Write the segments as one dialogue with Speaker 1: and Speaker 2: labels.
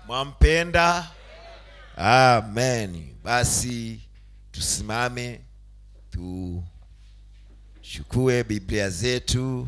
Speaker 1: mwampenda amen basi tusimame tuchukue biblia zetu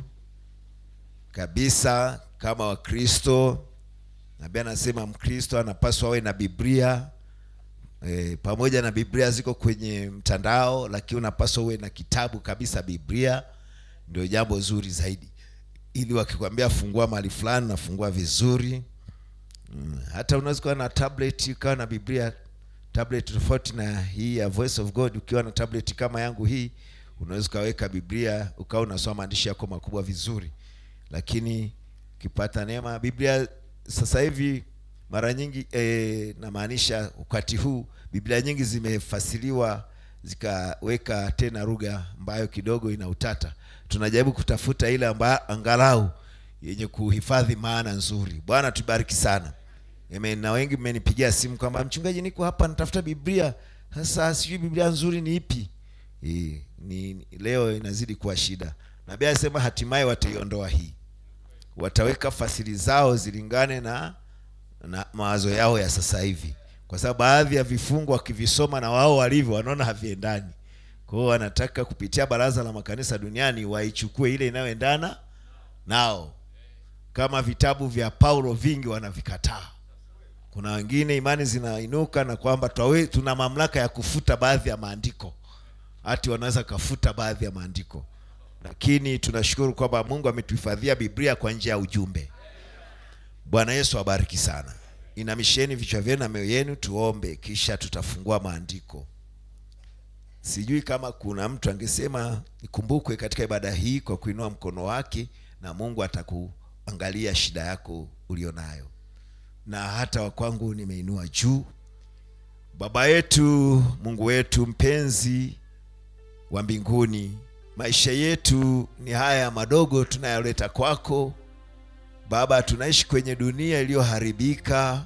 Speaker 1: kabisa kama wakristo nabii anasema mkristo anapaswa awe na biblia e, pamoja na biblia ziko kwenye mtandao lakini unapaswa uwe na kitabu kabisa biblia ndio jambo zuri zaidi ili wakikwambia fungua mahali fulani nafungua vizuri mm. hata unaweza kuwa na tablet ukawa na biblia tablet tofauti na hii ya voice of god ukiwa na tablet kama yangu hii unaweza ukaweka biblia ukawa unasoma maandishi yako makubwa vizuri lakini ukipata neema biblia sasa hivi mara nyingi e, namaanisha wakati huu biblia nyingi zimefasiliwa zikaweka tena lugha ambayo kidogo ina utata tunajaribu kutafuta ile ambayo angalau yenye kuhifadhi maana nzuri bwana tubariki sana Amen. na wengi mmenipigia simu kwamba mchungaji niko hapa natafuta biblia sasa sijui biblia nzuri ni ipi e, ni, ni leo inazidi kuwa shida nabii alisema hatimaye wataiondoa hii wataweka fasili zao zilingane na na mawazo yao ya sasa hivi kwa sababu baadhi ya vifungu wakivisoma na wao walivyo wanaona haviendani kwa hiyo wanataka kupitia baraza la makanisa duniani waichukue ile inayoendana nao kama vitabu vya paulo vingi wanavikataa kuna wengine imani zinainuka na kwamba twawe, tuna mamlaka ya kufuta baadhi ya maandiko hati wanaweza kafuta baadhi ya maandiko lakini tunashukuru kwamba mungu ametuhifadhia biblia kwa njia ya ujumbe bwana yesu abariki sana inamisheni vichwa vyenu na mioyo yenu tuombe kisha tutafungua maandiko sijui kama kuna mtu angesema ikumbukwe katika ibada hii kwa kuinua mkono wake na mungu atakuangalia shida yako ulionayo na hata wakwangu nimeinua juu baba yetu mungu wetu mpenzi wa mbinguni maisha yetu ni haya madogo tunayoleta kwako baba tunaishi kwenye dunia iliyoharibika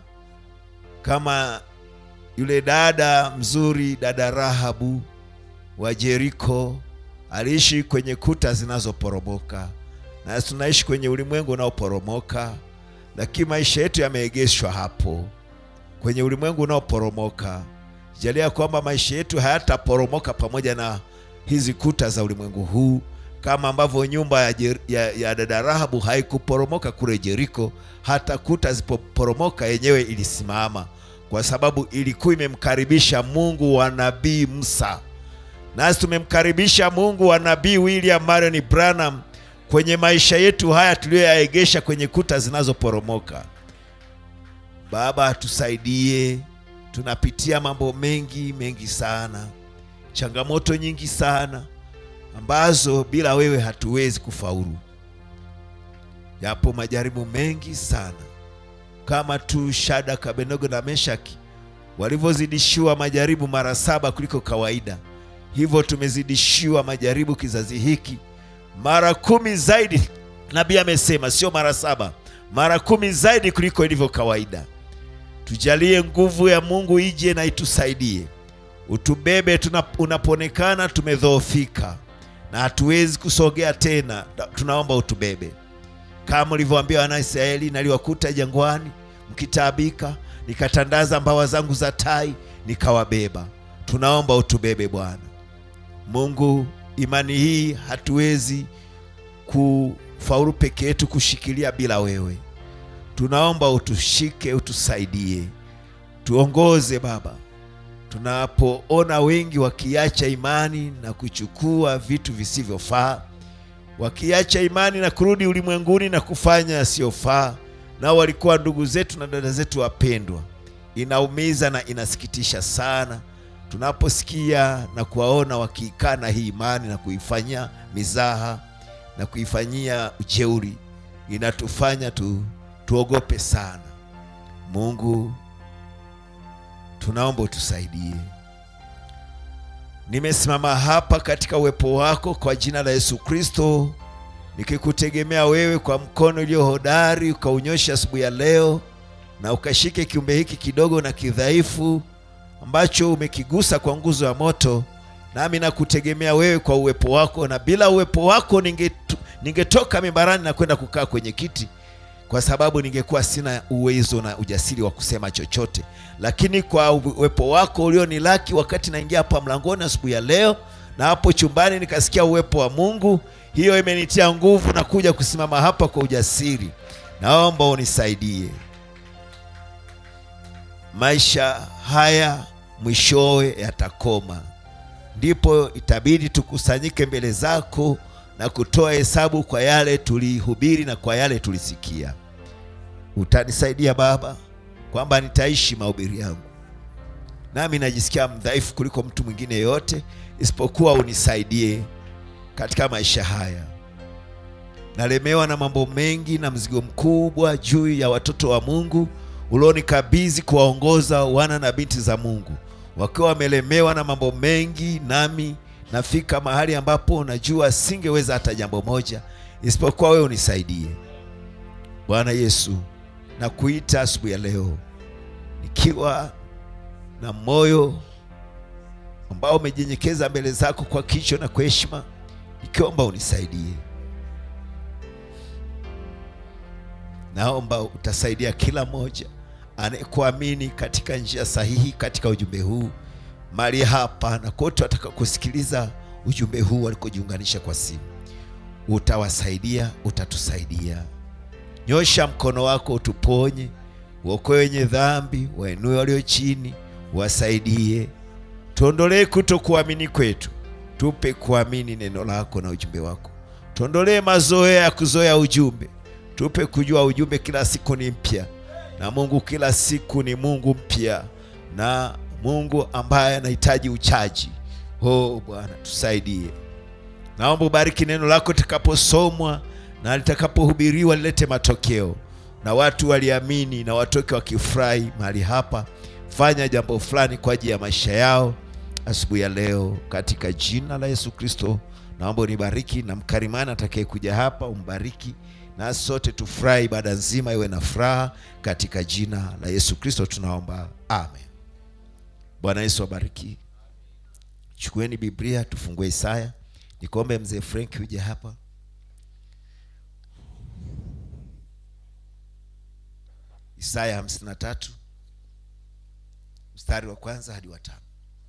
Speaker 1: kama yule dada mzuri dada rahabu wa jeriko aliishi kwenye kuta zinazoporomoka na tunaishi kwenye ulimwengu unaoporomoka lakini maisha yetu yameegeshwa hapo kwenye ulimwengu unaoporomoka jalia kwamba maisha yetu hayataporomoka pamoja na hizi kuta za ulimwengu huu kama ambavyo nyumba ya, Jer- ya, ya dada rahabu haikuporomoka kule jeriko hata kuta zipoporomoka yenyewe ilisimama kwa sababu ilikuwa imemkaribisha mungu wa nabii musa nasi tumemkaribisha mungu wa nabii william marion branham kwenye maisha yetu haya tuliyoyaegesha kwenye kuta zinazoporomoka baba tusaidie tunapitia mambo mengi mengi sana changamoto nyingi sana ambazo bila wewe hatuwezi kufaulu yapo majaribu mengi sana kama tu shadaka abednego na meshaki walivyozidishiwa majaribu mara saba kuliko kawaida hivyo tumezidishiwa majaribu kizazi hiki mara kumi zaidi nabii amesema sio mara saba mara kumi zaidi kuliko ilivyo kawaida tujalie nguvu ya mungu ije na itusaidie utubebe tuna- unapoonekana tumedhoofika na hatuwezi kusogea tena Na- tunaomba utubebe kama ulivyoambia wanaisraeli naliwakuta jangwani mkitaabika nikatandaza mbawa zangu za tai nikawabeba tunaomba utubebe bwana mungu imani hii hatuwezi kufaulu peke yetu kushikilia bila wewe tunaomba utushike utusaidie tuongoze baba tunapoona wengi wakiacha imani na kuchukua vitu visivyofaa wakiacha imani na kurudi ulimwenguni na kufanya yasiyofaa nao walikuwa ndugu zetu na dada zetu wapendwa inaumiza na inasikitisha sana tunaposikia na kuwaona wakiikana hii imani na kuifanyia mizaha na kuifanyia ujeuri inatufanya tu, tuogope sana mungu tunaomba utusaidie nimesimama hapa katika uwepo wako kwa jina la yesu kristo nikikutegemea wewe kwa mkono ulio hodari ukaunyosha asubuhi ya leo na ukashike kiumbe hiki kidogo na kidhaifu ambacho umekigusa kwa nguzo ya moto nami nakutegemea wewe kwa uwepo wako na bila uwepo wako ningetu- ningetoka mimbarani na kwenda kukaa kwenye kiti kwa sababu ningekuwa sina uwezo na ujasiri wa kusema chochote, lakini kwa uwepo wako ulionilaki wakati naingia hapa mlangoni asubuhi ya leo na hapo chumbani nikasikia uwepo wa Mungu, hiyo imenitia nguvu na kuja kusimama hapa kwa ujasiri. Naomba unisaidie. Maisha haya mwishowe yatakoma, ndipo itabidi tukusanyike mbele zako na kutoa hesabu kwa yale tulihubiri na kwa yale tulisikia. Utanisaidia Baba kwamba nitaishi mahubiri yangu, nami najisikia mdhaifu kuliko mtu mwingine yoyote, isipokuwa unisaidie katika maisha haya. Nalemewa na mambo mengi na mzigo mkubwa juu ya watoto wa Mungu ulionikabidhi kuwaongoza wana na binti za Mungu, wakiwa wamelemewa na mambo mengi, nami nafika mahali ambapo najua singeweza hata jambo moja, isipokuwa wewe unisaidie. Bwana Yesu, nakuita asubuhi ya leo nikiwa na moyo ambao umejenyekeza mbele zako kwa kicho na kwa heshima, nikiomba unisaidie. Naomba utasaidia kila mmoja anayekuamini katika njia sahihi katika ujumbe huu mali hapa na kote wataka kusikiliza ujumbe huu walikojiunganisha kwa simu, utawasaidia, utatusaidia. Nyosha mkono wako utuponye, uokoe wenye dhambi, wainue walio chini, wasaidie, tuondolee kutokuamini kwetu, tupe kuamini neno lako na ujumbe wako. Tuondolee mazoea ya kuzoea ujumbe, tupe kujua ujumbe kila siku ni mpya, na Mungu kila siku ni Mungu mpya na Mungu ambaye anahitaji uchaji. Oh Bwana, tusaidie. Naomba ubariki neno lako litakaposomwa na litakapohubiriwa, lilete matokeo na watu waliamini na watoke wakifurahi mahali hapa. Fanya jambo fulani kwa ajili ya maisha yao asubuhi ya leo, katika jina la Yesu Kristo naomba unibariki, na mkarimani atakayekuja hapa umbariki, na sote tufurahi, ibada nzima iwe na furaha, katika jina la Yesu Kristo tunaomba, amen. Bwana Yesu abariki. Chukueni Biblia tufungue Isaya. Nikuombe mzee Frank uje hapa. Isaya hamsini na tatu mstari wa kwanza hadi wa tano.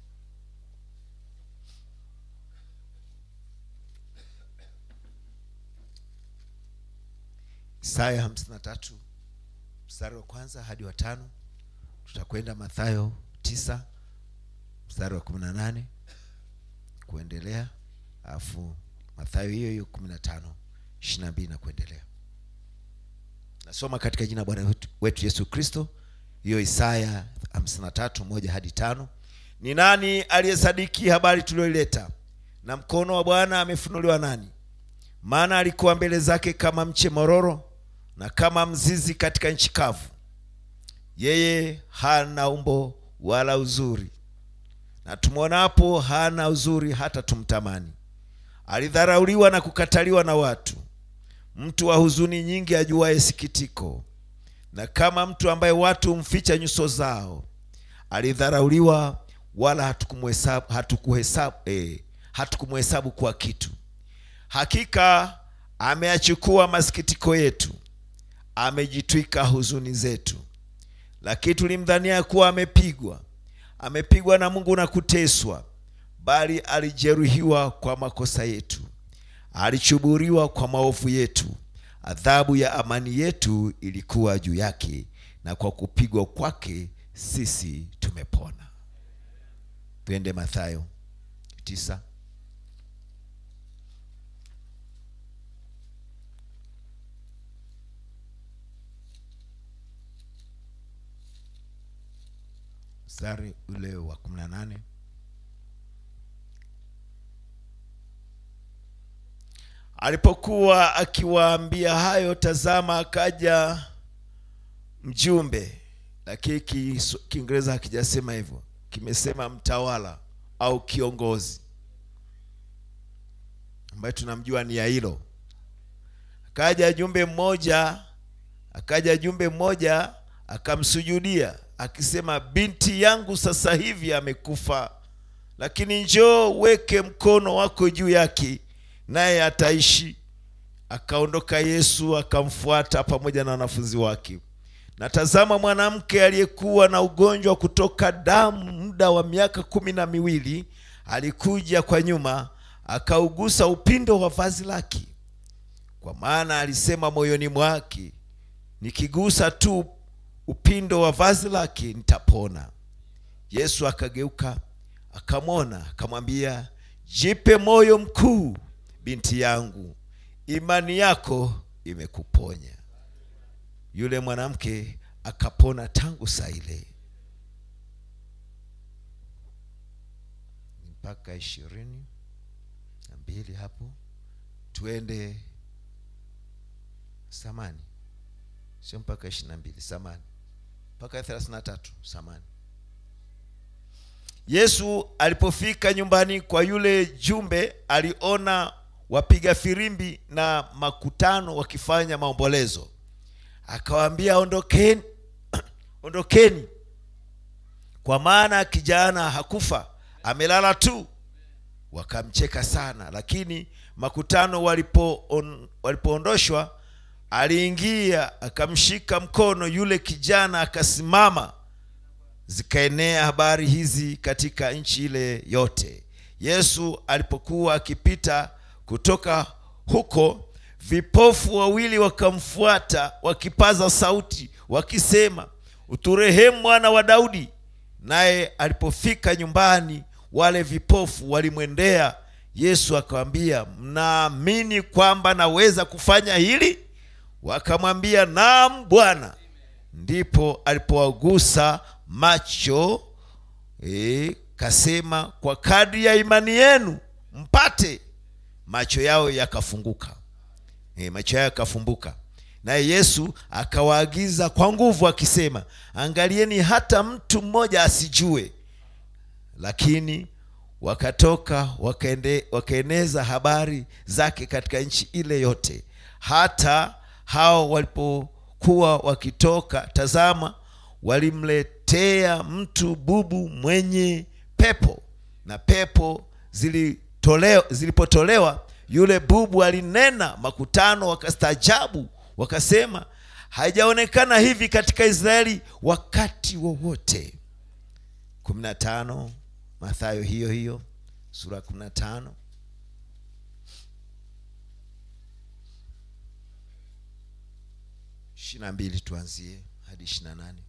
Speaker 1: Isaya hamsini na tatu mstari wa kwanza hadi wa tano. Tutakwenda Mathayo tisa mstari wa kumi na nane kuendelea, alafu Mathayo hiyo hiyo kumi na tano ishirini na mbili na kuendelea. Nasoma katika jina Bwana wetu, wetu Yesu Kristo, hiyo Isaya hamsini na tatu moja hadi tano. Ni nani aliyesadiki habari tuliyoileta, na mkono wa Bwana amefunuliwa nani? Maana alikuwa mbele zake kama mche mororo na kama mzizi katika nchi kavu. Yeye hana umbo wala uzuri, na tumwonapo hana uzuri hata tumtamani. Alidharauliwa na kukataliwa na watu, mtu wa huzuni nyingi, ajuaye sikitiko, na kama mtu ambaye watu humficha nyuso zao. Alidharauliwa, wala hatukumuhesabu hatukuhesabu, eh, hatukumuhesabu kuwa kitu. Hakika ameyachukua masikitiko yetu, amejitwika huzuni zetu. Lakini tulimdhania kuwa amepigwa, amepigwa na Mungu na kuteswa, bali alijeruhiwa kwa makosa yetu, alichuburiwa kwa maovu yetu. Adhabu ya amani yetu ilikuwa juu yake, na kwa kupigwa kwake sisi tumepona. Twende Mathayo tisa mstari ule wa kumi na nane alipokuwa akiwaambia hayo, tazama, akaja mjumbe, lakini Kiingereza hakijasema hivyo, kimesema mtawala au kiongozi, ambaye tunamjua ni Yairo. Akaja jumbe mmoja, akaja jumbe mmoja akamsujudia akisema, binti yangu sasa hivi amekufa, lakini njoo weke mkono wako juu yake, naye ataishi. akaondoka yesu akamfuata pamoja na wanafunzi wake na tazama mwanamke aliyekuwa na ugonjwa wa kutoka damu muda wa miaka kumi na miwili alikuja kwa nyuma akaugusa upindo wa vazi lake kwa maana alisema moyoni mwake nikigusa tu upindo wa vazi lake nitapona yesu akageuka akamwona akamwambia jipe moyo mkuu binti yangu imani yako imekuponya yule mwanamke akapona tangu saa ile mpaka ishirini na mbili hapo tuende samani sio mpaka ishirini na mbili samani mpaka thelathini na tatu samani yesu alipofika nyumbani kwa yule jumbe aliona wapiga firimbi na makutano wakifanya maombolezo akawaambia ondokeni ondokeni kwa maana kijana hakufa amelala tu wakamcheka sana lakini makutano walipo on, walipoondoshwa aliingia akamshika mkono yule kijana akasimama zikaenea habari hizi katika nchi ile yote yesu alipokuwa akipita kutoka huko vipofu wawili wakamfuata wakipaza sauti wakisema uturehemu mwana wa daudi naye alipofika nyumbani wale vipofu walimwendea yesu akawambia mnaamini kwamba naweza kufanya hili wakamwambia naam bwana ndipo alipowagusa macho e, kasema kwa kadri ya imani yenu mpate macho yao yakafunguka e, macho yao yakafumbuka naye yesu akawaagiza kwa nguvu akisema angalieni hata mtu mmoja asijue lakini wakatoka wakaende, wakaeneza habari zake katika nchi ile yote hata hao walipokuwa wakitoka tazama walimletea mtu bubu mwenye pepo na pepo zilitolewa, zilipotolewa yule bubu alinena makutano wakastaajabu wakasema haijaonekana hivi katika israeli wakati wowote kumi na tano mathayo hiyo hiyo sura ya kumi na tano ishiri na mbili tuanzie hadi ishiri na nane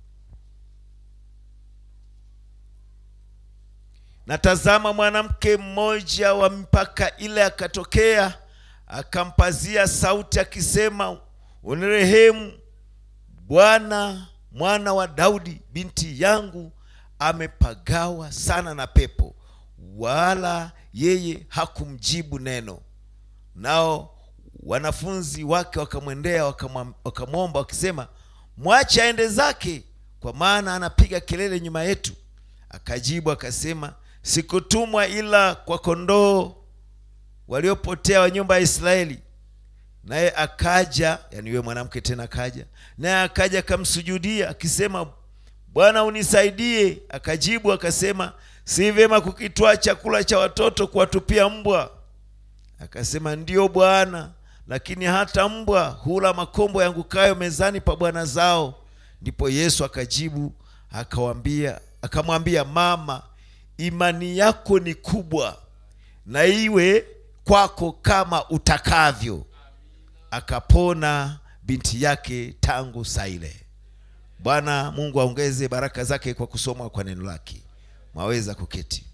Speaker 1: na tazama mwanamke mmoja wa mpaka ile akatokea akampazia sauti akisema unirehemu bwana mwana wa daudi binti yangu amepagawa sana na pepo wala yeye hakumjibu neno nao wanafunzi wake wakamwendea wakamwam- wakamwomba wakisema mwache aende zake kwa maana anapiga kelele nyuma yetu akajibu akasema sikutumwa ila kwa kondoo waliopotea wa nyumba ya israeli naye akaja yani yule mwanamke tena akaja naye akaja akamsujudia akisema bwana unisaidie akajibu akasema si vyema kukitwaa chakula cha watoto kuwatupia mbwa akasema ndiyo bwana lakini hata mbwa hula makombo yangukayo mezani pa bwana zao ndipo yesu akajibu akawambia akamwambia mama imani yako ni kubwa na iwe kwako kama utakavyo akapona binti yake tangu saa ile bwana mungu aongeze baraka zake kwa kusoma kwa neno lake mwaweza kuketi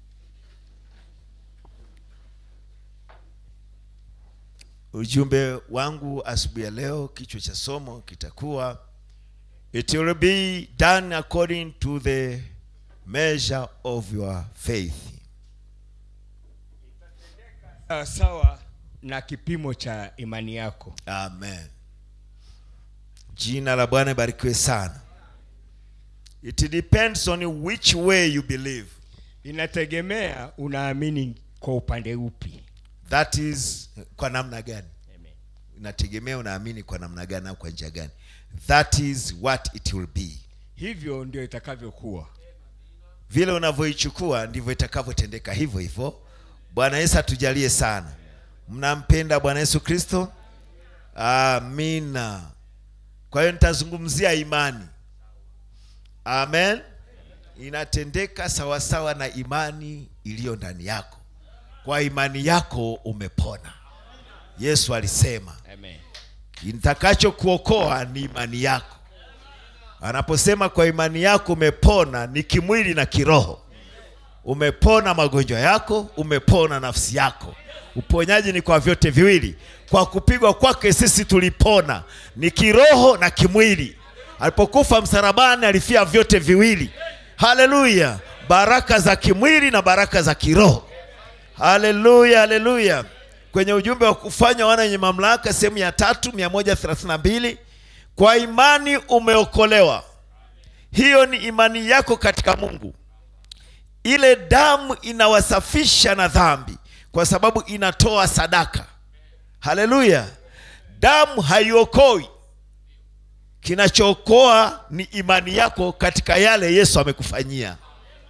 Speaker 1: ujumbe wangu asubuhi ya leo kichwa cha somo kitakuwa it will be done according to the measure of your faith
Speaker 2: sawa sawa na kipimo cha imani yako
Speaker 1: amen jina la bwana ibarikiwe sana it depends on which way you believe
Speaker 2: inategemea unaamini kwa upande upi
Speaker 1: that is kwa namna gani
Speaker 2: Amen.
Speaker 1: inategemea unaamini kwa namna gani au kwa njia gani that is what it will be
Speaker 2: hivyo ndio itakavyokuwa
Speaker 1: vile unavyoichukua ndivyo itakavyotendeka hivyo hivyo bwana yesu atujalie sana mnampenda bwana yesu kristo amina kwa hiyo nitazungumzia imani amen inatendeka sawasawa na imani iliyo ndani yako kwa imani yako umepona yesu alisema
Speaker 2: Amen.
Speaker 1: kitakachokuokoa ni imani yako anaposema kwa imani yako umepona ni kimwili na kiroho umepona magonjwa yako umepona nafsi yako uponyaji ni kwa vyote viwili kwa kupigwa kwake sisi tulipona ni kiroho na kimwili alipokufa msalabani alifia vyote viwili haleluya baraka za kimwili na baraka za kiroho haleluya haleluya kwenye ujumbe wa kufanya wana wenye mamlaka sehemu ya tatu 132 kwa imani umeokolewa hiyo ni imani yako katika mungu ile damu inawasafisha na dhambi kwa sababu inatoa sadaka haleluya damu haiokoi kinachookoa ni imani yako katika yale yesu amekufanyia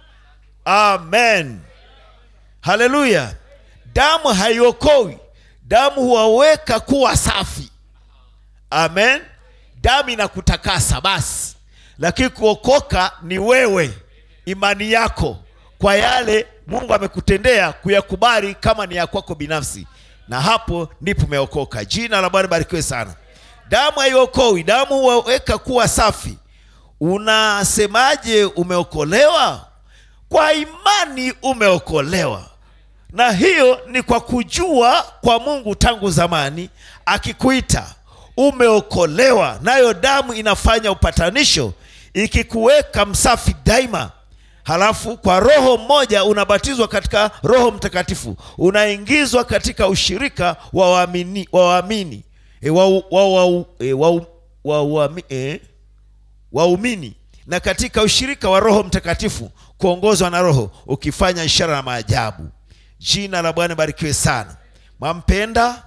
Speaker 1: amen haleluya damu haiokowi damu huwaweka kuwa safi amen damu inakutakasa basi lakini kuokoka ni wewe imani yako kwa yale mungu amekutendea kuyakubali kama ni ya kwako binafsi na hapo ndipo umeokoka jina la bwana barikiwe sana damu haiokowi damu huwaweka kuwa safi unasemaje umeokolewa kwa imani umeokolewa na hiyo ni kwa kujua kwa mungu tangu zamani akikuita umeokolewa nayo damu inafanya upatanisho ikikuweka msafi daima halafu kwa roho mmoja unabatizwa katika roho mtakatifu unaingizwa katika ushirika wa waamini wa waamini e, wa, wa, wa, e, wa, wa, wa, e, waumini na katika ushirika wa roho mtakatifu kuongozwa na roho ukifanya ishara na maajabu jina la bwana barikiwe sana mwampenda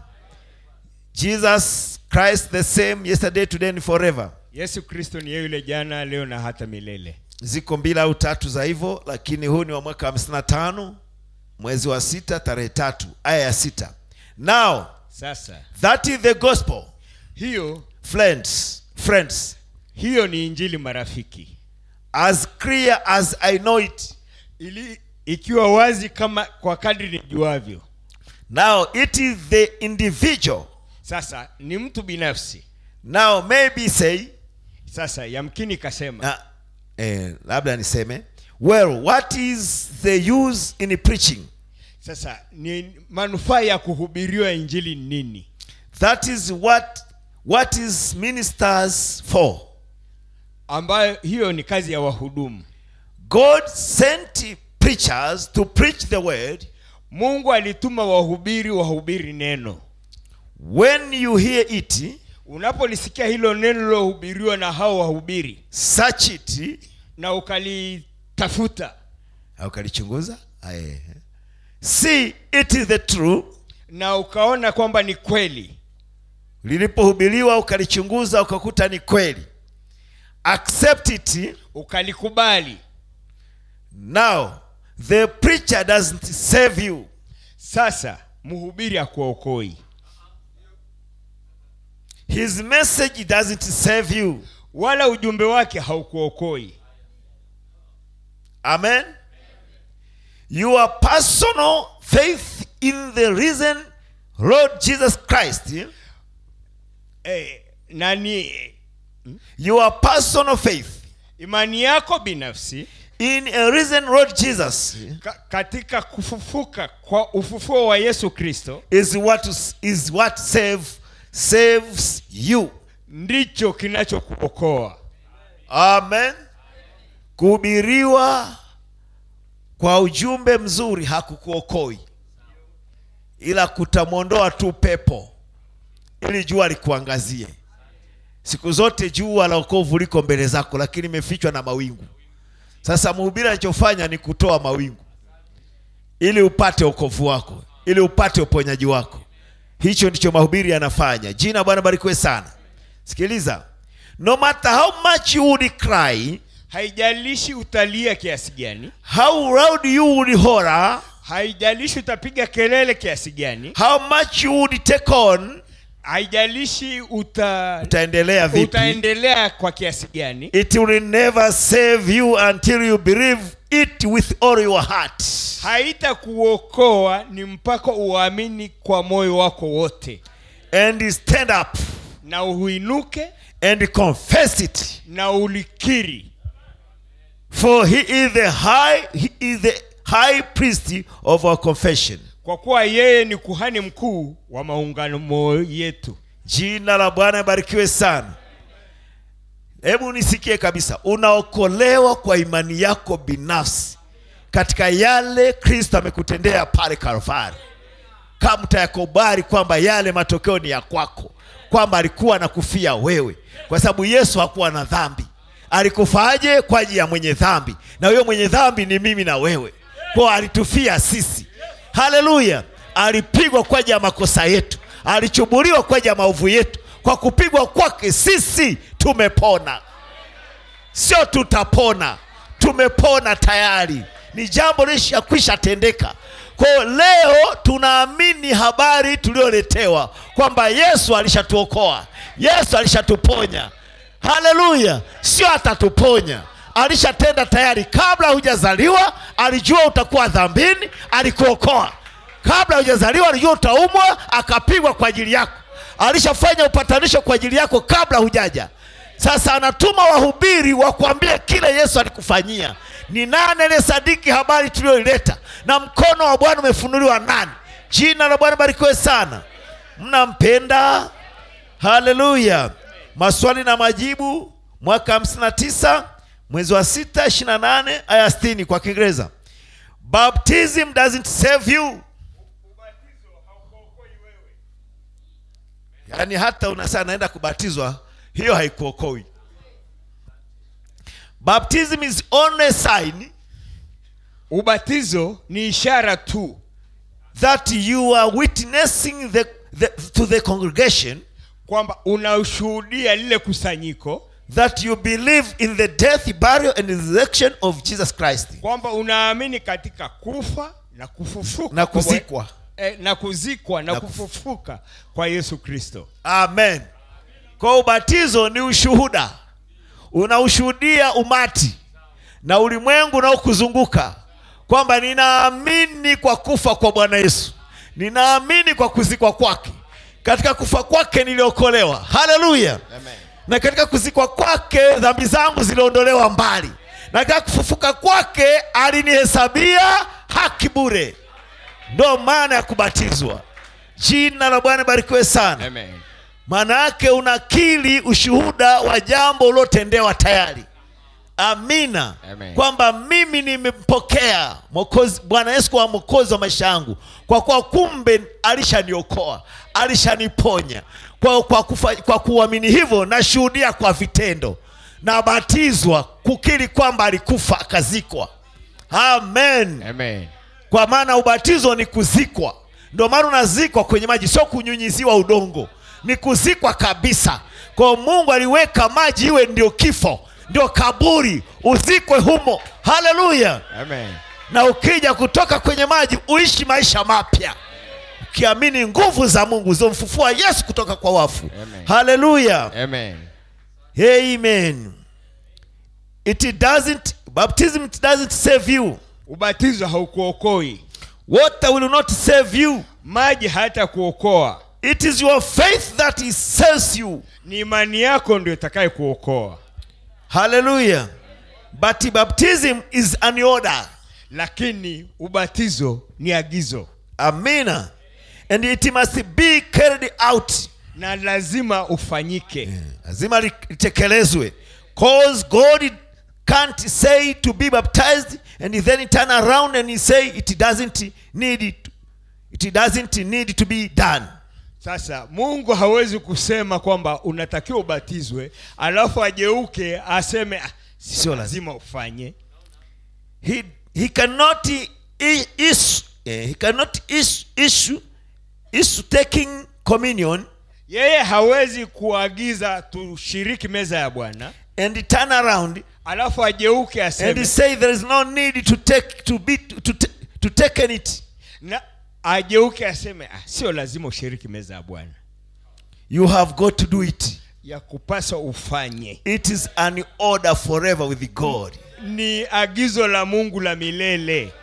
Speaker 1: jesus christ the same yesterday today and forever
Speaker 2: yesu kristo ni yeye yule jana leo na hata milele
Speaker 1: ziko mbili au tatu za hivyo lakini huu ni wa mwaka 55 mwezi wa sita tarehe tatu aya ya sita now
Speaker 2: sasa
Speaker 1: that is the gospel
Speaker 2: hiyo
Speaker 1: friends friends
Speaker 2: hiyo ni injili marafiki
Speaker 1: as clear as i know it
Speaker 2: ili ikiwa wazi kama kwa kadri nijuavyo
Speaker 1: now it is the individual
Speaker 2: sasa ni mtu binafsi
Speaker 1: now maybe say
Speaker 2: sasa yamkini kasema
Speaker 1: na, eh, labda niseme well what is the use in preaching
Speaker 2: sasa ni manufaa ya kuhubiriwa injili ni nini
Speaker 1: that is what what is ministers for
Speaker 2: ambayo hiyo ni kazi ya wahudumu
Speaker 1: god sent preachers to preach the word
Speaker 2: mungu alituma wahubiri wahubiri neno
Speaker 1: when you hear it
Speaker 2: unapolisikia hilo neno lilohubiriwa na hao wahubiri
Speaker 1: search it
Speaker 2: na ukalitafuta
Speaker 1: au ukalichunguza Aye. see it is the true
Speaker 2: na ukaona kwamba ni kweli
Speaker 1: lilipohubiriwa ukalichunguza ukakuta ni kweli accept it
Speaker 2: ukalikubali
Speaker 1: now the preacher doesn't save you
Speaker 2: sasa mhubiri akuokoi
Speaker 1: his message doesn't save you
Speaker 2: wala ujumbe wake haukuokoi
Speaker 1: amen your personal faith in the risen lord jesus christ
Speaker 2: eh, nani
Speaker 1: your personal faith
Speaker 2: imani yako binafsi
Speaker 1: in a risen lord jesus
Speaker 2: ka, katika kufufuka kwa ufufuo wa yesu kristo
Speaker 1: is what is what save saves you
Speaker 2: ndicho kinachokuokoa
Speaker 1: amen kuhubiriwa kwa ujumbe mzuri hakukuokoi ila kutamwondoa tu pepo ili jua likuangazie siku zote jua la okovu liko mbele zako lakini imefichwa na mawingu sasa mhubiri anachofanya ni kutoa mawingu ili upate okovu wako ili upate uponyaji wako hicho ndicho mahubiri yanafanya jina bwana barikiwe sana sikiliza no matter how much you would cry
Speaker 2: haijalishi utalia kiasi gani
Speaker 1: how loud you would holler
Speaker 2: haijalishi utapiga kelele kiasi gani
Speaker 1: how much you would take on
Speaker 2: haijalishi uta,
Speaker 1: utaendelea vipi
Speaker 2: utaendelea kwa kiasi gani
Speaker 1: it will never save you until you believe it with all your heart
Speaker 2: haitakuokoa ni mpaka uamini kwa moyo wako wote
Speaker 1: and stand up
Speaker 2: na uinuke
Speaker 1: and confess it
Speaker 2: na ulikiri
Speaker 1: for he is the high he is the high priest of our confession
Speaker 2: kwa kuwa yeye ni kuhani mkuu wa maungano yetu
Speaker 1: jina la bwana ibarikiwe sana hebu nisikie kabisa unaokolewa kwa imani yako binafsi katika yale kristo amekutendea pale kalvari kama utayakubali kwamba yale matokeo ni ya kwako kwamba alikuwa anakufia wewe kwa sababu yesu hakuwa na dhambi alikufaje kwa ajili ya mwenye dhambi na huyo mwenye dhambi ni mimi na wewe kwao alitufia sisi haleluya alipigwa kwa ajili ya makosa yetu alichubuliwa kwa ajili ya maovu yetu kwa kupigwa kwake sisi tumepona sio tutapona tumepona tayari ni jambo lishakwisha tendeka kwao leo tunaamini habari tulioletewa kwamba yesu alishatuokoa yesu alishatuponya haleluya sio atatuponya alishatenda tayari kabla hujazaliwa alijua utakuwa dhambini alikuokoa kabla hujazaliwa alijua utaumwa akapigwa kwa ajili yako alishafanya upatanisho kwa ajili yako kabla hujaja sasa anatuma wahubiri wakuambie kile yesu alikufanyia ni nani aliyesadiki habari tuliyoileta na mkono wa bwana umefunuliwa nani jina la bwana barikiwe sana mnampenda haleluya maswali na majibu mwaka 59 mwezi wa 6 28 aya 60 kwa kiingereza baptism doesn't save you yaani hata unasaa naenda kubatizwa hiyo haikuokoi baptism is only a sign
Speaker 2: ubatizo ni ishara tu
Speaker 1: that you are witnessing the, the, to the congregation
Speaker 2: kwamba unaushuhudia lile kusanyiko
Speaker 1: that you believe in the death burial and resurrection of jesus christ
Speaker 2: kwamba unaamini katika kufa na kufufuka
Speaker 1: na
Speaker 2: kwa Bwana-
Speaker 1: kuzikwa
Speaker 2: eh, na kuzikwa na,
Speaker 1: Na kuf-
Speaker 2: kufufuka kwa yesu kristo
Speaker 1: amen kwa ubatizo ni ushuhuda unaushuhudia umati na ulimwengu unaokuzunguka kwamba ninaamini kwa kufa kwa bwana yesu ninaamini kwa kuzikwa kwake katika kufa kwake niliokolewa haleluya na katika kuzikwa kwake dhambi zangu ziliondolewa mbali na katika kufufuka kwake alinihesabia haki bure ndo maana ya kubatizwa jina la bwana barikiwe sana
Speaker 2: Amen.
Speaker 1: maana yake unakili ushuhuda wa jambo uliotendewa tayari amina
Speaker 2: Amen.
Speaker 1: kwamba mimi nimempokea Mwokozi- bwana yesu kwa mwokozi wa maisha yangu kwa kuwa kumbe alishaniokoa alishaniponya kwa, kwa, kufa, kwa kuamini hivyo nashuhudia kwa vitendo nabatizwa kukiri kwamba alikufa akazikwa amen
Speaker 2: Amen.
Speaker 1: kwa maana ubatizo ni kuzikwa ndio maana unazikwa kwenye maji sio kunyunyiziwa udongo ni kuzikwa kabisa kwa mungu aliweka maji iwe ndio kifo ndio kaburi uzikwe humo haleluya
Speaker 2: Amen.
Speaker 1: na ukija kutoka kwenye maji uishi maisha mapya ukiamini nguvu za mungu zilizomfufua yesu kutoka kwa wafu
Speaker 2: Amen.
Speaker 1: haleluya
Speaker 2: Amen.
Speaker 1: amen it doesn't baptism it doesn't save you
Speaker 2: ubatizo haukuokoi
Speaker 1: water will not save you
Speaker 2: maji hayatakuokoa
Speaker 1: It is your faith that is saves you.
Speaker 2: ni imani yako ndio itakaye kuokoa
Speaker 1: Hallelujah. But baptism is an order.
Speaker 2: lakini ubatizo ni agizo
Speaker 1: Amina. And it must be carried out.
Speaker 2: na lazima ufanyike
Speaker 1: Lazima litekelezwe. Cause God can't say to be baptized and then turn around and say it doesn't need it. It doesn't need to be done.
Speaker 2: sasa mungu hawezi kusema kwamba unatakiwa ubatizwe alafu ageuke aseme "Ah,
Speaker 1: Sio
Speaker 2: sio
Speaker 1: lazima."
Speaker 2: lazima ufanye
Speaker 1: He he cannot i- issue eh, he cannot issue issue issue taking communion
Speaker 2: yeye hawezi kuagiza tushiriki meza ya bwana
Speaker 1: and turn around
Speaker 2: alafu ageuke
Speaker 1: and
Speaker 2: aseme
Speaker 1: say there is no need to take to be to, ta- to taken it
Speaker 2: na ageuke aseme ah, sio lazima ushiriki meza ya bwana
Speaker 1: you have got to do it
Speaker 2: ya kupasa ufanye
Speaker 1: it is an order forever with god
Speaker 2: ni agizo la mungu la milele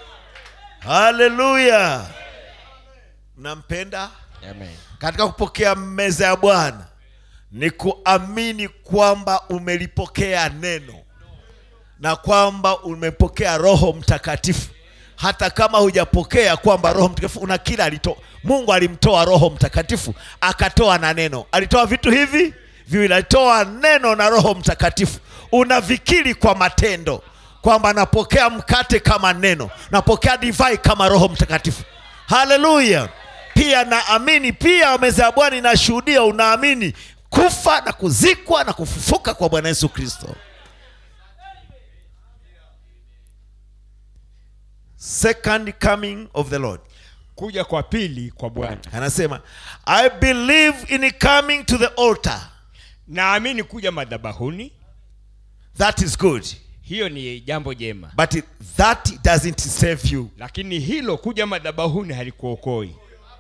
Speaker 1: haleluya mnampenda
Speaker 2: Amen.
Speaker 1: katika kupokea meza ya bwana ni kuamini kwamba umelipokea neno na kwamba umepokea roho mtakatifu hata kama hujapokea kwamba roho mtakatifu una kila alitoa mungu alimtoa roho mtakatifu akatoa na neno alitoa vitu hivi viwili alitoa neno na roho mtakatifu unavikiri kwa matendo kwamba napokea mkate kama neno napokea divai kama roho mtakatifu haleluya pia naamini pia meza ya bwana inashuhudia unaamini kufa na kuzikwa na kufufuka kwa bwana yesu kristo second coming of the lord
Speaker 2: kuja kwa pili kwa bwana
Speaker 1: anasema i believe in coming to the altar
Speaker 2: naamini kuja madhabahuni
Speaker 1: that is good
Speaker 2: hiyo ni jambo jema
Speaker 1: but it- that doesn't save you
Speaker 2: lakini hilo kuja madhabahuni halikuokoi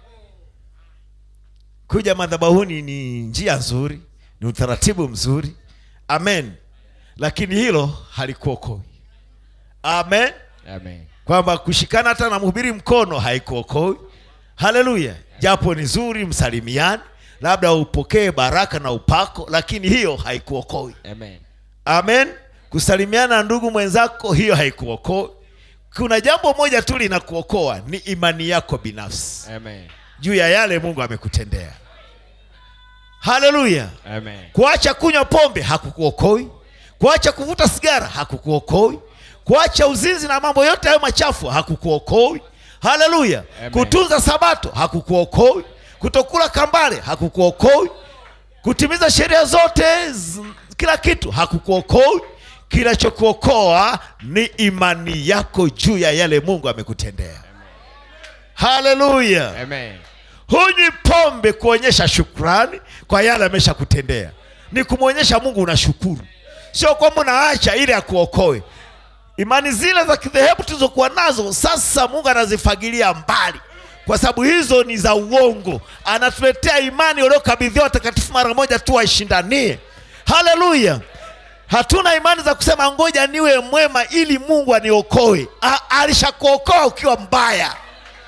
Speaker 1: kuja madhabahuni ni njia nzuri ni utaratibu mzuri amen lakini hilo halikuokoi amen
Speaker 2: Amen.
Speaker 1: kwamba kushikana hata na mhubiri mkono haikuokoi haleluya japo ni zuri msalimiani labda upokee baraka na upako lakini hiyo haikuokoi
Speaker 2: Amen.
Speaker 1: amen kusalimiana na ndugu mwenzako hiyo haikuokoi kuna jambo moja tu linakuokoa ni imani yako binafsi
Speaker 2: Amen.
Speaker 1: juu ya yale mungu amekutendea haleluya
Speaker 2: Amen.
Speaker 1: kuacha kunywa pombe hakukuokoi kuacha kuvuta sigara hakukuokoi kuacha uzinzi na mambo yote hayo machafu hakukuokoi haleluya
Speaker 2: Amen.
Speaker 1: kutunza sabato hakukuokoi kutokula kambale hakukuokoi kutimiza sheria zote z- kila kitu hakukuokoi kinachokuokoa ni imani yako juu ya yale mungu amekutendea haleluya
Speaker 2: Amen.
Speaker 1: hunywi pombe kuonyesha shukrani kwa yale ameshakutendea ni kumwonyesha mungu unashukuru sio kwamba unaacha ili akuokoe imani zile za kidhehebu tulizokuwa nazo sasa mungu anazifagilia mbali kwa sababu hizo ni za uongo anatuletea imani waliokabidhiwa watakatifu mara moja tu waishindanie haleluya hatuna imani za kusema ngoja niwe mwema ili mungu aniokoe A- alishakuokoa ukiwa mbaya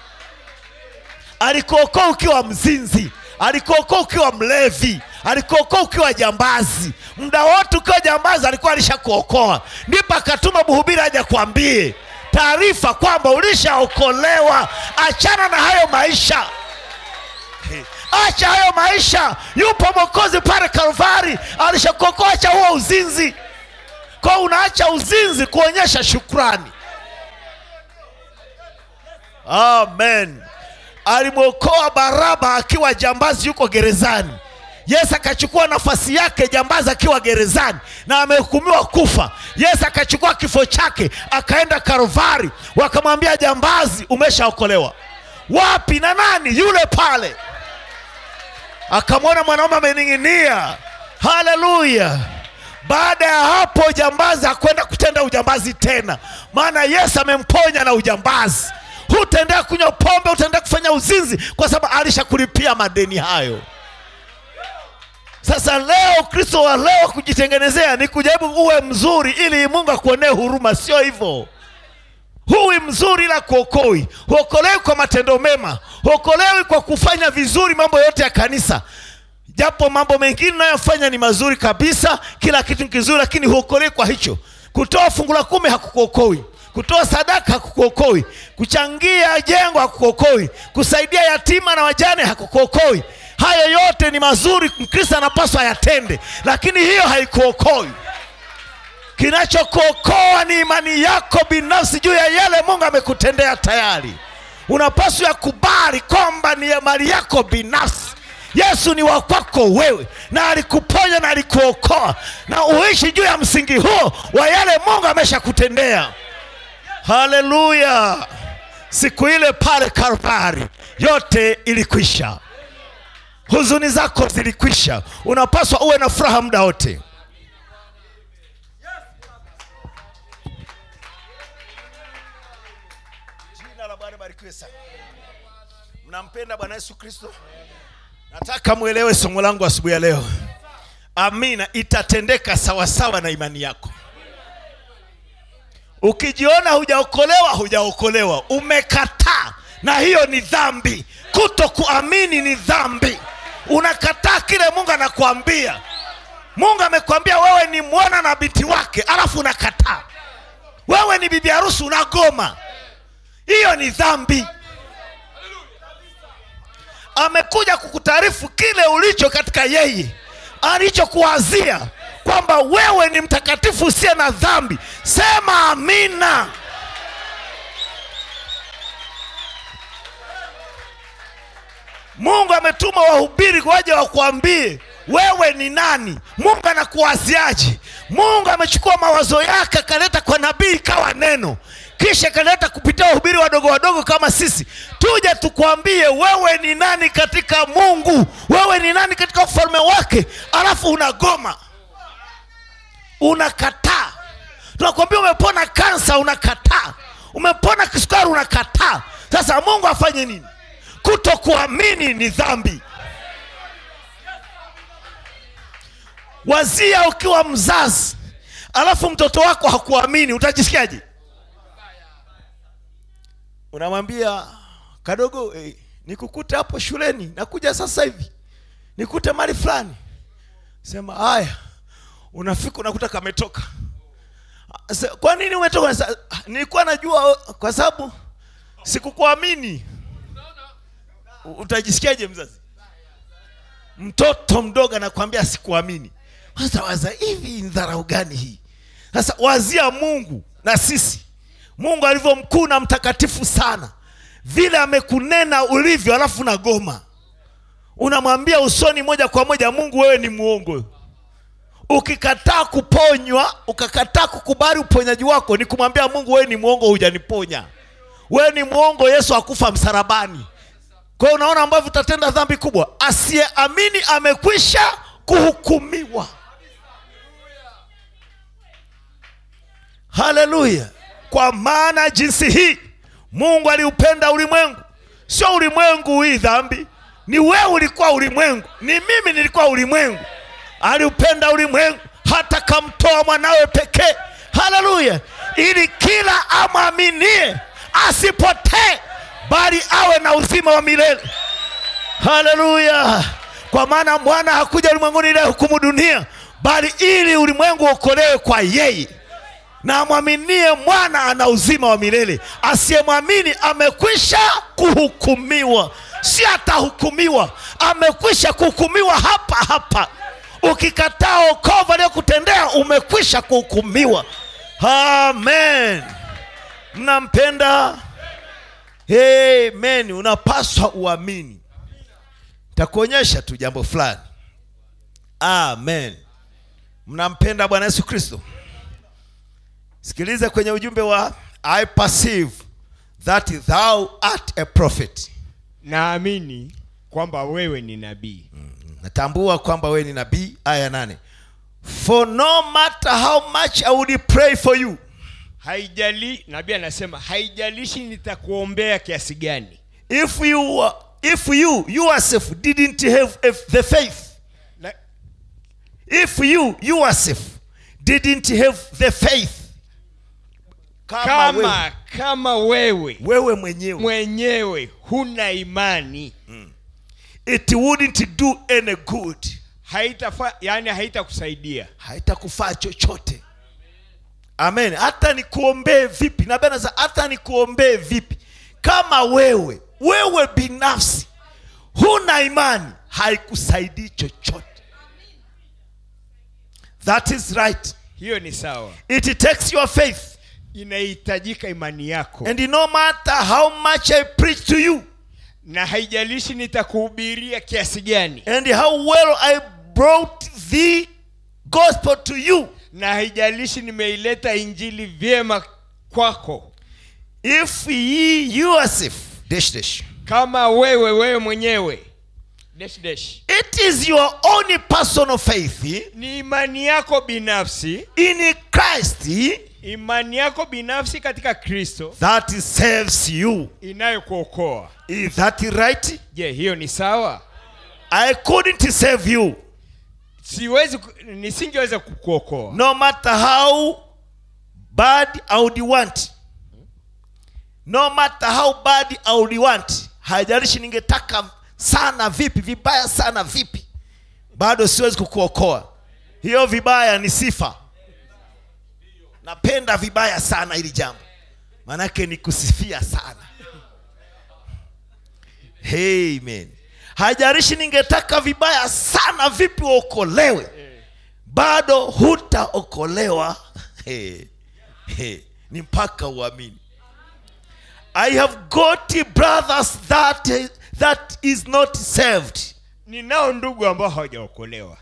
Speaker 1: alikuokoa ukiwa mzinzi alikuokoa ukiwa mlevi alikuokoa ukiwa jambazi muda wote ukiwa jambazi alikuwa alishakuokoa ndipo akatuma mhubiri aja kwambie taarifa kwamba ulishaokolewa achana na hayo maisha acha hayo maisha yupo mwokozi pale kalvari alishakuokoa acha huo uzinzi kwa unaacha uzinzi kuonyesha shukrani amen alimwokoa baraba akiwa jambazi yuko gerezani yesu akachukua nafasi yake jambazi akiwa gerezani na amehukumiwa kufa yesu akachukua kifo chake akaenda karvari wakamwambia jambazi umeshaokolewa wapi na nani yule pale akamwona mwanaume amening'inia haleluya baada ya hapo jambazi hakwenda kutenda ujambazi tena maana yesu amemponya na ujambazi hutaendea kunywa pombe hutaendea kufanya uzinzi kwa sababu alishakulipia madeni hayo sasa leo kristo wa leo kujitengenezea ni kujaribu uwe mzuri ili mungu akuonee huruma sio hivyo huwi mzuri ila kuokoi huokolewi kwa matendo mema huokolewi kwa kufanya vizuri mambo yote ya kanisa japo mambo mengine unayofanya ni mazuri kabisa kila kitu ni kizuri lakini huokolewi kwa hicho kutoa fungu la kumi hakukuokoi kutoa sadaka hakukuokoi kuchangia jengo hakukuokoi kusaidia yatima na wajane hakukuokoi hayo yote ni mazuri mkristo anapaswa yatende lakini hiyo haikuokoi kinachokuokoa ni imani yako binafsi juu ya yale mungu amekutendea tayari unapaswa yakubali kwamba ni ya mali yako binafsi yesu ni wa kwako wewe na alikuponya na alikuokoa na uishi juu ya msingi huo wa yale mungu ameshakutendea haleluya siku ile pale kalvari yote ilikwisha huzuni zako zilikwisha unapaswa uwe na furaha muda wote jina la bwana barikiwe sana mnampenda bwana yesu kristo nataka mwelewe somo langu asubuhi ya leo amina itatendeka sawasawa na imani yako ukijiona hujaokolewa hujaokolewa umekataa na hiyo ni dhambi kuto kuamini ni dhambi unakataa kile mungu anakuambia mungu amekwambia wewe ni mwana na binti wake alafu unakataa wewe ni bibi harusi unagoma hiyo ni dhambi amekuja kukutaarifu kile ulicho katika yeye alichokuwazia kwamba wewe ni mtakatifu usiye na dhambi sema amina mungu ametuma wahubiri waje wakuambie wewe ni nani mungu anakuwaziaje mungu amechukua mawazo yake akaleta kwa nabii ikawa neno kisha akaleta kupitia wahubiri wadogo wadogo kama sisi tuje tukwambie wewe ni nani katika mungu wewe ni nani katika ufalme wake alafu unagoma unakataa tunakwambia umepona kansa unakataa umepona kisukari unakataa sasa mungu afanye nini kutokuamini ni dhambi wazia ukiwa mzazi alafu mtoto wako hakuamini utajisikiaje unamwambia kadogo eh, nikukute hapo shuleni nakuja sasa hivi nikute mali fulani sema haya unafika unakuta kametoka Sa- kwa nini umetoka Sa- nilikuwa najua kwa sababu sikukuamini U- utajisikiaje mzazi mtoto mdogo anakwambia sikuamini sasa waza hivi ni dharau gani hii sasa wazia mungu na sisi mungu alivyo mkuu na mtakatifu sana vile amekunena ulivyo alafu na goma unamwambia usoni moja kwa moja mungu wewe ni mwongo ukikataa kuponywa ukakataa kukubali uponyaji wako ni kumwambia mungu wewe ni mwongo hujaniponya wewe ni mwongo yesu akufa msalabani kwa hiyo unaona ambavyo utatenda dhambi kubwa asiyeamini amekwisha kuhukumiwa haleluya kwa maana jinsi hii mungu aliupenda ulimwengu sio ulimwengu hii dhambi ni wewe ulikuwa ulimwengu ni mimi nilikuwa ulimwengu aliupenda ulimwengu hata kamtoa mwanawe pekee haleluya ili kila amwaminie asipotee bali awe na uzima wa milele haleluya kwa maana mwana hakuja ulimwenguni ili hukumu dunia bali ili ulimwengu uokolewe kwa yeye na amwaminie mwana ana uzima wa milele asiyemwamini amekwisha kuhukumiwa si atahukumiwa amekwisha kuhukumiwa hapa hapa ukikataa okovu aliyokutendea umekwisha kuhukumiwa amen mnampenda amen unapaswa uamini takuonyesha tu jambo fulani amen mnampenda bwana yesu kristo sikiliza kwenye ujumbe wa i perceive that thou art a prophet
Speaker 2: naamini kwamba wewe ni nabii
Speaker 1: natambua kwamba wewe ni nabii aya nane for no matter how much i would pray for you
Speaker 2: haijali nabii anasema haijalishi nitakuombea kiasi gani
Speaker 1: if you were- if you yourself didn't have a- the faith
Speaker 2: Na,
Speaker 1: if you yourself didn't have the faith kama, wewe,
Speaker 2: kama kama wewe
Speaker 1: wewe mwenyewe
Speaker 2: mwenyewe huna imani
Speaker 1: it wouldn't do any good
Speaker 2: haitafa yani haitakusaidia
Speaker 1: haitakufaa chochote amen hata nikuombee vipi nabii anasema hata nikuombee vipi kama wewe wewe binafsi huna imani haikusaidii chochote that is right
Speaker 2: hiyo ni sawa
Speaker 1: it takes your faith
Speaker 2: inahitajika imani yako
Speaker 1: and no matter how much i preach to you
Speaker 2: na haijalishi nitakuhubiria kiasi gani
Speaker 1: and how well i brought the gospel to you
Speaker 2: na haijalishi nimeileta injili vyema kwako
Speaker 1: if ye yourself dash dash
Speaker 2: kama wewe wewe mwenyewe dash dash
Speaker 1: it is your own personal faith
Speaker 2: ni imani yako binafsi
Speaker 1: in Christ
Speaker 2: imani yako binafsi katika kristo
Speaker 1: that saves you.
Speaker 2: inayokuokoa
Speaker 1: Is that right?
Speaker 2: je hiyo ni sawa
Speaker 1: I couldn't save you.
Speaker 2: siwezi ku- nisingeweza kukuokoa
Speaker 1: No matter how bad I would want. No matter how bad I would want. Haijalishi ningetaka sana vipi, vibaya sana vipi. Bado siwezi kukuokoa. Hiyo vibaya ni sifa. Napenda vibaya sana hili jambo. Manake ni kusifia sana. Amen. Haijalishi ningetaka vibaya sana vipi uokolewe bado hutaokolewa hey, hey, ni mpaka uamini i have got brothers that, that is not saved
Speaker 2: ninao ndugu ambao hawajaokolewa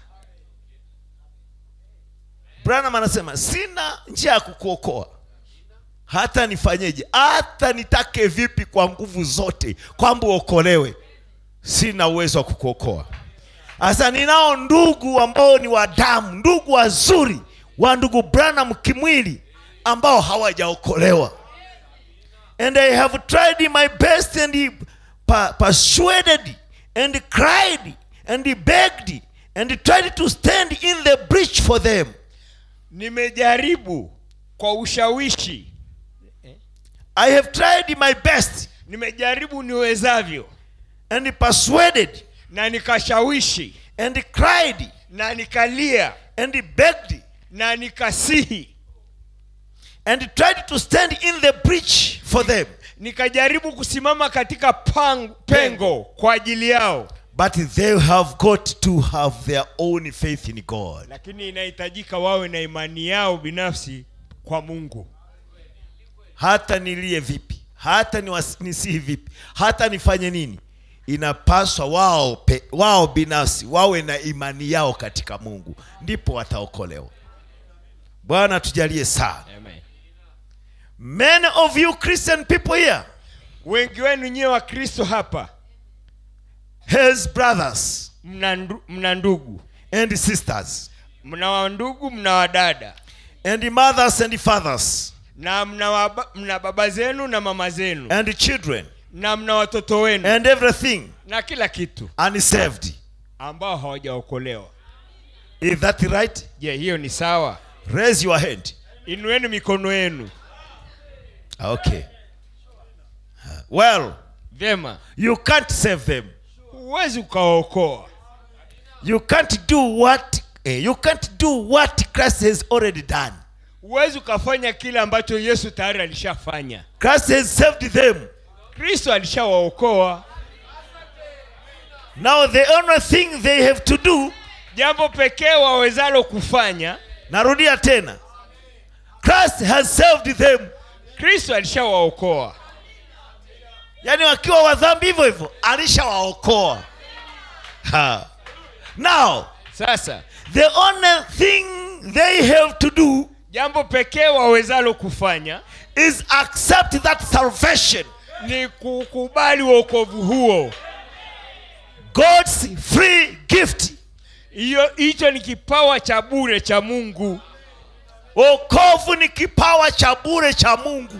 Speaker 1: branham anasema sina njia ya kukuokoa hata nifanyeje hata nitake vipi kwa nguvu zote kwamba uokolewe sina uwezo wa kukuokoa sasa ninao ndugu ambao ni wa damu ndugu wazuri wa ndugu branham kimwili ambao hawajaokolewa and i have tried my best and pa- persuaded and cried and begged and tried to stand in the breach for them
Speaker 2: nimejaribu kwa ushawishi
Speaker 1: I have tried my best
Speaker 2: nimejaribu niwezavyo
Speaker 1: and persuaded
Speaker 2: na nikashawishi
Speaker 1: and cried
Speaker 2: na nikalia
Speaker 1: and begged
Speaker 2: na nikasihi
Speaker 1: and tried to stand in the breach for them.
Speaker 2: nikajaribu kusimama katika pang, pengo kwa ajili yao
Speaker 1: But they have got to have their own faith in God.
Speaker 2: lakini inahitajika wawe na imani yao binafsi kwa mungu
Speaker 1: Hata nilie vipi, hata niwas- nisihi vipi, hata nifanye nini, inapaswa wao, pe, wao binafsi wawe na imani yao katika Mungu, ndipo wataokolewa. Bwana tujalie sana.
Speaker 2: Amen.
Speaker 1: Many of you Christian people here
Speaker 2: wengi wenu nyiwe wa kristo hapa
Speaker 1: has brothers
Speaker 2: mna, ndu, mna ndugu
Speaker 1: and sisters
Speaker 2: mna wandugu mna wadada
Speaker 1: and mothers and fathers
Speaker 2: na mna, waba, mna baba zenu na mama zenu
Speaker 1: and children
Speaker 2: na mna watoto wenu
Speaker 1: and everything
Speaker 2: na kila kitu
Speaker 1: unsaved.
Speaker 2: ambao hawajaokolewa
Speaker 1: Is that right?
Speaker 2: je hiyo ni sawa
Speaker 1: Raise your hand.
Speaker 2: inueni mikono yenu
Speaker 1: Okay. Well,
Speaker 2: vyema
Speaker 1: you can't save them.
Speaker 2: huwezi ukawaokoa
Speaker 1: You can't do what eh, you can't do what Christ has already done.
Speaker 2: huwezi ukafanya kile ambacho yesu tayari alishafanya
Speaker 1: Christ has saved them.
Speaker 2: kristo alishawaokoa
Speaker 1: Now the only thing they have to do,
Speaker 2: jambo pekee wawezalo kufanya
Speaker 1: narudia tena. Christ has saved them.
Speaker 2: kristo alishawaokoa
Speaker 1: Yaani wakiwa wadhambi hivyo hivyo alishawaokoa. Ha. Now,
Speaker 2: sasa
Speaker 1: the only thing they have to do
Speaker 2: jambo pekee wawezalo kufanya
Speaker 1: is accept that salvation.
Speaker 2: ni kukubali wokovu huo
Speaker 1: God's free gift.
Speaker 2: hiyo hicho ni kipawa cha bure cha mungu
Speaker 1: Wokovu ni kipawa cha bure cha Mungu.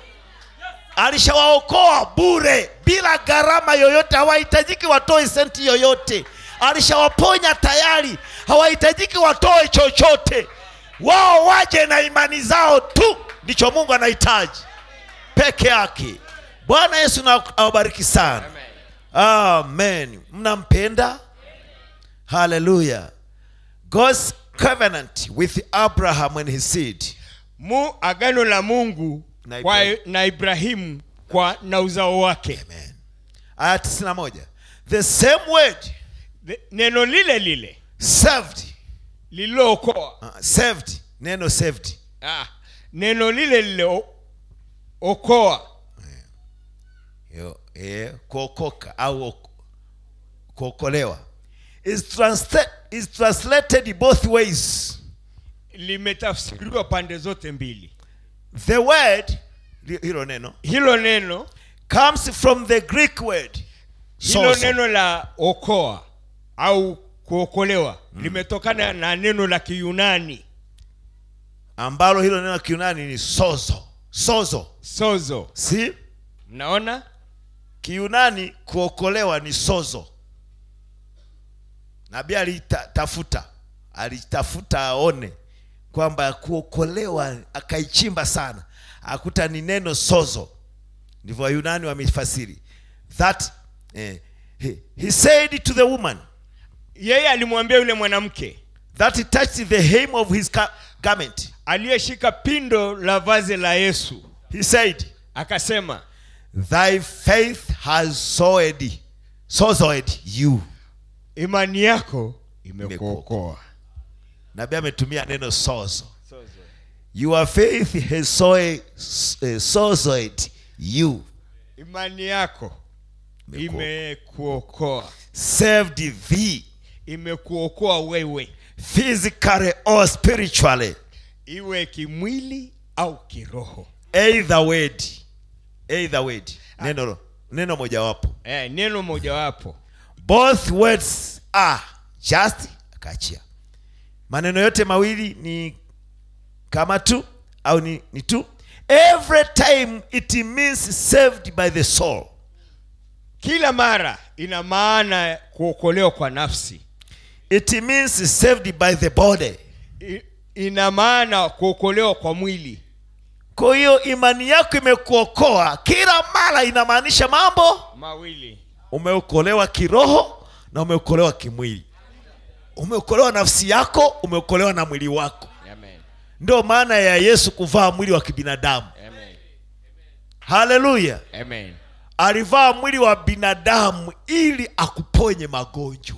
Speaker 1: Alishawaokoa bure bila gharama yoyote, hawahitajiki watoe senti yoyote. Alishawaponya tayari, hawahitajiki watoe chochote. Wao waje na imani zao tu, ndicho Mungu anahitaji peke yake. Bwana Yesu na awabariki sana. Amen. Mnampenda? Hallelujah. God's covenant with Abraham and his seed.
Speaker 2: mu agano la mungu
Speaker 1: Na
Speaker 2: kwa,
Speaker 1: Ibrahimu.
Speaker 2: na ibrahimu kwa na uzao wake
Speaker 1: Amen. Aya 91. The same word
Speaker 2: The- neno lile lile
Speaker 1: saved.
Speaker 2: lililookoa
Speaker 1: Uh, saved. Neno saved.
Speaker 2: ah, neno lile lile o- okoa
Speaker 1: Yo, eh, kuokoka au oko- kuokolewa is, transla- is translated both ways.
Speaker 2: limetafsiriwa pande zote mbili
Speaker 1: The word li- hilo neno
Speaker 2: hilo neno
Speaker 1: comes from the Greek word
Speaker 2: hilo
Speaker 1: sozo.
Speaker 2: neno la okoa au kuokolewa limetokana na neno la kiyunani
Speaker 1: ambalo hilo neno la Kiunani ni sozo. Sozo.
Speaker 2: sozo
Speaker 1: Si?
Speaker 2: mnaona
Speaker 1: Kiunani kuokolewa ni sozo. nabii alitafuta alitafuta aone kwamba kuokolewa akaichimba sana akuta ni neno sozo ndivyo wayunani wamefasiri that eh, he, he said to the woman
Speaker 2: yeye alimwambia yule mwanamke
Speaker 1: that he touched the hem of his ga- garment
Speaker 2: aliyeshika pindo la vazi la yesu
Speaker 1: he said
Speaker 2: akasema
Speaker 1: thy faith has sowed sozoed you
Speaker 2: imani yako imekuokoa
Speaker 1: nabii ametumia neno sozo your faith has sowed, uh, sozoed you
Speaker 2: imani yako
Speaker 1: Imekuokoa.
Speaker 2: imekuokoa
Speaker 1: saved thee
Speaker 2: imekuokoa wewe
Speaker 1: physically or spiritually
Speaker 2: iwe kimwili au kiroho
Speaker 1: either word either word neno neno mojawapo
Speaker 2: eh, neno mojawapo
Speaker 1: both words are just akaachia maneno yote mawili ni kama tu au ni, ni tu every time it means saved by the soul
Speaker 2: kila mara ina maana ya kuokolewa kwa nafsi
Speaker 1: it means saved by the body
Speaker 2: I, ina maana kuokolewa kwa mwili
Speaker 1: kwa hiyo imani yako imekuokoa kila mara inamaanisha mambo
Speaker 2: mawili
Speaker 1: umeokolewa kiroho na umeokolewa kimwili umeokolewa nafsi yako umeokolewa na mwili wako
Speaker 2: Amen.
Speaker 1: ndio maana ya yesu kuvaa mwili wa kibinadamu
Speaker 2: Amen.
Speaker 1: haleluya
Speaker 2: Amen.
Speaker 1: alivaa mwili wa binadamu ili akuponye magonjwa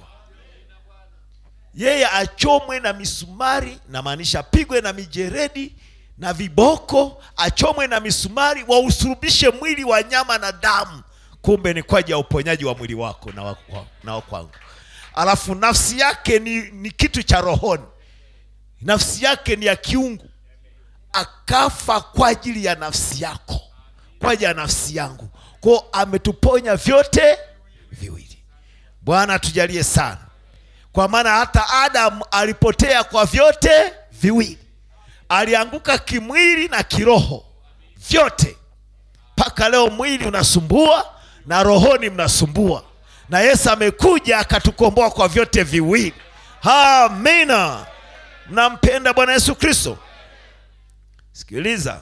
Speaker 1: yeye achomwe na misumari namaanisha apigwe na mijeredi na viboko achomwe na misumari wausurubishe mwili wa nyama na damu kumbe ni kwa ajili ya uponyaji wa mwili wako na wa, wa, na wa kwangu alafu nafsi yake ni, ni kitu cha rohoni nafsi yake ni ya kiungu akafa kwa ajili ya nafsi yako kwa ajili ya nafsi yangu kwao ametuponya vyote viwili bwana tujalie sana kwa maana hata adamu alipotea kwa vyote viwili alianguka kimwili na kiroho vyote mpaka leo mwili unasumbua na rohoni mnasumbua na yesu amekuja akatukomboa kwa vyote viwili amina mnampenda bwana yesu kristo sikiliza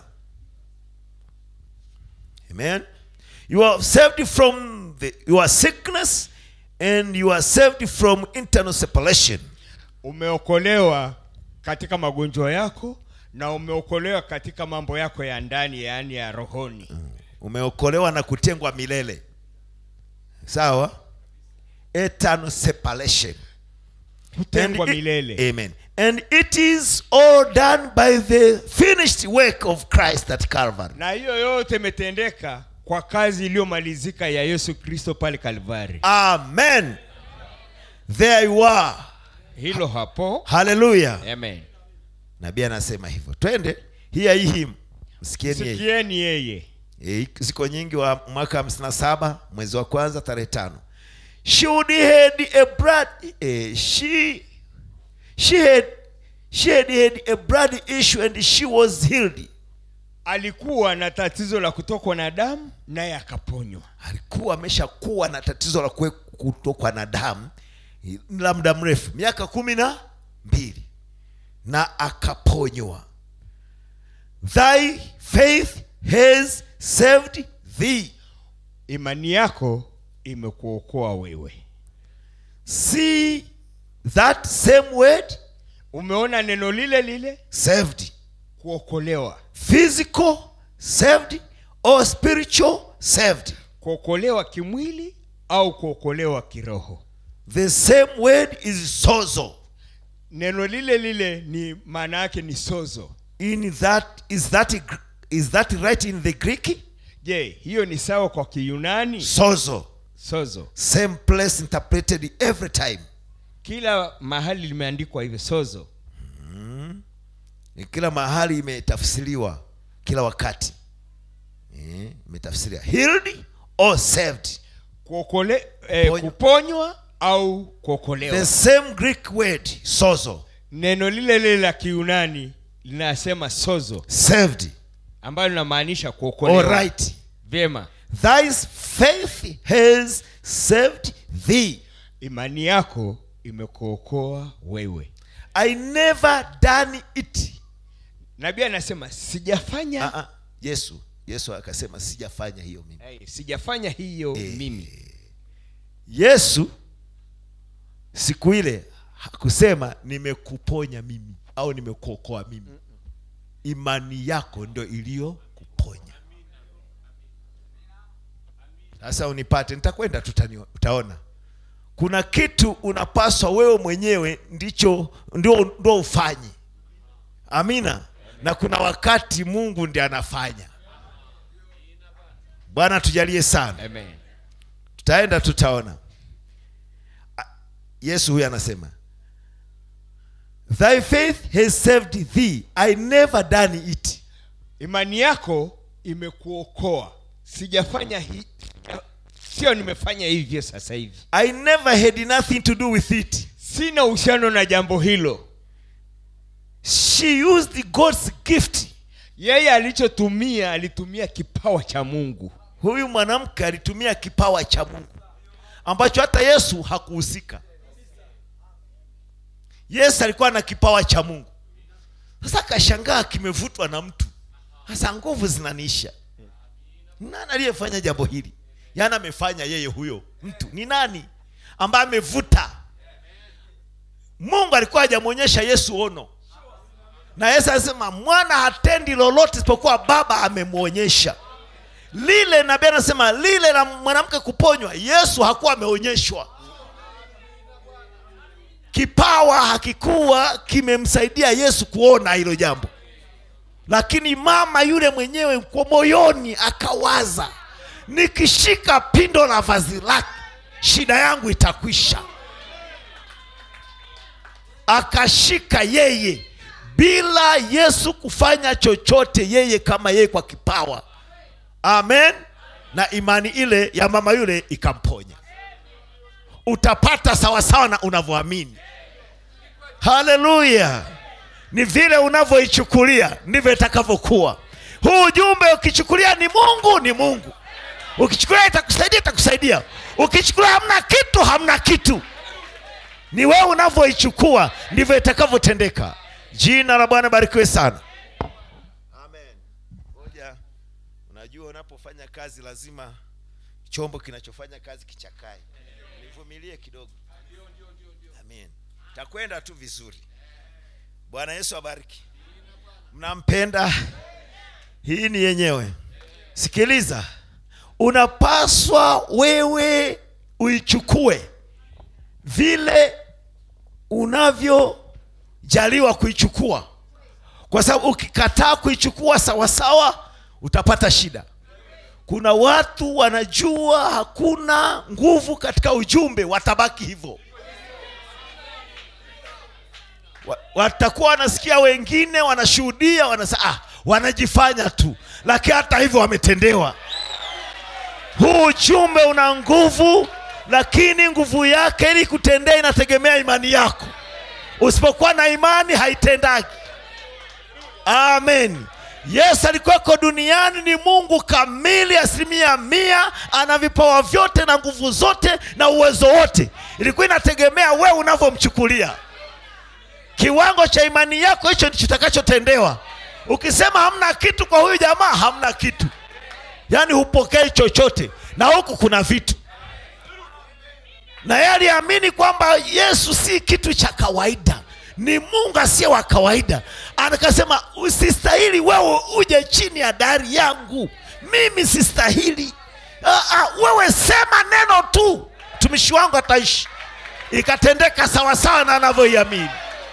Speaker 1: amen you are saved from the, your sickness and you are saved from internal separation
Speaker 2: umeokolewa katika magonjwa yako na umeokolewa katika mambo yako ya ndani yaani ya rohoni
Speaker 1: umeokolewa na kutengwa milele sawa eternal separation
Speaker 2: kutengwa
Speaker 1: And it-
Speaker 2: milele
Speaker 1: amen and it is all done by the finished work of christ at calvary
Speaker 2: na hiyo yote imetendeka kwa kazi iliyomalizika ya yesu kristo pale kalvari
Speaker 1: amen there you are
Speaker 2: hilo hapo
Speaker 1: haleluya
Speaker 2: amen
Speaker 1: nabii anasema hivyo twende hiya hii him msikieni yeye
Speaker 2: sikieni yeye
Speaker 1: e, ziko nyingi wa mwaka 57 mwezi wa kwanza tarehe tano she would had a blood eh, she she had she had had a blood issue and she was healed
Speaker 2: alikuwa na tatizo la kutokwa na damu naye akaponywa
Speaker 1: alikuwa ameshakuwa na tatizo la kue- kutokwa na damu la muda mrefu miaka kumi na mbili na akaponywa thy faith has saved thee
Speaker 2: imani yako imekuokoa wewe
Speaker 1: see that same word
Speaker 2: umeona neno lile lile
Speaker 1: saved
Speaker 2: kuokolewa
Speaker 1: physical saved or spiritual saved
Speaker 2: kuokolewa kimwili au kuokolewa kiroho
Speaker 1: the same word is sozo
Speaker 2: neno lile lile ni maana yake ni sozo
Speaker 1: in that is that is that right in the greek
Speaker 2: je hiyo ni sawa kwa kiyunani
Speaker 1: sozo
Speaker 2: sozo
Speaker 1: same place interpreted every time
Speaker 2: kila mahali limeandikwa hivyo sozo
Speaker 1: Ni kila mahali imetafsiriwa kila wakati Eh, imetafsiriwa healed or saved
Speaker 2: kuokole eh,
Speaker 1: Ponywa.
Speaker 2: kuponywa au kuokolewa
Speaker 1: the same greek word sozo
Speaker 2: neno lile lile la kiyunani linasema sozo
Speaker 1: saved
Speaker 2: ambayo linamaanisha kuokolewa
Speaker 1: all right
Speaker 2: vyema
Speaker 1: thy faith has saved thee
Speaker 2: imani yako imekuokoa wewe
Speaker 1: i never done it
Speaker 2: nabii anasema sijafanya
Speaker 1: Ah, ah. yesu yesu akasema sijafanya hiyo mimi
Speaker 2: hey, sijafanya hiyo
Speaker 1: Eh.
Speaker 2: mimi
Speaker 1: yesu siku ile hakusema nimekuponya mimi au nimekuokoa mimi imani yako ndo iliyokuponya sasa unipate nitakwenda tutani- utaona kuna kitu unapaswa wewe mwenyewe ndicho ndio, ndio ufanye amina na kuna wakati mungu ndi anafanya bwana tujalie sana
Speaker 2: amen
Speaker 1: tutaenda tutaona A- yesu huyu anasema thy faith has saved thee i never done it
Speaker 2: imani yako imekuokoa sijafanya hi sio nimefanya hivyo sasa hivi
Speaker 1: i never had nothing to do with it
Speaker 2: sina uhusiano na jambo hilo
Speaker 1: she used god's gift
Speaker 2: yeye alichotumia alitumia kipawa cha mungu
Speaker 1: huyu mwanamke alitumia kipawa cha mungu ambacho hata yesu hakuhusika yesu alikuwa na kipawa cha mungu sasa akashangaa kimevutwa na mtu sasa nguvu zinaniisha nani aliyefanya jambo hili yaani amefanya yeye huyo mtu ni nani ambaye amevuta mungu alikuwa hajamwonyesha yesu ono na yesu alisema mwana hatendi lolote isipokuwa baba amemwonyesha lile nabii anasema lile la mwanamke kuponywa yesu hakuwa ameonyeshwa kipawa hakikuwa kimemsaidia yesu kuona hilo jambo lakini mama yule mwenyewe kwa moyoni akawaza nikishika pindo la vazi lake shida yangu itakwisha akashika yeye bila yesu kufanya chochote yeye kama yeye kwa kipawa amen na imani ile ya mama yule ikamponya utapata sawasawa na unavyoamini haleluya ni vile unavyoichukulia ndivyo itakavyokuwa huu ujumbe ukichukulia ni mungu ni mungu ukichukulia itakusaidia itakusaidia ukichukulia hamna kitu hamna kitu ni wewe unavyoichukua ndivyo itakavyotendeka jina la bwana barikiwe sana amen moja unajua unapofanya kazi lazima chombo kinachofanya kazi kichakae nivumilie kidogo amen takwenda tu vizuri bwana yesu abariki mnampenda hii ni yenyewe sikiliza unapaswa wewe uichukue vile unavyojaliwa kuichukua kwa sababu ukikataa kuichukua sawasawa utapata shida kuna watu wanajua hakuna nguvu katika ujumbe watabaki hivyo Wa- watakuwa wanasikia wengine wanashuhudia wanasa, ah, wanajifanya tu lakini hata hivyo wametendewa huu ujumbe una nguvu lakini nguvu yake ili kutendea inategemea imani yako usipokuwa na imani haitendaki amen yesu alikuweko duniani ni mungu kamili asilimia mia ana vipawa vyote na nguvu zote na uwezo wote ilikuwa inategemea wewe unavyomchukulia kiwango cha imani yako hicho ndicho kitakachotendewa ukisema hamna kitu kwa huyu jamaa hamna kitu yaani hupokei chochote na huku kuna vitu na yeye aliamini kwamba yesu si kitu cha kawaida ni mungu asiye wa kawaida akasema usistahili wewe uje chini ya dari yangu mimi sistahili ah, ah, wewe sema neno tu mtumishi wangu ataishi ikatendeka sawasawa na anavyoiamini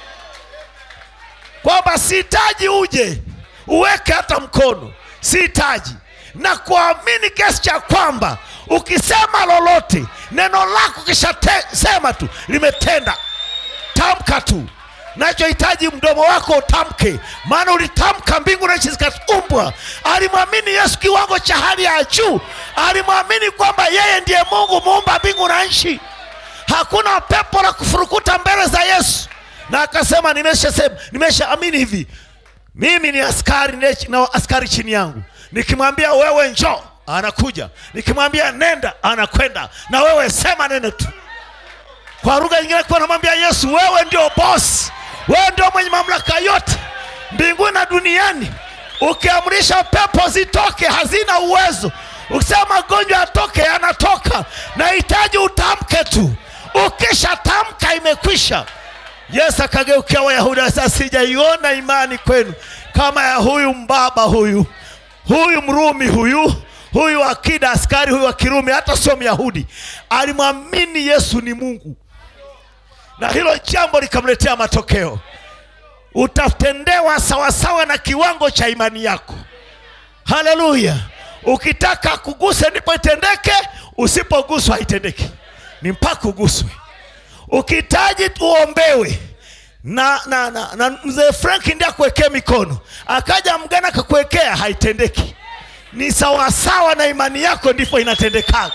Speaker 1: kwamba sihitaji uje uweke hata mkono sihitaji na kuamini kiasi cha kwamba ukisema lolote neno lako kishasema tu limetenda tamka tu nachohitaji mdomo wako utamke maana ulitamka mbingu na nchi zikaumbwa alimwamini yesu kiwango cha hali ya juu alimwamini kwamba yeye ndiye mungu muumba mbingu na nchi hakuna pepo la kufurukuta mbele za yesu na akasema nimeshasema nimeshaamini hivi mimi ni askari nile- na askari chini yangu nikimwambia wewe njoo anakuja nikimwambia nenda anakwenda na wewe sema neno tu kwa lugha nyingine akiwa anamwambia yesu wewe ndio bosi wewe ndio mwenye mamlaka yote mbinguni na duniani ukiamrisha pepo zitoke hazina uwezo ukisema magonjwa yatoke yanatoka nahitaji utamke tu ukisha tamka imekwisha yesu akageukia wayahudi sasa sijaiona imani kwenu kama ya huyu mbaba huyu huyu mrumi huyu huyu akida askari huyu wa kirumi hata sio myahudi alimwamini yesu ni mungu na hilo jambo likamletea matokeo utatendewa sawasawa na kiwango cha imani yako haleluya ukitaka kuguse ndipo itendeke usipoguswa haitendeki ni mpaka uguswe ukihitaji uombewe na, na, na, na mzee frank ndiye akuwekee mikono akaja mgana akakuwekea haitendeki ni sawasawa na imani yako ndipo inatendekaga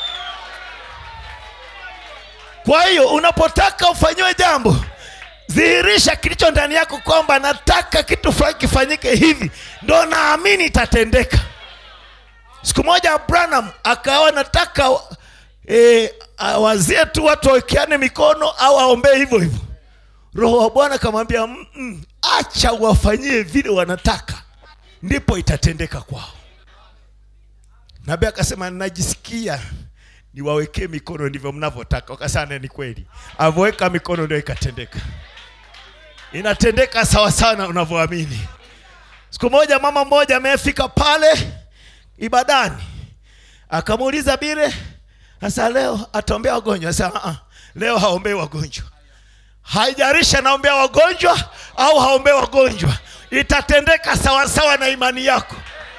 Speaker 1: kwa hiyo unapotaka ufanyiwe jambo dhihirisha kilicho ndani yako kwamba nataka kitu fulani kifanyike hivi ndo naamini itatendeka siku moja branham akawa nataka e, awazie tu watu wawekeane mikono au aombee hivyo hivyo roho wa bwana akamwambia "Mm-mm, acha wafanyie vile wanataka ndipo itatendeka kwao nabii akasema najisikia niwawekee mikono ndivyo mnavyotaka wakasana ni kweli avoweka mikono ndio ikatendeka inatendeka sawa sana unavyoamini siku moja mama mmoja amefika pale ibadani akamuuliza bile sasa leo ataombea wagonjwa sasa leo haombei wagonjwa haijarishi anaombea wagonjwa au haombei wagonjwa itatendeka sawasawa na imani yako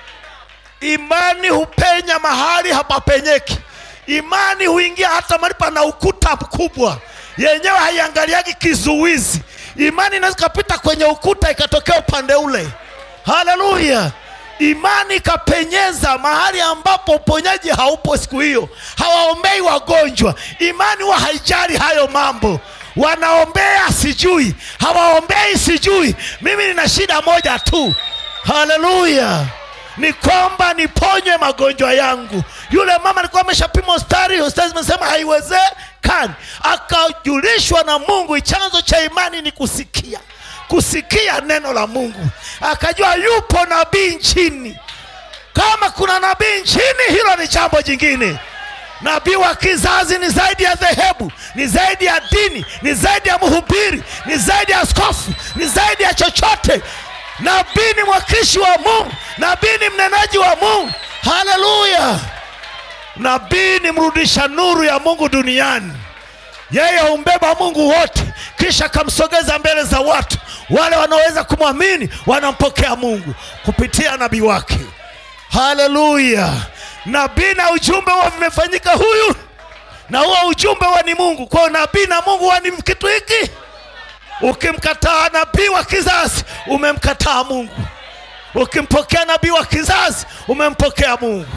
Speaker 1: imani hupenya mahali hapapenyeki imani huingia hata mahali pana ukuta mkubwa yenyewe haiangaliagi kizuizi imani inaweza ikapita kwenye ukuta ikatokea upande ule haleluya imani ikapenyeza mahali ambapo uponyaji haupo siku hiyo hawaombei wagonjwa imani huwa haijali hayo mambo wanaombea sijui hawaombei sijui mimi nina shida moja tu haleluya ni kwamba niponywe magonjwa yangu yule mama alikuwa ameshapima hospitali hospitali zimesema haiwezekani akajulishwa na mungu chanzo cha imani ni kusikia kusikia neno la mungu akajua yupo nabii nchini kama kuna nabii nchini hilo ni jambo jingine nabii wa kizazi ni zaidi ya dhehebu ni zaidi ya dini ni zaidi ya mhubiri ni zaidi ya askofu ni zaidi ya chochote nabii ni mwakilishi wa mungu nabii ni mnenaji wa mungu haleluya nabii ni mrudisha nuru ya mungu duniani yeye humbeba mungu wote kisha akamsogeza mbele za watu wale wanaoweza kumwamini wanampokea mungu kupitia nabii wake haleluya nabii na ujumbe huwa vimefanyika huyu na huo ujumbe huwa ni mungu kwao nabii na mungu huwa ni kitu hiki ukimkataa nabii wa kizazi umemkataa mungu ukimpokea nabii wa kizazi umempokea mungu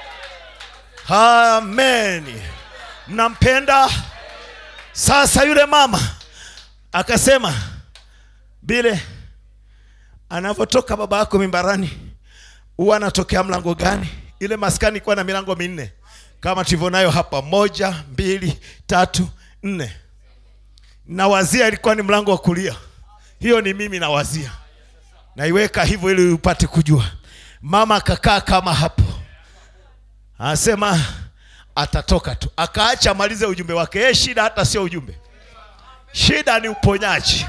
Speaker 1: amen mnampenda sasa yule mama akasema bile anavyotoka baba yako mimbarani huwa anatokea mlango gani ile maskani ikuwa na milango minne kama tulivyonayo hapa moja mbili tatu nne nawazia ilikuwa ni mlango wa kulia hiyo ni mimi nawazia naiweka hivyo ili upate kujua mama akakaa kama hapo anasema atatoka tu akaacha amalize ujumbe wake yeye shida hata sio ujumbe shida ni uponyaji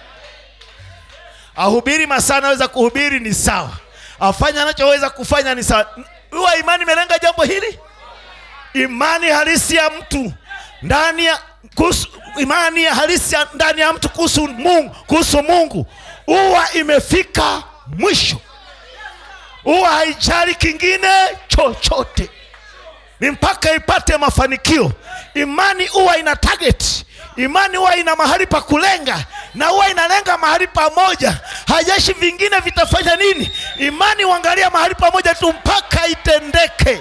Speaker 1: ahubiri masaa anaweza kuhubiri ni sawa afanye anachoweza kufanya ni sawa huwa imani imelenga jambo hili imani halisi ya mtu ndani ya kuhusu, imani ya halisi ya ndani ya mtu kuhusu mungu kuhusu mungu huwa imefika mwisho huwa haijali kingine chochote ni mpaka ipate mafanikio imani huwa ina target imani huwa ina mahali pa kulenga na huwa inalenga mahali pamoja hajeshi vingine vitafanya nini imani huangalia mahali pamoja tu mpaka itendeke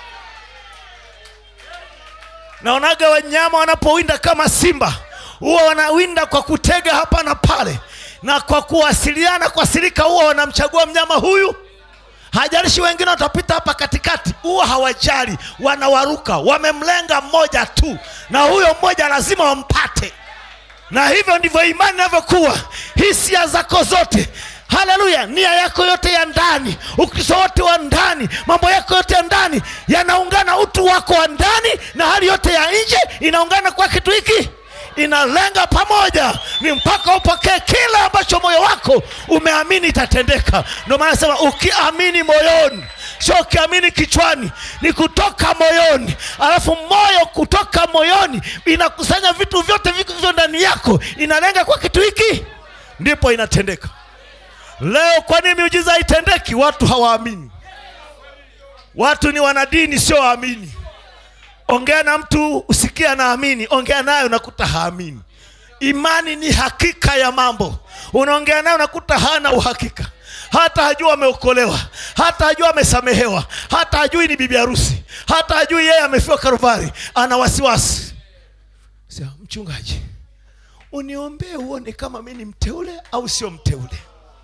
Speaker 1: naonaga wanyama wanapowinda kama simba huwa wanawinda kwa kutega hapa na pale na kwa kuwasiliana kwa sirika huwa wanamchagua mnyama huyu hajalishi wengine watapita hapa katikati huwa hawajali wanawaruka wamemlenga mmoja tu na huyo mmoja lazima wampate na hivyo ndivyo imani inavyokuwa hisia zako zote haleluya nia yako yote ya ndani ukristo wote wa ndani mambo yako yote ya ndani yanaungana utu wako wa ndani na hali yote ya nje inaungana kwa kitu hiki inalenga pamoja ni mpaka upokee kile ambacho moyo wako umeamini itatendeka ndio maana nasema ukiamini moyoni sio ukiamini kichwani ni kutoka moyoni alafu moyo kutoka moyoni inakusanya vitu vyote vilivyo ndani yako inalenga kwa kitu hiki ndipo inatendeka leo kwa nini miujiza haitendeki watu hawaamini watu ni wanadini sio waamini ongea na mtu usikie anaamini ongea naye unakuta haamini imani ni hakika ya mambo unaongea naye unakuta hana uhakika hata hajua ameokolewa hata hajua amesamehewa hata hajui ni bibi harusi hata hajui yeye amefiwa karuvari ana wasiwasi Sasa, mchungaji uniombee uone kama mi ni mteule au sio mteule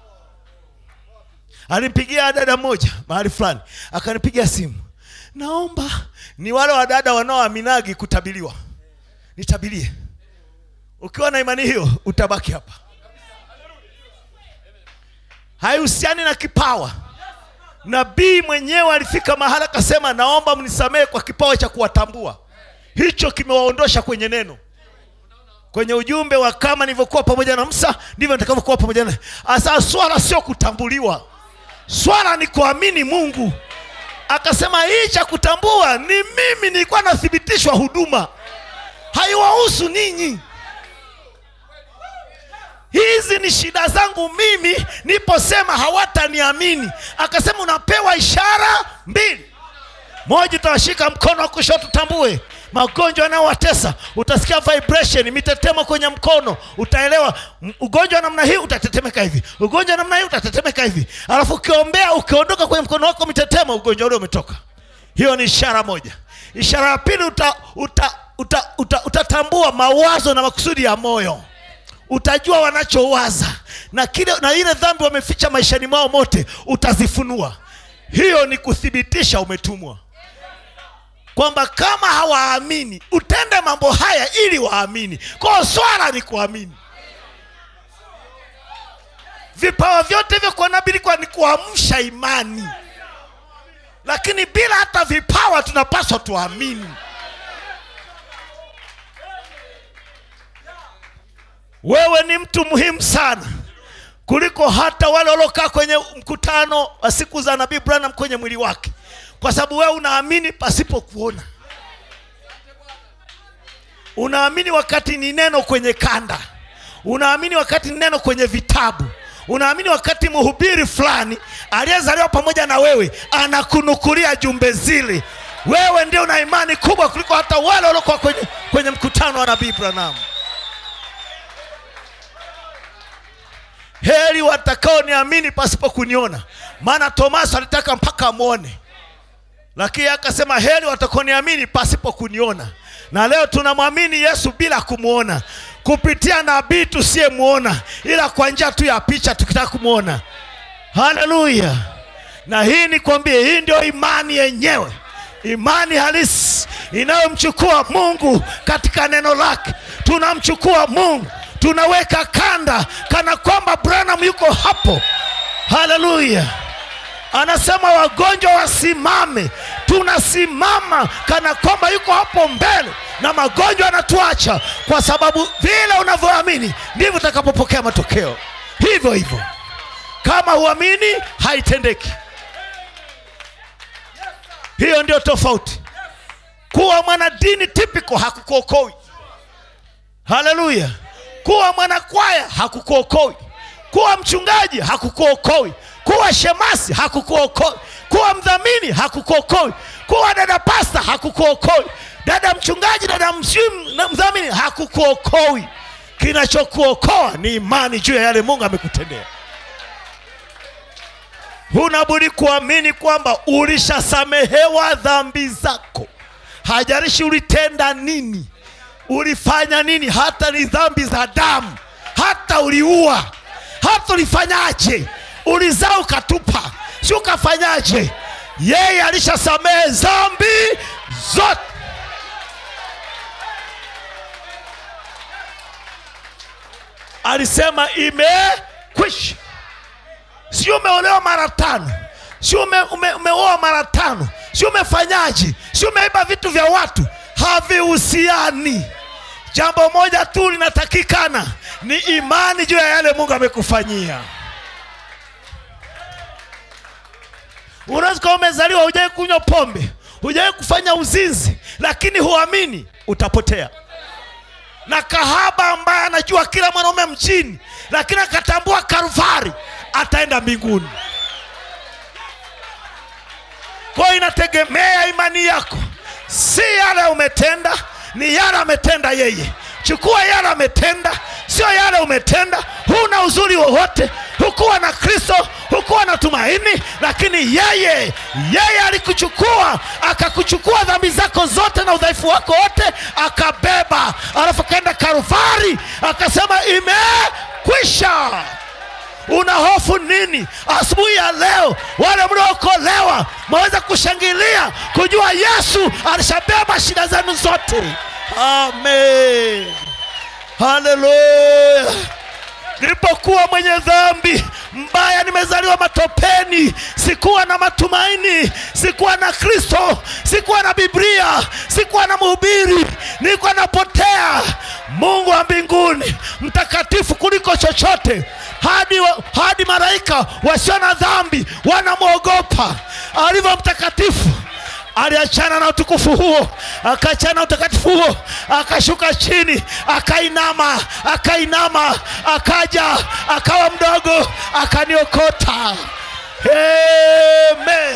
Speaker 1: alimpigia dada mmoja mahali fulani akanipigia simu naomba ni wale wadada wanaoaminagi kutabiliwa nitabilie ukiwa na imani hiyo utabaki hapa haihusiani na kipawa nabii mwenyewe alifika mahala akasema naomba mnisamehe kwa kipawa cha kuwatambua hicho kimewaondosha kwenye neno kwenye ujumbe wa kama nilivyokuwa pamoja na msa ndivyo nitakavyokuwa pamoja na asa swala sio kutambuliwa swala ni kuamini mungu akasema hii cha kutambua ni mimi nilikuwa nathibitishwa huduma haiwahusu ninyi hizi ni shida zangu mimi niposema hawataniamini akasema unapewa ishara mbili moja utawashika mkono wa kushoto tambue magonjwa yanayowatesa utasikia vibration mitetemo kwenye mkono utaelewa m- ugonjwa wa namna hii utatetemeka hivi ugonjwa wa namna hii utatetemeka hivi alafu ukiombea ukiondoka kwenye mkono wako mitetemo ugonjwa ule umetoka hiyo ni ishara moja ishara ya pili uta, uta, uta, uta, utatambua mawazo na makusudi ya moyo utajua wanachowaza na kile na ile dhambi wameficha maishani mwao mote utazifunua hiyo ni kuthibitisha umetumwa kwamba kama hawaamini utende mambo haya ili waamini kwao swala ni kuamini vipawa vyote hivyo kwa nabii ilikuwa ni kuamsha imani lakini bila hata vipawa tunapaswa tuamini wewe ni mtu muhimu sana kuliko hata wale waliokaa kwenye mkutano wa siku za nabii branham kwenye mwili wake kwa sababu wewe unaamini pasipo kuona unaamini wakati ni neno kwenye kanda unaamini wakati ni neno kwenye vitabu unaamini wakati mhubiri fulani aliyezaliwa pamoja na wewe anakunukulia jumbe zile wewe ndio una imani kubwa kuliko hata wale waliokuwa kwenye, kwenye mkutano wa nabii branham heri watakaoniamini pasipo kuniona maana tomaso alitaka mpaka amwone lakini akasema heri watakaoniamini pasipo kuniona na leo tunamwamini yesu bila kumwona kupitia nabii tusiyemwona ila kwa njia tu ya picha tukitaka kumwona haleluya na hii nikwambie hii ndio imani yenyewe imani halisi inayomchukua mungu katika neno lake tunamchukua mungu tunaweka kanda kana kwamba branham yuko hapo haleluya anasema wagonjwa wasimame tunasimama kana kwamba yuko hapo mbele na magonjwa yanatuacha kwa sababu vile unavyoamini ndivyo utakapopokea matokeo hivyo hivyo kama huamini haitendeki hiyo ndio tofauti kuwa mwanadini tipiko hakukuokoi haleluya kuwa mwanakwaya hakukuokoi kuwa mchungaji hakukuokoi kuwa shemasi hakukuokoi kuwa mdhamini hakukuokoi kuwa dada pasta hakukuokoi dada mchungaji dada mshimu na mdhamini hakukuokoi kinachokuokoa ni imani juu ya yale mungu amekutendea hunabudi kuamini kwamba ulishasamehewa dhambi zako hajarishi ulitenda nini ulifanya nini hata ni dhambi za damu hata uliua hata ulifanyaje ulizaa ukatupa si ukafanyaje yeye alishasamehe dhambi zote alisema imekwisha si umeolewa mara tano si ume, ume, umeoa mara tano si umefanyaje si umeiba vitu vya watu havihusiani jambo moja tu linatakikana ni imani juu ya yale mungu amekufanyia unaweza kuwa umezaliwa hujawai kunywa pombe hujawai kufanya uzinzi lakini huamini utapotea na kahaba ambaye anajua kila mwanaume mjini lakini akatambua karvari ataenda mbinguni kwa hiyo inategemea imani yako si yale umetenda ni yale ametenda yeye chukua yale ametenda sio yale umetenda huna uzuri wowote hukuwa na kristo hukuwa na tumaini lakini yeye yeye alikuchukua akakuchukua dhambi zako zote na udhaifu wako wote akabeba alafu akaenda karuvari akasema imekwisha una hofu nini asubuhi ya leo wale mliookolewa mwaweza kushangilia kujua yesu alishabeba shida zenu zote amen haleluya nilipokuwa mwenye dhambi mbaya nimezaliwa matopeni sikuwa na matumaini sikuwa na kristo sikuwa na biblia sikuwa na mhubiri nilikuwa napotea mungu wa mbinguni mtakatifu kuliko chochote hadi, wa, hadi malaika wasio na dhambi wanamwogopa alivyo mtakatifu aliachana na utukufu huo akaachana na utakatifu huo akashuka chini akainama akainama akaja akawa mdogo akaniokota Amen.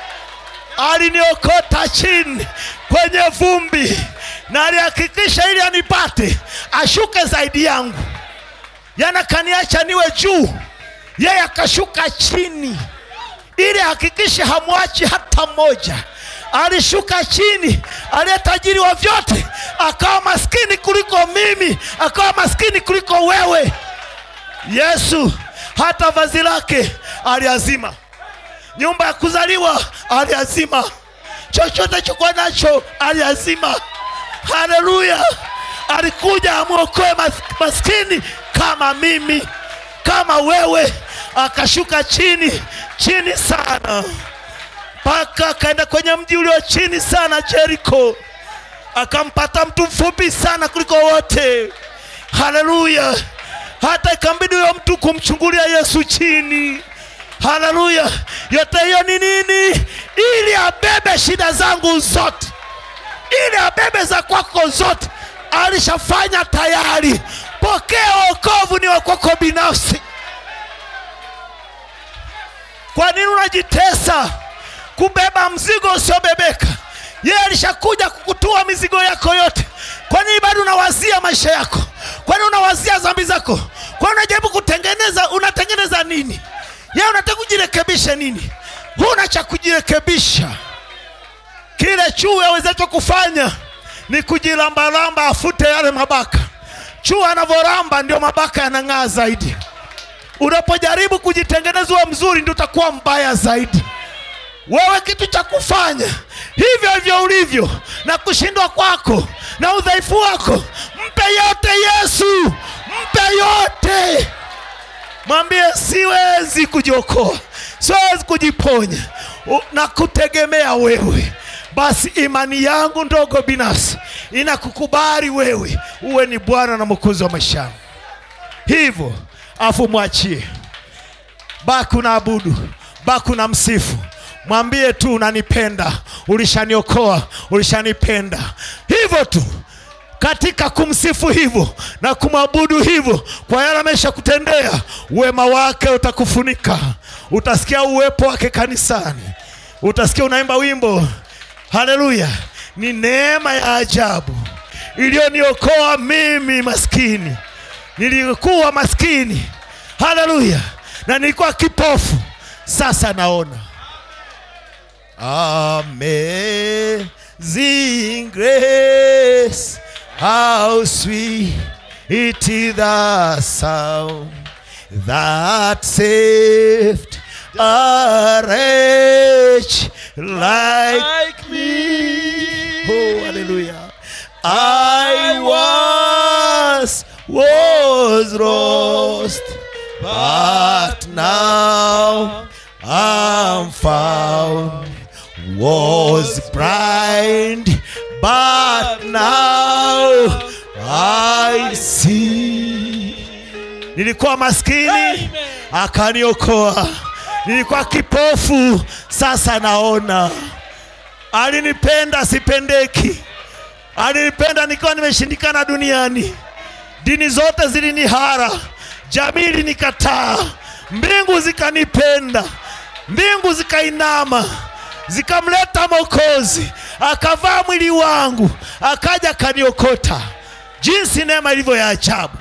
Speaker 1: aliniokota chini kwenye vumbi na alihakikisha ili anipate ashuke zaidi yangu yana kaniacha niwe juu yeye akashuka chini ili hakikishe hamwachi hata mmoja alishuka chini aliye tajiri wa vyote akawa maskini kuliko mimi akawa maskini kuliko wewe yesu hata vazi lake aliazima nyumba ya kuzaliwa aliazima chochote chokuwa nacho aliazima haleluya alikuja amwokoe mas, maskini kama mimi kama wewe akashuka chini chini sana mpaka akaenda kwenye mji ulio chini sana jeriko akampata mtu mfupi sana kuliko wote haleluya hata ikambidi huyo mtu kumchungulia yesu chini haleluya yote hiyo ni nini ili abebe shida zangu zote ili abebe za kwako zote alishafanya tayari pokea wokovu ni wakwako binafsi kwa nini unajitesa kubeba mzigo usiobebeka yeye alishakuja kukutua mizigo yako yote kwa nini bado unawazia maisha yako kwa nini unawazia dhambi zako kwa nini unajaribu kutengeneza unatengeneza nini yeye unataka kujirekebisha nini huna cha kujirekebisha kile chui awezacho kufanya ni kujilambalamba afute yale mabaka chui anavyoramba ndio mabaka yanang'aa zaidi unapojaribu kujitengeneza uwe mzuri ndio utakuwa mbaya zaidi wewe kitu cha kufanya hivyo hivyo ulivyo na kushindwa kwako na udhaifu wako mpe yote yesu mpe yote mwambie siwezi kujiokoa siwezi kujiponya U- na kutegemea wewe basi imani yangu ndogo binafsi inakukubali wewe uwe ni bwana na mwokozi wa maisha yangu hivyo afu mwachie baki unaabudu baki una msifu mwambie tu unanipenda ulishaniokoa ulishanipenda hivyo tu katika kumsifu hivyo na kumwabudu hivyo kwa yale amesha kutendea wema wake utakufunika utasikia uwepo wake kanisani utasikia unaimba wimbo haleluya ni neema ya ajabu iliyoniokoa mimi maskini nilikuwa maskini haleluya na nilikuwa kipofu sasa naona Amazing grace, how sweet the sound that saved a wretch like
Speaker 2: like me.
Speaker 1: Oh, hallelujah. I was, was lost, but now I'm found. Was blind, but now I see. Nilikuwa maskini akaniokoa, nilikuwa kipofu sasa naona. Alinipenda sipendeki, alinipenda nikiwa nimeshindikana duniani. Dini zote zilinihara, jamii ilinikataa, mbingu zikanipenda, mbingu zikainama, zikamleta Mwokozi, akavaa mwili wangu, akaja akaniokota. Jinsi neema ilivyo ya ajabu!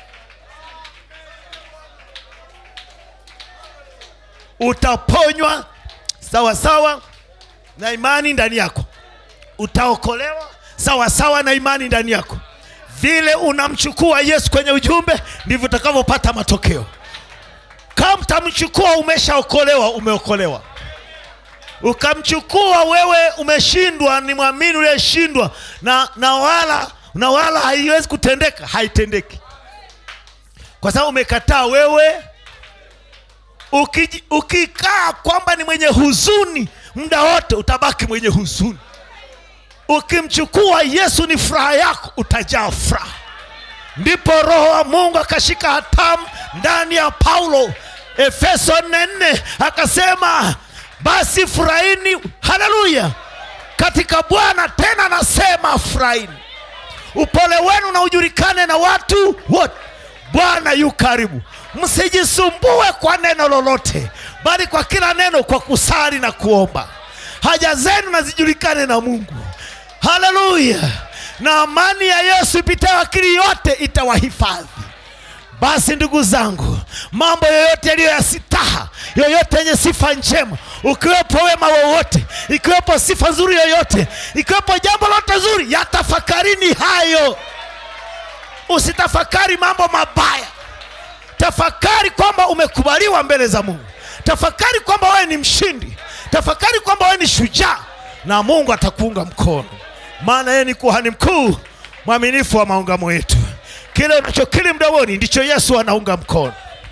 Speaker 1: Utaponywa sawa sawa na imani ndani yako, utaokolewa sawa sawa na imani ndani yako. Vile unamchukua Yesu kwenye ujumbe, ndivyo utakavyopata matokeo. Kama utamchukua umeshaokolewa, umeokolewa. Ukamchukua wewe umeshindwa, ni mwamini uliyeshindwa, na, na wala na wala haiwezi kutendeka, haitendeki kwa sababu umekataa wewe Ukiji- ukikaa kwamba ni mwenye huzuni muda wote utabaki mwenye huzuni ukimchukua yesu ni furaha yako utajaa furaha ndipo roho wa mungu akashika hatamu ndani ya paulo efeso 44 akasema basi furahini haleluya katika bwana tena nasema furahini upole wenu na ujulikane na watu wote bwana yu karibu msijisumbue kwa neno lolote bali kwa kila neno kwa kusali na kuomba haja zenu na zijulikane na mungu haleluya na amani ya yesu ipitayo akili yote itawahifadhi basi ndugu zangu mambo yoyote yaliyo ya sitaha yoyote yenye sifa njema ukiwepo wema wowote ikiwepo sifa nzuri yoyote ikiwepo jambo lote zuri yatafakarini hayo usitafakari mambo mabaya tafakari kwamba umekubaliwa mbele za mungu tafakari kwamba wewe ni mshindi tafakari kwamba wewe ni shujaa na mungu atakuunga mkono maana yeye ni kuhani mkuu mwaminifu wa maungamo yetu kile unachokili mdomoni ndicho yesu anaunga mkono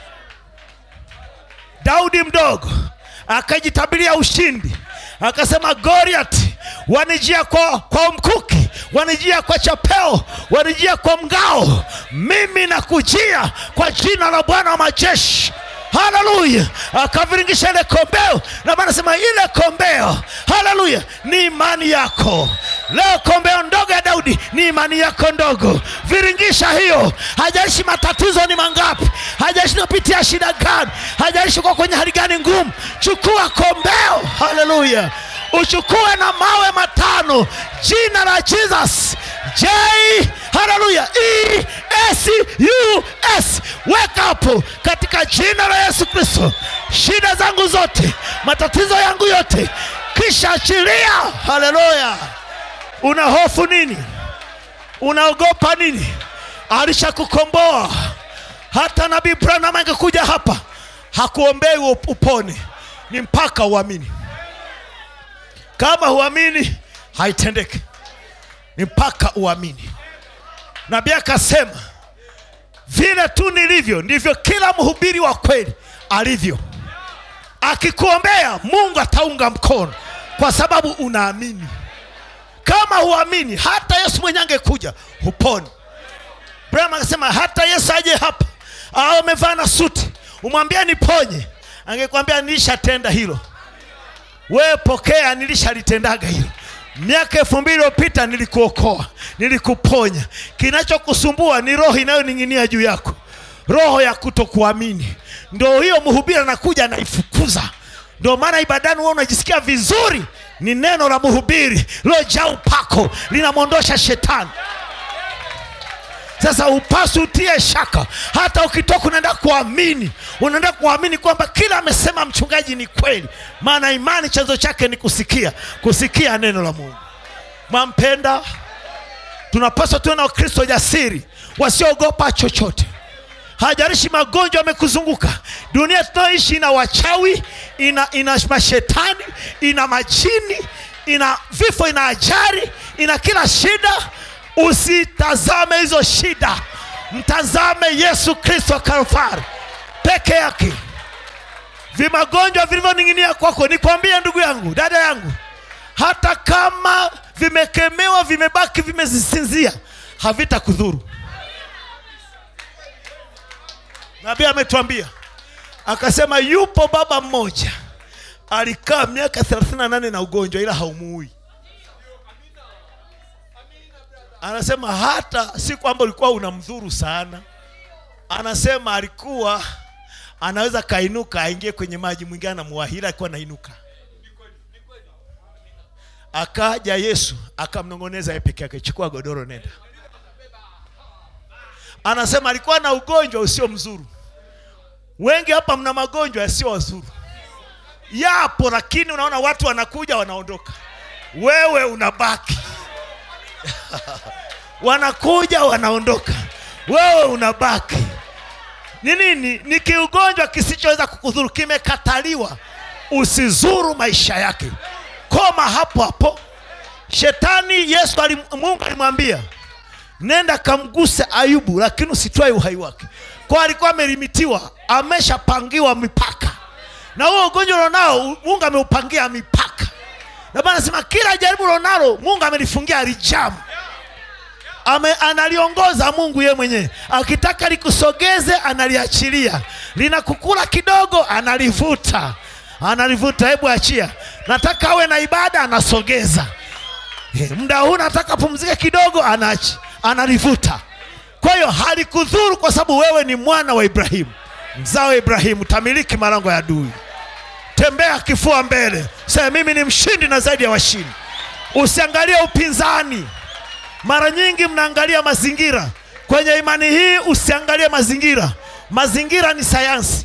Speaker 1: daudi mdogo akajitabiria ushindi akasema goliat wanijia kwa, kwa mkuki wanijia kwa chapeo wanijia kwa mgao mimi nakujia kwa jina la bwana wa majeshi haleluya akaviringisha ile kombeo na maana sema ile kombeo haleluya ni imani yako leo kombeo ndogo ya daudi ni imani yako ndogo viringisha hiyo hajaishi matatizo ni mangapi hajaishi napitia shida gani hajaishi kwa kwenye hali gani ngumu chukua kombeo haleluya uchukue na mawe matano jina la jesus j haleluya e s u s weka hapo katika jina la yesu kristo shida zangu zote matatizo yangu yote kisha achilia haleluya una hofu nini unaogopa nini alishakukomboa hata nabii branham angekuja hapa hakuombei up- upone ni mpaka uamini kama huamini haitendeki ni mpaka uamini nabii akasema vile tu nilivyo ndivyo kila mhubiri wa kweli alivyo akikuombea mungu ataunga mkono kwa sababu unaamini kama huamini hata yesu mwenye angekuja huponi braham akasema hata yesu aje hapa au amevaa na suti umwambie niponye angekwambia nilishatenda hilo wewe pokea nilishalitенdaga hilo miaka elfu mbili iliyopita nilikuokoa nilikuponya kinachokusumbua ni roho inayoning'inia juu yako roho ya kutokuamini ndo hiyo mhubiri anakuja anaifukuza ndio maana ibadani wewe unajisikia vizuri ni neno la mhubiri lilojaa upako linamwondosha shetani sasa upasi utie shaka hata ukitoka unaenda kuamini unaenda kuamini kwamba kila amesema mchungaji ni kweli maana imani chanzo chake ni kusikia kusikia neno la mungu mwampenda tunapaswa tuwe na wakristo jasiri wasioogopa chochote hajarishi magonjwa yamekuzunguka dunia tunayoishi ina wachawi ina, ina mashetani ina majini ina vifo ina ajari ina kila shida usitazame hizo shida mtazame yesu kristo kalvari peke yake vimagonjwa vilivyoning'inia kwako nikwambie ndugu yangu dada yangu hata kama vimekemewa vimebaki vimezisinzia havitakudhuru nabii ametuambia akasema yupo baba mmoja alikaa miaka 38 na ugonjwa ila haumuui anasema hata si kwamba ulikuwa unamdhuru sana anasema alikuwa anaweza kainuka aingie kwenye maji mwingine anamuwahila alikuwa anainuka akaja yesu akamnong'oneza yeye peke yake chukua godoro nenda anasema alikuwa na ugonjwa usio mzuru wengi hapa mna magonjwa yasio wazuru yapo lakini unaona watu wanakuja wanaondoka wewe unabaki wanakuja wanaondoka wewe unabaki ni nini ni kiugonjwa kisichoweza kukudhuru kimekataliwa usizuru maisha yake koma hapo hapo shetani yesu alim, mungu alimwambia nenda kamguse ayubu lakini usitwae uhai wake kwa alikuwa amerimitiwa ameshapangiwa mipaka na huo ugonjwa ulionao mungu ameupangia mipaka na bana anasema kila jaribu ulionalo mungu amelifungia rijamu Ame, analiongoza mungu yeye mwenyewe akitaka likusogeze analiachilia linakukula kidogo analivuta analivuta hebu achia nataka awe na ibada anasogeza Eh, muda huu nataka pumzike kidogo anaachi analivuta kwa hiyo halikudhuru kwa sababu wewe ni mwana wa ibrahimu mzao wa ibrahimu tamiliki malango ya adui tembea kifua mbele sema mimi ni mshindi na zaidi ya washindi usiangalie upinzani mara nyingi mnaangalia mazingira kwenye imani hii usiangalie mazingira mazingira ni sayansi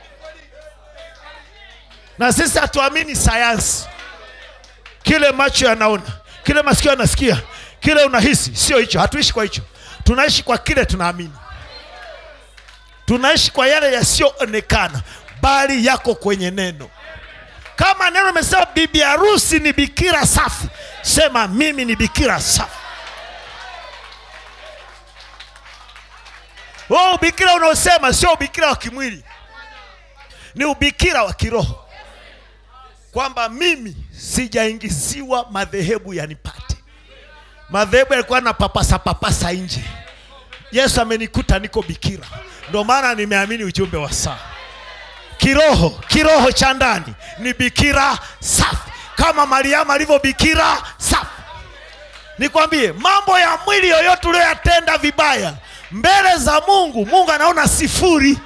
Speaker 1: na sisi hatuamini sayansi kile macho yanaona kile masikio yanasikia kile unahisi sio hicho hatuishi kwa hicho tunaishi kwa kile tunaamini tunaishi kwa yale yasiyoonekana bali yako kwenye neno kama neno imesema bibi harusi ni bikira safi sema mimi ni bikira safi huo ubikira unaosema sio ubikira wa kimwili ni ubikira wa kiroho kwamba mimi sijaingiziwa madhehebu yanipate madhehebu yalikuwa na papasa papasa nje yesu amenikuta niko bikira ndio maana nimeamini ujumbe wa saa kiroho kiroho cha ndani ni bikira safi kama mariamu alivyo bikira safi nikwambie mambo ya mwili yoyote uliyoyatenda vibaya mbele za mungu mungu anaona sifuri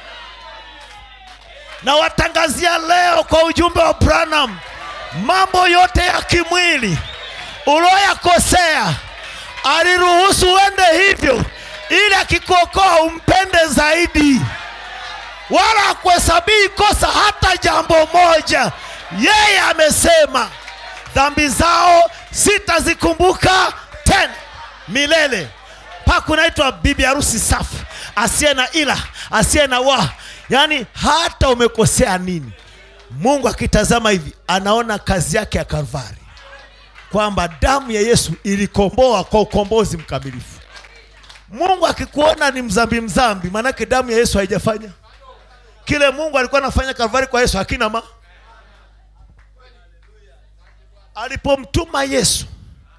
Speaker 1: na watangazia leo kwa ujumbe wa branham mambo yote ya kimwili ulioyakosea aliruhusu uende hivyo ili akikuokoa umpende zaidi wala akuhesabii kosa hata jambo moja yeye amesema dhambi zao sitazikumbuka tena milele mpaka unaitwa bibi harusi safi asiye na ila asiye na wa yaani hata umekosea nini mungu akitazama hivi anaona kazi yake ya kalvari kwamba damu ya yesu ilikomboa kwa ukombozi mkamilifu mungu akikuona ni mzambi mzambi maanake damu ya yesu haijafanya kile mungu alikuwa anafanya kalvari kwa yesu hakina ma alipomtuma yesu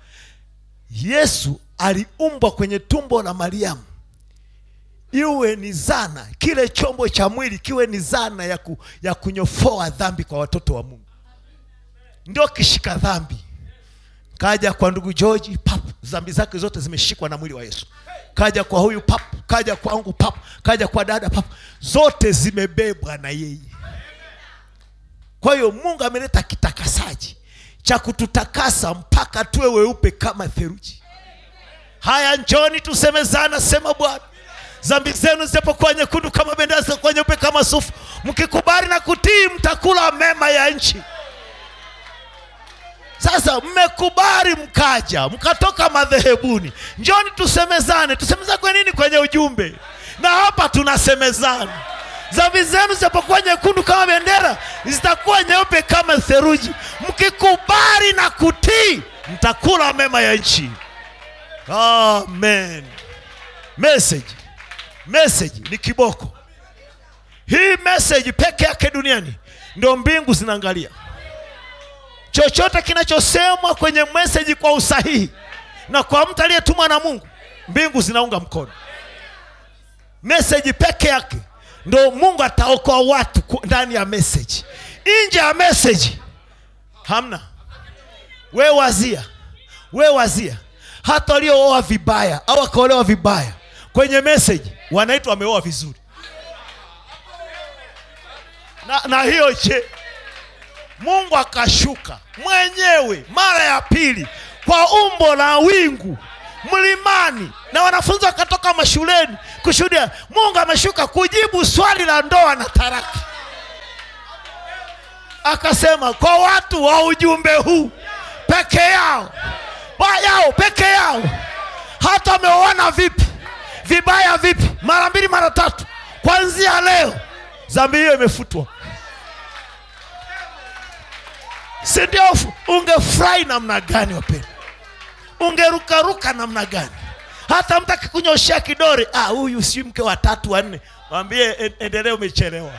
Speaker 1: yesu aliumbwa kwenye tumbo la mariamu iwe ni zana kile chombo cha mwili kiwe ni zana ya, ku, ya kunyofoa dhambi kwa watoto wa mungu ndio kishika dhambi kaja kwa ndugu george pap dhambi zake zote zimeshikwa na mwili wa yesu kaja kwa huyu pap kaja kwangu pap kaja kwa dada pap zote zimebebwa na yeye kwa hiyo mungu ameleta kitakasaji cha kututakasa mpaka tuwe weupe kama theruji haya njoni tusemezana sema bwana dhambi zenu zitapokuwa nyekundu kama bendera zitakuwa nyeupe kama sufu mkikubali na kutii mtakula mema ya nchi sasa mmekubali mkaja mkatoka madhehebuni njoni tusemezane tusemezane kwa nini kwenye ujumbe na hapa tunasemezana dhambi zenu zitapokuwa nyekundu kama bendera zitakuwa nyeupe kama theruji mkikubali na kutii mtakula mema ya nchi amen message message ni kiboko hii message peke yake duniani ndio mbingu zinaangalia chochote kinachosemwa kwenye message kwa usahihi na kwa mtu aliyetumwa na mungu mbingu zinaunga mkono message peke yake ndo mungu ataokoa watu ku- ndani ya message nje ya message hamna we wazia we wazia hata waliooa vibaya au wakaolewa vibaya kwenye message wanaitwa wameoa vizuri na, na hiyo je mungu akashuka mwenyewe mara ya pili kwa umbo la wingu mlimani na wanafunzi wakatoka mashuleni kushuhudia mungu ameshuka kujibu swali la ndoa na taraka akasema kwa watu wa ujumbe huu peke yao wa yao peke yao hata wameoana vipi vibaya vipi mara mbili mara tatu kwanzia leo dhambi hiyo imefutwa si ndio fu- ungefurahi namna gani wapenda ungerukaruka namna gani hata mtu akikunyoshea kidore ah, huyu si mke wa tatu wa nne mwambie "En- endelee umechelewa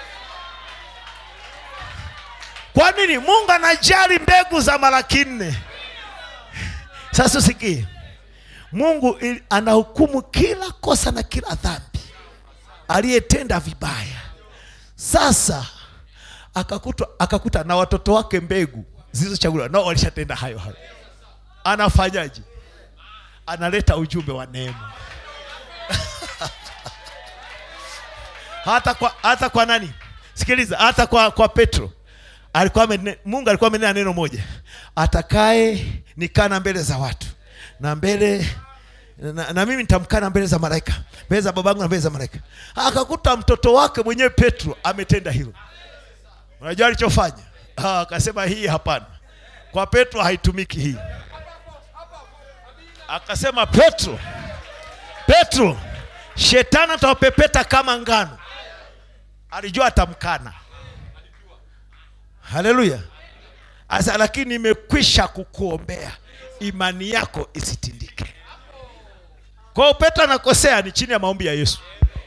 Speaker 1: kwa nini mungu anajali mbegu za malaki nne sasa usikie mungu ili- anahukumu kila kosa na kila dhambi aliyetenda vibaya sasa akakuta, akakuta na watoto wake mbegu zilizochaguliwa nao walishatenda hayo hayo anafanyaje analeta ujumbe wa neema hata kwa, hata kwa nani sikiliza hata kwa, kwa petro alikuwa amene, mungu alikuwa amenena neno moja atakaye nikana mbele za watu na mbele na, na mimi nitamkana mbele za malaika mbele za babangu na mbele za malaika akakuta mtoto wake mwenyewe petro ametenda hilo unajua alichofanya Ah, akasema hii hapana kwa petro haitumiki hii akasema petro petro shetani atawapepeta kama ngano alijua atamkana haleluya asa lakini imekwisha kukuombea imani yako isitindike kwa hiyo petro anakosea ni chini ya maombi ya yesu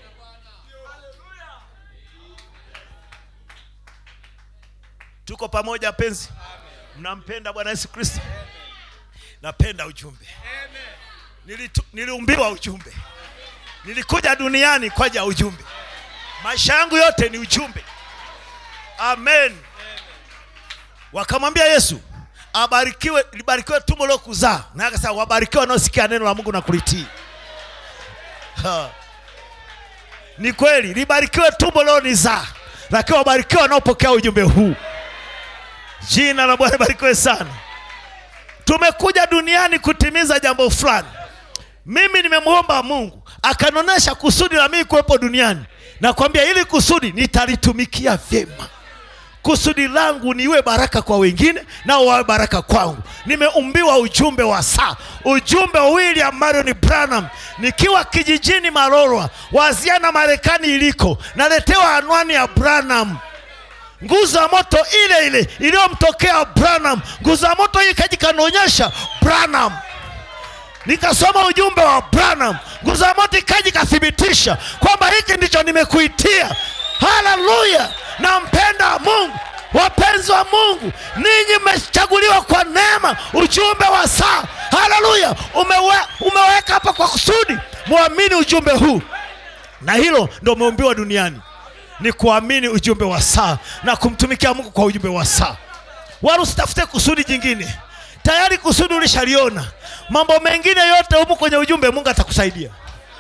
Speaker 1: tuko pamoja penzi mnampenda bwana yesu kristo napenda ujumbe Nilitu, niliumbiwa ujumbe nilikuja duniani kwa ajili ya ujumbe maisha yangu yote ni ujumbe amen wakamwambia yesu abarikiwe libarikiwe tumbo lilokuzaa naye akasema wabarikiwe wanaosikia neno la mungu na kulitii Ha. ni kweli libarikiwe tumbo lilonizaa lakini wabarikiwe wanaopokea ujumbe huu jina la bwana libarikiwe sana tumekuja duniani kutimiza jambo fulani mimi nimemwomba mungu akanonesha kusudi la mimi kuwepo duniani nakwambia ili kusudi nitalitumikia vyema kusudi langu niwe baraka kwa wengine nao wawe baraka kwangu nimeumbiwa ujumbe wa saa ujumbe wa william marion branham nikiwa kijijini marorwa waziana marekani iliko naletewa anwani ya branham nguzo ya moto ile ile iliyomtokea branham nguzo ya moto hii ikaja ikanionyesha branham nikasoma ujumbe wa branham nguzo ya moto ikaja ikathibitisha kwamba hiki ndicho nimekuitia haleluya nampenda mungu wapenzi wa mungu ninyi mmechaguliwa kwa neema ujumbe wa saa haleluya Umewe, umeweka hapa kwa kusudi mwamini ujumbe huu na hilo ndo umeumbiwa duniani ni kuamini ujumbe wa saa na kumtumikia mungu kwa ujumbe wa saa wala usitafute kusudi jingine tayari kusudi ulishaliona mambo mengine yote humu kwenye ujumbe mungu atakusaidia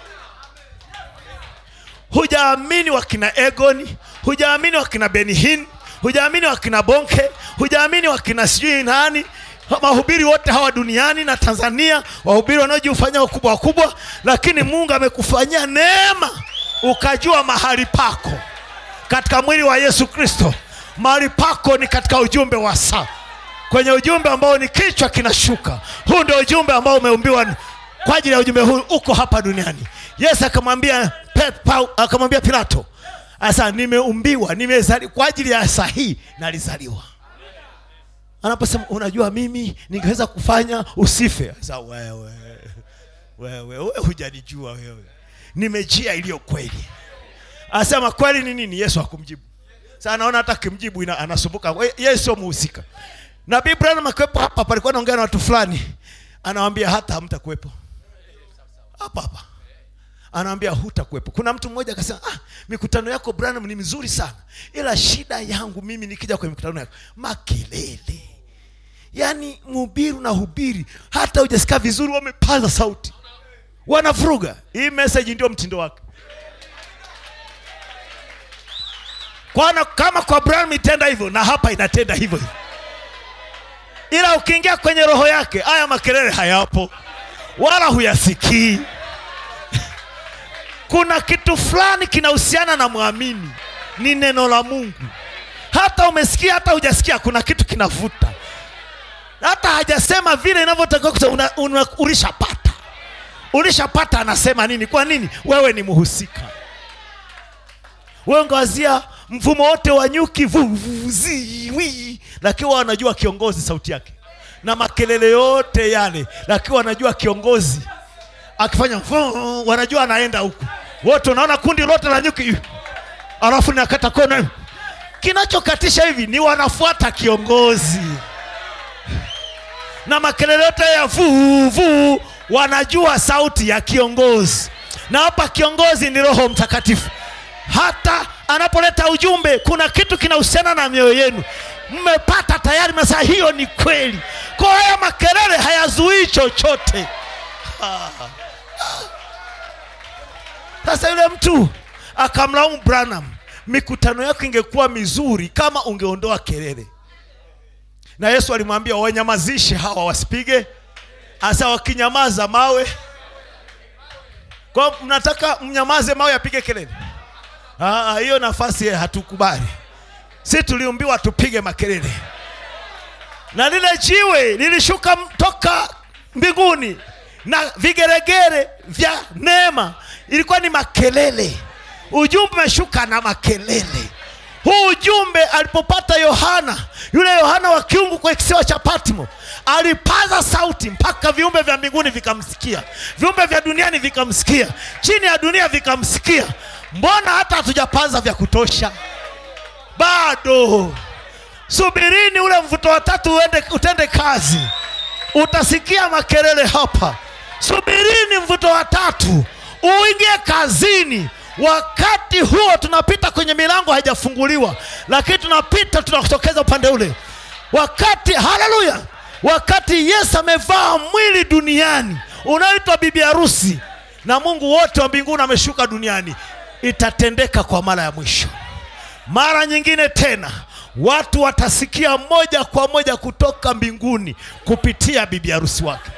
Speaker 1: hujaamini wakina egoni hujaamini wakina benihin hujaamini wakina bonke hujaamini wakina sijui nani mahubiri wote hawa duniani na tanzania wahubiri wanaojifanya wakubwa wakubwa lakini mungu amekufanyia neema ukajua mahali pako katika mwili wa yesu kristo mahali pako ni katika ujumbe wa saa kwenye ujumbe ambao ni kichwa kinashuka huu ndio ujumbe ambao umeumbiwa kwa ajili ya ujumbe huu uko hapa duniani yesu akamwambia Pe- Pau- akamwambia pilato asa nimeumbiwa nimezali kwa ajili ya saa hii nalizaliwa anaposema unajua mimi ningeweza kufanya usife sasa wewe wewe wewe hujanijua wewe nimejia iliyo kweli asema kweli ni nini yesu hakumjibu sasa anaona hata kimjibu ina- anasumbuka We- yeye sio muhusika nabii branham akiwepo hapa palikuwa naongea na watu fulani anawambia hata hamtakuwepo hapa hapa anawambia hutakuwepo kuna mtu mmoja akasema ah, mikutano yako branham ni mizuri sana ila shida yangu mimi nikija kwenye mikutano yako makelele yaani mhubiri unahubiri hata hujasikia vizuri wamepaza sauti wanavuruga hii message ndio mtindo wake kwana kama kwa Branham itenda hivyo na hapa inatenda hivyo hivyo ila ukiingia kwenye roho yake haya makelele hayapo wala huyasikii kuna kitu fulani kinahusiana na mwamini ni neno la mungu hata umesikia hata hujasikia kuna kitu kinavuta hata hajasema vile inavyotakiwa kusema una, una, ulishapata ulishapata anasema nini kwa nini wewe ni mhusika wewe ungewazia mfumo wote wa nyuki vu, vu, zi, wi, lakini wanajua kiongozi sauti yake na makelele yote yale lakini wanajua kiongozi akifanya vu, wanajua anaenda huku wote unaona kundi lote la nyuki alafu nakata kona kinachokatisha hivi ni wanafuata kiongozi na makelele yote ya vuu vuu wanajua sauti ya kiongozi na hapa kiongozi ni roho mtakatifu hata anapoleta ujumbe kuna kitu kinahusiana na mioyo yenu mmepata tayari masaa hiyo ni kweli kwa haya makelele hayazuii chochote sasa yule mtu akamlaumu branham mikutano yako ingekuwa mizuri kama ungeondoa kelele na yesu alimwambia wanyamazishe hawa wasipige hasa wakinyamaza mawe kwa mnataka mnyamaze mawe yapige kelele Ah, hiyo nafasi hatukubali si tuliumbiwa tupige makelele na lile jiwe lilishuka m- toka mbinguni na vigeregere vya neema ilikuwa ni makelele ujumbe umeshuka na makelele huu ujumbe alipopata yohana yule yohana wa kiungu kwa kisiwa cha patmo alipaza sauti mpaka viumbe vya mbinguni vikamsikia viumbe vya duniani vikamsikia chini ya dunia vikamsikia mbona hata hatujapaza vya kutosha bado subirini ule mvuto wa tatu uende, utende kazi utasikia makelele hapa subirini mvuto wa tatu uingie kazini wakati huo tunapita kwenye milango haijafunguliwa lakini tunapita tunatokeza upande ule wakati haleluya wakati yesu amevaa mwili duniani unaoitwa bibi harusi na mungu wote wa mbinguni ameshuka duniani itatendeka kwa mara ya mwisho mara nyingine tena watu watasikia moja kwa moja kutoka mbinguni kupitia bibi harusi wake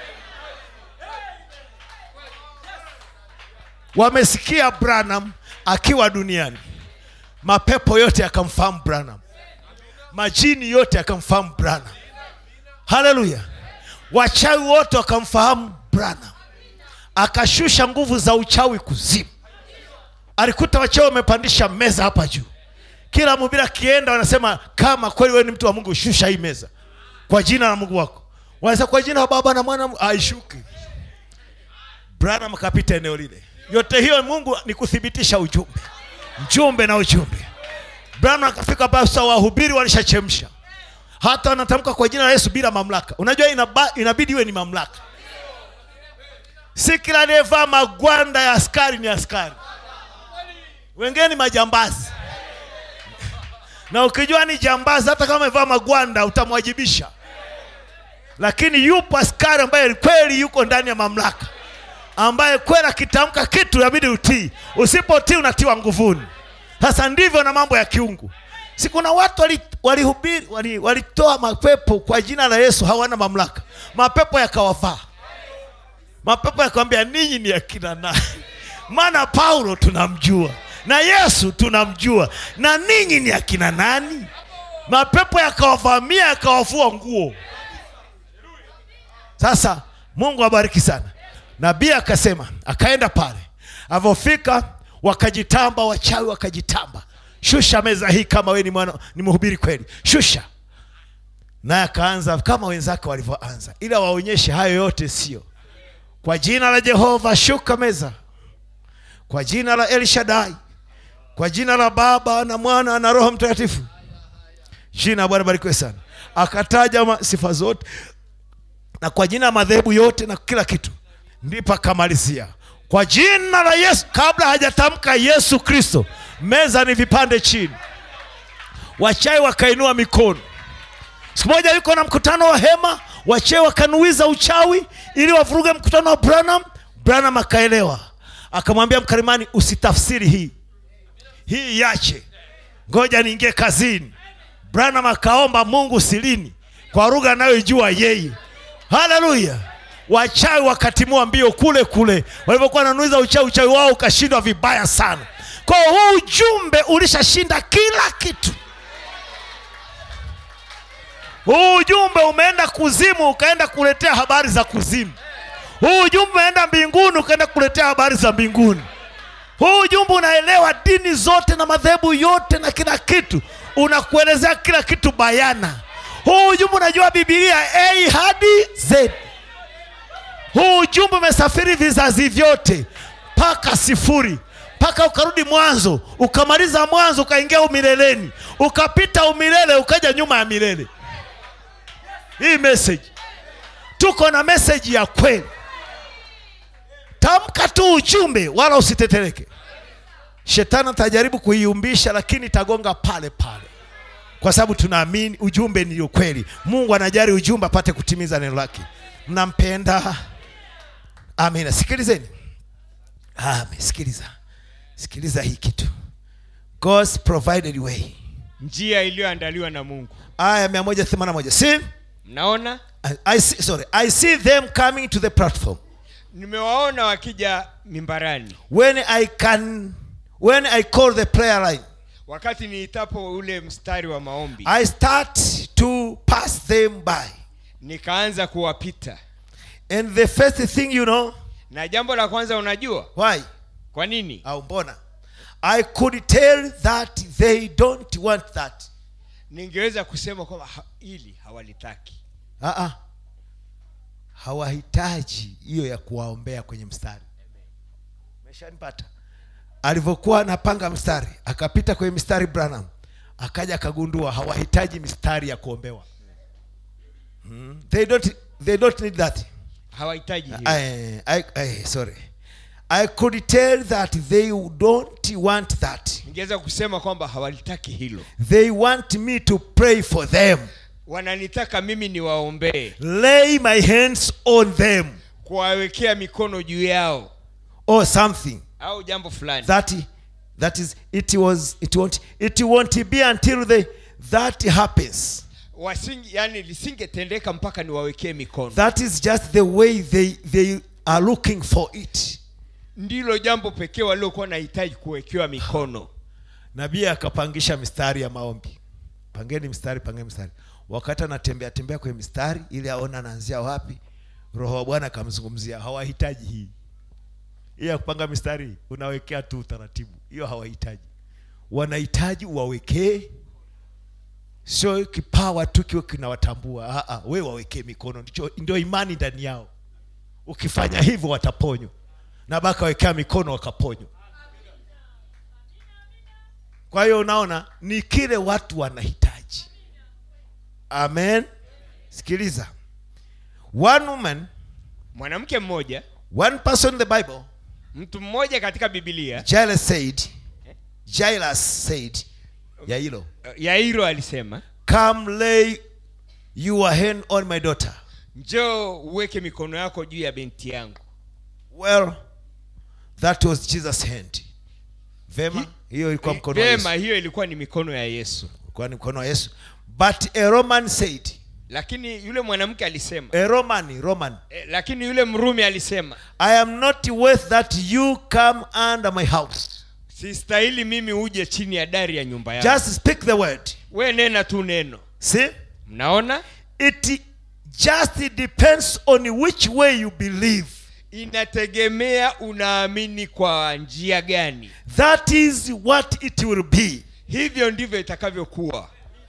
Speaker 1: wamesikia branham akiwa duniani mapepo yote yakamfahamu branham majini yote yakamfahamu branham haleluya wachawi wote wakamfahamu branham akashusha nguvu za uchawi kuzimu alikuta wachawi wamepandisha meza hapa juu kila mhubiri akienda wanasema kama kweli wewe ni mtu wa mungu shusha hii meza kwa jina la mungu wako wanasema kwa jina la baba na mwana aishuki branham akapita eneo lile yote hiyo mungu ni kuthibitisha ujumbe mjumbe na ujumbe branham akafika basa wahubiri walishachemsha hata wanatamka kwa jina la yesu bila mamlaka unajua inaba, inabidi iwe ni mamlaka si kila aliyevaa magwanda ya askari ni askari wengine ni majambazi na ukijua ni jambazi hata kama amevaa magwanda utamwajibisha lakini yupo askari ambaye kweli yuko ndani ya mamlaka ambaye kweli akitamka kitu inabidi utii usipotii unatiwa nguvuni sasa ndivyo na mambo ya kiungu si kuna watu walihubiri wali walitoa wali walitoa mapepo kwa jina la yesu hawana mamlaka mapepo yakawafaa mapepo yakawambia ninyi ni akina nani maana paulo tunamjua na yesu tunamjua na ninyi ni akina nani mapepo yakawavamia yakawafua nguo sasa mungu abariki sana nabii akasema akaenda pale alivyofika wakajitamba wachawi wakajitamba shusha meza hii kama we ni mwana ni mhubiri kweli shusha naye akaanza kama wenzake walivyoanza ila waonyeshe hayo yote sio kwa jina la jehova shuka meza kwa jina la elshadai kwa jina la baba na mwana na roho mtakatifu jina la bwana barikiwe sana akataja ma- sifa zote na kwa jina la madhehebu yote na kila kitu ndipo akamalizia kwa jina la yesu kabla hajatamka yesu kristo meza ni vipande chini wachai wakainua mikono siku moja yuko na mkutano wa hema wachee wakanuiza uchawi ili wavuruge mkutano wa branham branham akaelewa akamwambia mkarimani usitafsiri hii hii yache ngoja niingie kazini branham akaomba mungu silini kwa lugha anayoijua yeye haleluya wachawi wakatimua mbio kule kule walivyokuwa wananuiza uchawi uchawi wao ukashindwa vibaya sana kwa hiyo huu ujumbe ulishashinda kila kitu huu ujumbe umeenda kuzimu ukaenda kuletea habari za kuzimu huu ujumbe umeenda mbinguni ukaenda kuletea habari za mbinguni huu ujumbe unaelewa dini zote na madhehebu yote na kila kitu unakuelezea kila kitu bayana huu ujumbe unajua bibilia a hadi z huu ujumbe umesafiri vizazi vyote mpaka sifuri mpaka ukarudi mwanzo ukamaliza mwanzo ukaingia umileleni ukapita umilele ukaja nyuma ya milele hii message tuko na message ya kweli tamka tu ujumbe wala usitetereke shetani atajaribu kuiumbisha lakini itagonga pale pale kwa sababu tunaamini ujumbe ni ukweli mungu anajali ujumbe apate kutimiza neno lake mnampenda amina sikilizeni amen sikiliza sikiliza hii kitu god's provided way
Speaker 2: njia iliyoandaliwa na mungu
Speaker 1: aya 181 see
Speaker 2: mnaona
Speaker 1: I, I see, sorry i see them coming to the platform
Speaker 2: nimewaona wakija mimbarani
Speaker 1: when i can when i call the prayer line
Speaker 2: wakati niitapo ule mstari wa maombi
Speaker 1: i start to pass them by
Speaker 2: nikaanza kuwapita
Speaker 1: and the first thing you know
Speaker 2: na jambo la kwanza unajua
Speaker 1: why
Speaker 2: kwa nini
Speaker 1: au mbona i could tell that they don't want that
Speaker 2: ningeweza kusema kwamba ha, hili hawalitaki
Speaker 1: uh-uh. hawahitaji hiyo ya kuwaombea kwenye mstari meshanipata alivyokuwa anapanga mstari akapita kwenye mstari branham akaja akagundua hawahitaji mistari ya kuombewa hmm. they, don't, they don't need that
Speaker 2: hawahitaji hiyo.
Speaker 1: I, I, I, sorry i could tell that they don't want that
Speaker 2: ningeweza kusema kwamba hawalitaki hilo
Speaker 1: they want me to pray for them
Speaker 2: wananitaka mimi niwaombee
Speaker 1: lay my hands on them
Speaker 2: kuwawekea mikono juu yao
Speaker 1: or something
Speaker 2: au jambo fulani
Speaker 1: that that is it was it won't it won't be until the that happens
Speaker 2: wasingi yani lisingetendeka mpaka niwawekee mikono
Speaker 1: that is just the way they they are looking for it
Speaker 2: ndilo jambo pekee waliokuwa nahitaji kuwekewa mikono
Speaker 1: nabii akapangisha mistari ya maombi pangeni mstari pangeni mstari wakati anatembea tembea kwenye mistari ili aone anaanzia wapi roho wa bwana akamzungumzia hawahitaji hii hii ya kupanga mistari unawekea tu utaratibu hiyo hawahitaji wanahitaji uwawekee sio kipawa tu kiwe kinawatambua Ah, ah, we wawekee mikono ndicho ndio imani ndani yao ukifanya hivyo wataponywa na baka wekea mikono wakaponywa kwa hiyo unaona ni kile watu wanahitaji amen sikiliza one woman
Speaker 2: mwanamke mmoja
Speaker 1: one person in the bible
Speaker 2: mtu mmoja katika bibilia
Speaker 1: jairus said jairus said yailo
Speaker 2: yairo alisema
Speaker 1: come lay your hand on my daughter
Speaker 2: njoo uweke mikono yako juu ya binti yangu
Speaker 1: well that was jesus hand vema hiyo ilikuwa mkono wa yesu
Speaker 2: vema hiyo ilikuwa ni mikono ya yesu
Speaker 1: ilikuwa ni mkono wa yesu but a roman said
Speaker 2: lakini yule mwanamke alisema
Speaker 1: a roman roman
Speaker 2: eh, lakini yule mrumi alisema
Speaker 1: i am not worth that you come under my house
Speaker 2: sistahili mimi uje chini ya dari ya nyumba yangu
Speaker 1: just speak the word
Speaker 2: we nena tu neno
Speaker 1: see
Speaker 2: mnaona
Speaker 1: it just depends on which way you believe
Speaker 2: inategemea unaamini kwa njia gani
Speaker 1: that is what it will be
Speaker 2: hivyo ndivyo itakavyokuwa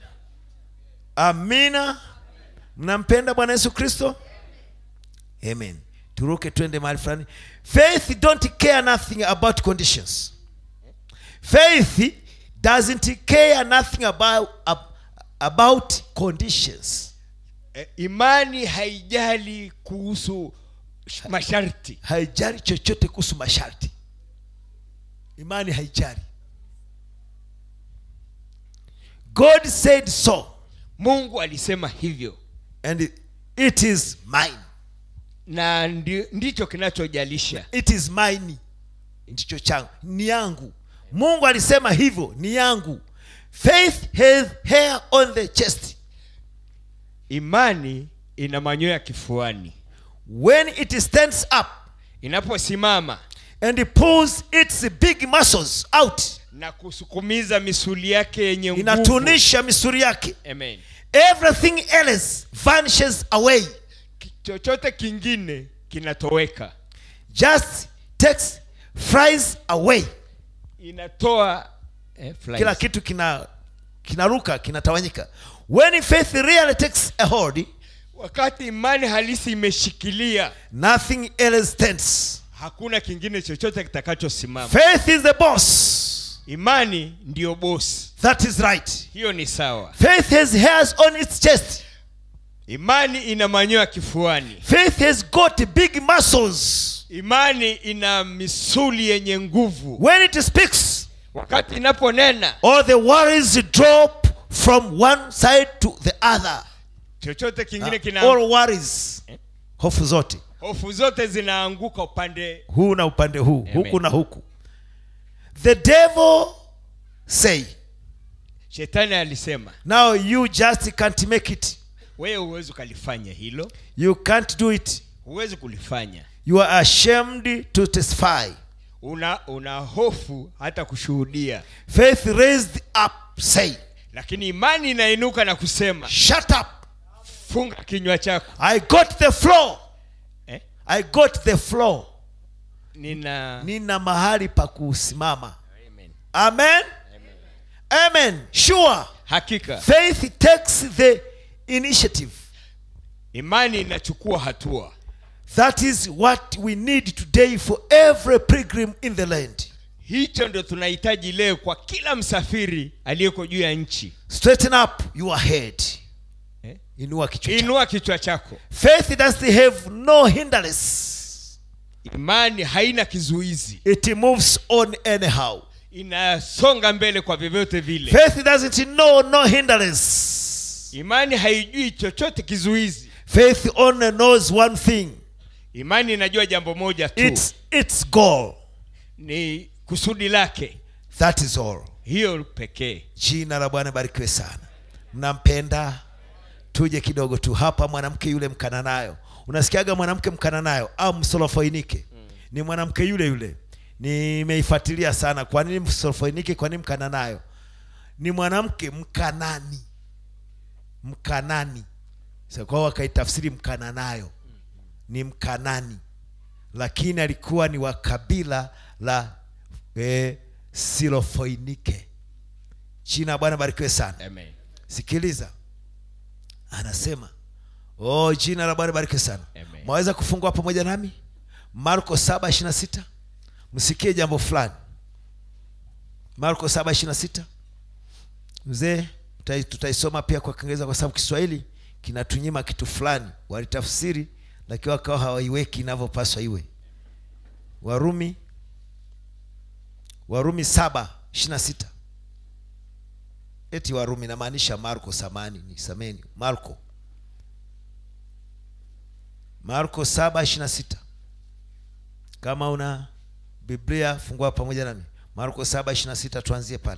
Speaker 1: amina mnampenda bwana yesu kristo amen turuke twende mahali fulani faith don't care nothing about conditions faith doesn't care nothing about, ab- about conditions
Speaker 2: e, imani haijali kuhusu sh- masharti
Speaker 1: haijali chochote kuhusu masharti imani haijali god said so
Speaker 2: mungu alisema hivyo
Speaker 1: and it is mine
Speaker 2: na ndi, ndicho kinachojalisha
Speaker 1: it is mine ndicho changu ni yangu mungu alisema hivyo ni yangu faith has hair on the chest
Speaker 2: imani ina manyoya kifuani
Speaker 1: when it stands up
Speaker 2: inaposimama
Speaker 1: and it pulls its big muscles out
Speaker 2: na kusukumiza misuli yake yenye nguvu
Speaker 1: inatunisha misuri yake
Speaker 2: Amen.
Speaker 1: everything else vanishes away
Speaker 2: Ki- chochote kingine kinatoweka
Speaker 1: just takes flies away
Speaker 2: inatoa eh, flies.
Speaker 1: kila kitu kina kinaruka kinatawanyika when faith really takes a hold
Speaker 2: wakati imani halisi imeshikilia
Speaker 1: nothing else stands
Speaker 2: hakuna kingine chochote kitakachosimama
Speaker 1: faith is the boss
Speaker 2: imani ndiyo bosi
Speaker 1: that is right
Speaker 2: hiyo ni sawa
Speaker 1: faith has hairs on its chest
Speaker 2: imani ina manyoya kifuani
Speaker 1: faith has got big muscles
Speaker 2: imani ina misuli yenye nguvu
Speaker 1: when it speaks
Speaker 2: wakati inaponena
Speaker 1: all the worries drop from one side to the other
Speaker 2: chochote kingine
Speaker 1: all
Speaker 2: kina
Speaker 1: worries hofu zote
Speaker 2: hofu zote zinaanguka upande
Speaker 1: huu na upande huu
Speaker 2: Amen.
Speaker 1: huku na huku the devil say
Speaker 2: shetani alisema
Speaker 1: now you just can't make it
Speaker 2: wewe huwezi ukalifanya hilo
Speaker 1: you can't do it
Speaker 2: huwezi kulifanya
Speaker 1: you are ashamed to testify
Speaker 2: una una hofu hata kushuhudia
Speaker 1: faith raised up say
Speaker 2: lakini imani inainuka na kusema
Speaker 1: shut up
Speaker 2: funga kinywa chako
Speaker 1: i got the floor
Speaker 2: eh?
Speaker 1: i got the floor
Speaker 2: nina
Speaker 1: nina mahali pa kusimama
Speaker 2: Amen.
Speaker 1: amen amen sure
Speaker 2: hakika
Speaker 1: faith takes the initiative
Speaker 2: imani inachukua hatua
Speaker 1: that is what we need today for every pilgrim in the land
Speaker 2: hicho ndo tunahitaji leo kwa kila msafiri aliyeko juu ya nchi
Speaker 1: straighten up your head
Speaker 2: eh?
Speaker 1: inua kichwa chako.
Speaker 2: inua kichwa chako
Speaker 1: faith does have no hindrance
Speaker 2: imani haina kizuizi
Speaker 1: it moves on anyhow
Speaker 2: inasonga mbele kwa vyovyote vile
Speaker 1: faith doesn't know no hindrance
Speaker 2: imani haijui chochote kizuizi
Speaker 1: faith only knows one thing
Speaker 2: imani inajua jambo moja tu
Speaker 1: it's its goal
Speaker 2: ni kusudi lake
Speaker 1: that is all
Speaker 2: hiyo pekee
Speaker 1: jina la bwana barikiwe sana mnampenda tuje kidogo tu hapa mwanamke yule mkananayo unasikiaga mwanamke mkananayo au msolofoinike ni mwanamke yule yule nimeifuatilia sana kwa nini msolofoinike kwa nini mkananayo ni mwanamke mkanani mkanani Sasa kwao wakaitafsiri mkananayo ni mkanani lakini alikuwa ni wa kabila la eh, silofoinike jina la bwana barikiwe sana
Speaker 2: Amen.
Speaker 1: sikiliza anasema oh jina la bwana barikiwe sana
Speaker 2: Amen.
Speaker 1: mwaweza kufungua pamoja nami marko saba ishiri sita msikie jambo fulani marko saba ishiri sita mzee tutai- tutaisoma pia kwa kiingereza kwa sababu kiswahili kinatunyima kitu fulani walitafsiri lakini wakawa hawaiweki inavyopaswa iwe warumi warumi saba ishiri sita eti warumi namaanisha marko samani ni sameni marko marko saba ishiri sita kama una biblia fungua pamoja nami marko saba ishiri sita tuanzie pale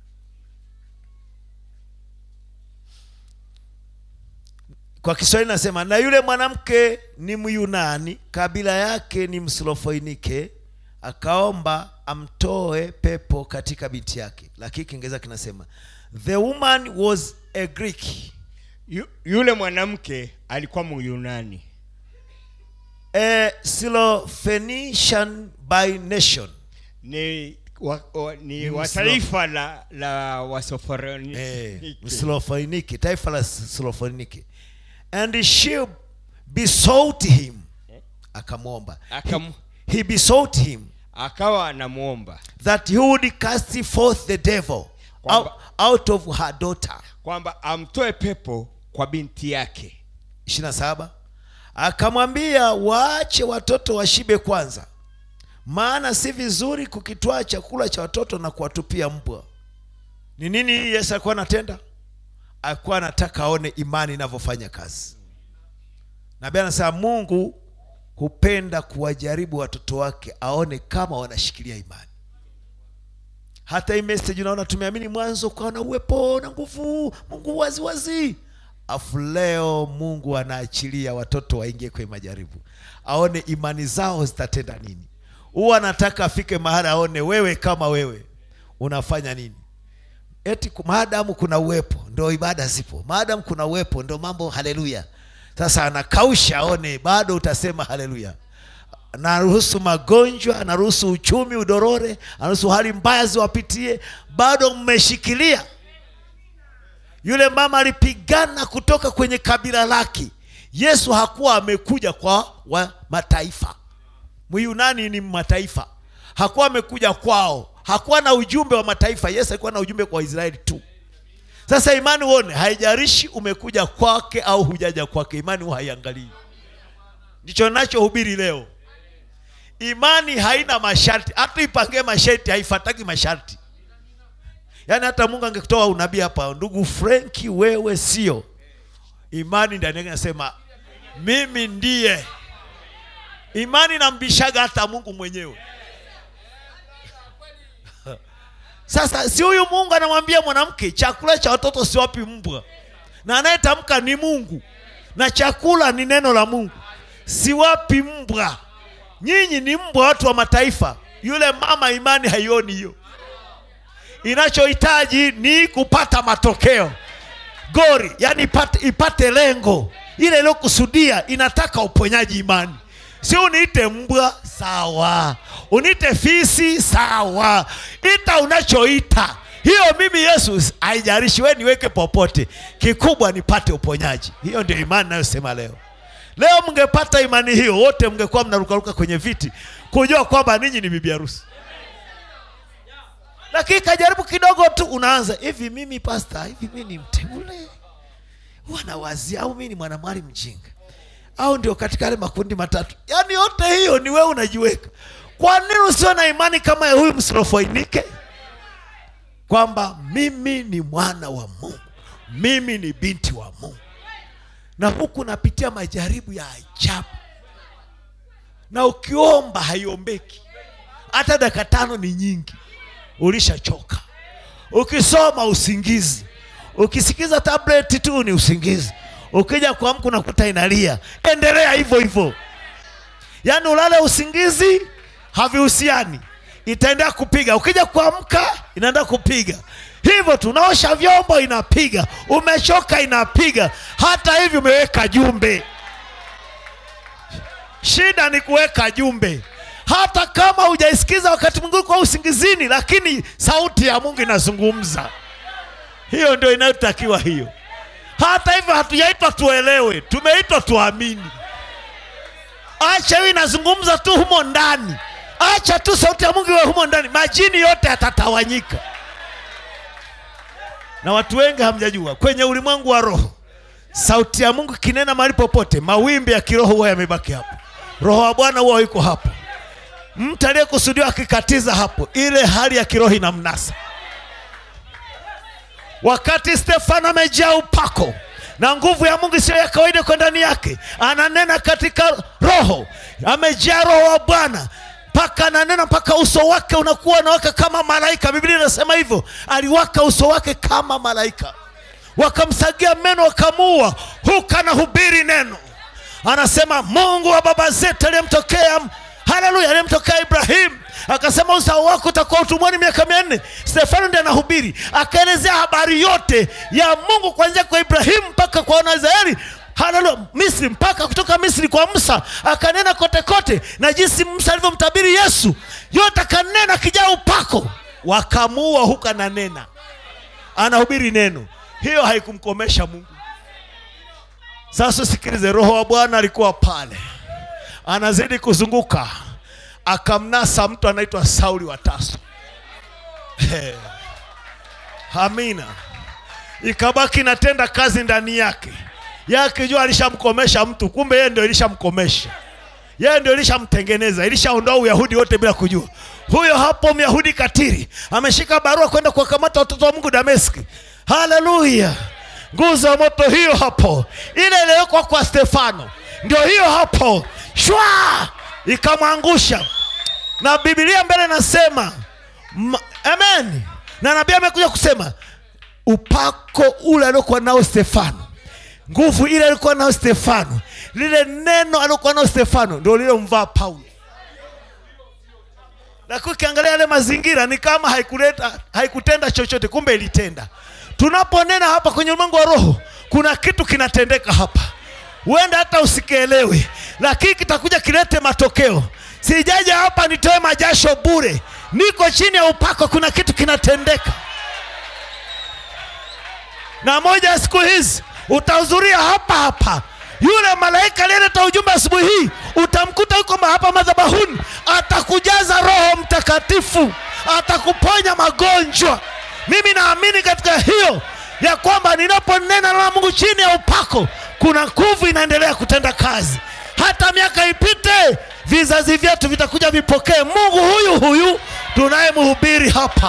Speaker 1: kwa kiswahili nasema na yule mwanamke ni myunani kabila yake ni msilofoinike akaomba amtoe pepo katika binti yake lakini kiingereza kinasema the woman was a greek
Speaker 2: Yu, yule mwanamke alikuwa myunani
Speaker 1: a Syrophoenician by nation
Speaker 2: ni wa, wa, ni
Speaker 1: Ni
Speaker 2: wa
Speaker 1: Mslo-
Speaker 2: taifa la la wasoforoni
Speaker 1: eh, Syrophoenike, taifa la Syrophoenike. And she besought him, akamwomba.
Speaker 2: Akam-
Speaker 1: He, he besought him
Speaker 2: akawa anamwomba
Speaker 1: that he would cast forth the devil out,
Speaker 2: Kwamba-
Speaker 1: out of her daughter.
Speaker 2: kwamba amtoe pepo kwa binti yake
Speaker 1: 27 akamwambia waache watoto washibe kwanza maana si vizuri kukitwaa chakula cha watoto na kuwatupia mbwa ni nini hii yesu alikuwa anatenda alikuwa anataka aone imani inavyofanya kazi nabii anasema mungu hupenda kuwajaribu watoto wake aone kama wanashikilia imani hata hii message unaona tumeamini mwanzo ukawa na uwepo na nguvu mungu waziwazi afu leo mungu anaachilia watoto waingie kwenye majaribu aone imani zao zitatenda nini huwa anataka afike mahali aone wewe kama wewe unafanya nini eti ku- maadamu kuna uwepo ndo ibada zipo maadamu kuna uwepo ndo mambo haleluya sasa anakausha aone bado utasema haleluya anaruhusu magonjwa anaruhusu uchumi udorore anaruhusu hali mbaya ziwapitie bado mmeshikilia yule mama alipigana kutoka kwenye kabila lake yesu hakuwa amekuja kwa wa mataifa myunani ni mataifa hakuwa amekuja kwao hakuwa na ujumbe wa mataifa yesu alikuwa na ujumbe kwa waisraeli tu sasa imani uone haijarishi umekuja kwake au hujaja kwake imani huwa haiangalii ndicho nachohubiri leo imani haina masharti hata ipangie masharti haifataki masharti yaani hata mungu angetoa unabii hapa ndugu frenki wewe sio imani ndani yake nasema mimi ndiye imani nambishaga hata mungu mwenyewe sasa si huyu mungu anamwambia mwanamke chakula cha watoto siwapi mbwa na anayetamka ni mungu na chakula ni neno la mungu siwapi mbwa nyinyi ni mbwa watu wa mataifa yule mama imani haioni hiyo inachohitaji ni kupata matokeo gori yani ipate, ipate lengo ile iliyokusudia inataka uponyaji imani si uniite mbwa sawa uniite fisi sawa ita unachoita hiyo mimi yesu haijarishi we niweke popote kikubwa nipate uponyaji hiyo ndio imani nayosema leo leo mngepata imani hiyo wote mngekuwa mnarukaruka kwenye viti kujua kwamba ninyi ni bibi harusi lakini kajaribu kidogo tu unaanza hivi mimi pasta hivi mi ni mteule wanawazia au mi ni mwanamwali mjinga au ndio katika yale makundi matatu yaani yote hiyo ni wewe unajiweka kwa nini usiwe na imani kama ya huyu msirofoinike kwamba mimi ni mwana wa mungu mimi ni binti wa mungu na huku napitia majaribu ya ajabu na ukiomba haiombeki hata dakika tano ni nyingi ulishachoka ukisoma usingizi ukisikiza tableti tu ni usingizi ukija kuamka unakuta inalia endelea hivyo hivyo yaani ulale usingizi havihusiani itaendelea kupiga ukija kuamka inaenda kupiga hivyo tunaosha vyombo inapiga umechoka inapiga hata hivi umeweka jumbe shida ni kuweka jumbe hata kama hujaisikiza wakati mwingine kwa usingizini lakini sauti ya mungu inazungumza hiyo ndio inayotakiwa hiyo hata hivyo hatujaitwa tuelewe tumeitwa tuamini acha hiyo inazungumza tu humo ndani acha tu sauti ya mungu iwe humo ndani majini yote yatatawanyika na watu wengi hamjajua kwenye ulimwengu wa roho sauti ya mungu ikinena mahali popote mawimbi ya kiroho huwa yamebaki hapo roho wa bwana huwa yuko hapo mtu aliyekusudiwa akikatiza hapo ile hali ya kiroho inamnasa wakati stefano amejaa upako na nguvu ya mungu isiyo ya kawaida kwa ndani yake ananena katika roho amejaa roho wa bwana mpaka ananena mpaka uso wake unakuwa unawaka kama malaika biblia inasema hivyo aliwaka uso wake kama malaika wakamsagia meno wakamuua huku anahubiri neno anasema mungu wa baba zetu aliyemtokea haleluya aliyemtokea ibrahimu akasema uzao wako utakuwa utumwani miaka mia nne stefano ndi anahubiri akaelezea habari yote ya mungu kuanzia kwa ibrahimu mpaka kwa wanaisraeli haleluya misri mpaka kutoka misri kwa musa akanena kote kote na jinsi musa alivyomtabiri yesu yote akanena akijaa upako wakamuua huku ananena anahubiri neno hiyo haikumkomesha mungu sasa sikilize roho wa bwana alikuwa pale anazidi kuzunguka akamnasa mtu anaitwa sauli wa taso amina ikabaki natenda kazi ndani yake yake jua alishamkomesha mtu kumbe yeye ndio ilishamkomesha yeye ndio ilishamtengeneza ilishaondoa uyahudi wote bila kujua huyo hapo myahudi katiri ameshika barua kwenda kuwakamata watoto wa mungu dameski haleluya nguzo ya moto hiyo hapo ile iliyowekwa kwa stefano ndio hiyo hapo shwa ikamwangusha na bibilia mbele nasema ma- amen na nabii amekuja kusema upako ule aliokuwa nao stefano nguvu ile alikuwa nao stefano lile neno aliokuwa nao stefano ndio lilomvaa paulo lakini ukiangalia yale mazingira ni kama haikuleta haikutenda chochote kumbe ilitenda tunaponena hapa kwenye ulimwengu wa roho kuna kitu kinatendeka hapa huenda hata usikielewe lakini kitakuja kilete matokeo sijaja hapa nitoe majasho bure niko chini ya upako kuna kitu kinatendeka na moja ya siku hizi utahudhuria hapa hapa yule malaika aliyeleta ujumbe asubuhi hii utamkuta yuko ma- hapa madhabahuni atakujaza roho mtakatifu atakuponya magonjwa mimi naamini katika hiyo ya kwamba ninaponena na mungu chini ya upako kuna nguvu inaendelea kutenda kazi hata miaka ipite vizazi vyetu vitakuja vipokee mungu huyu huyu tunayemhubiri hapa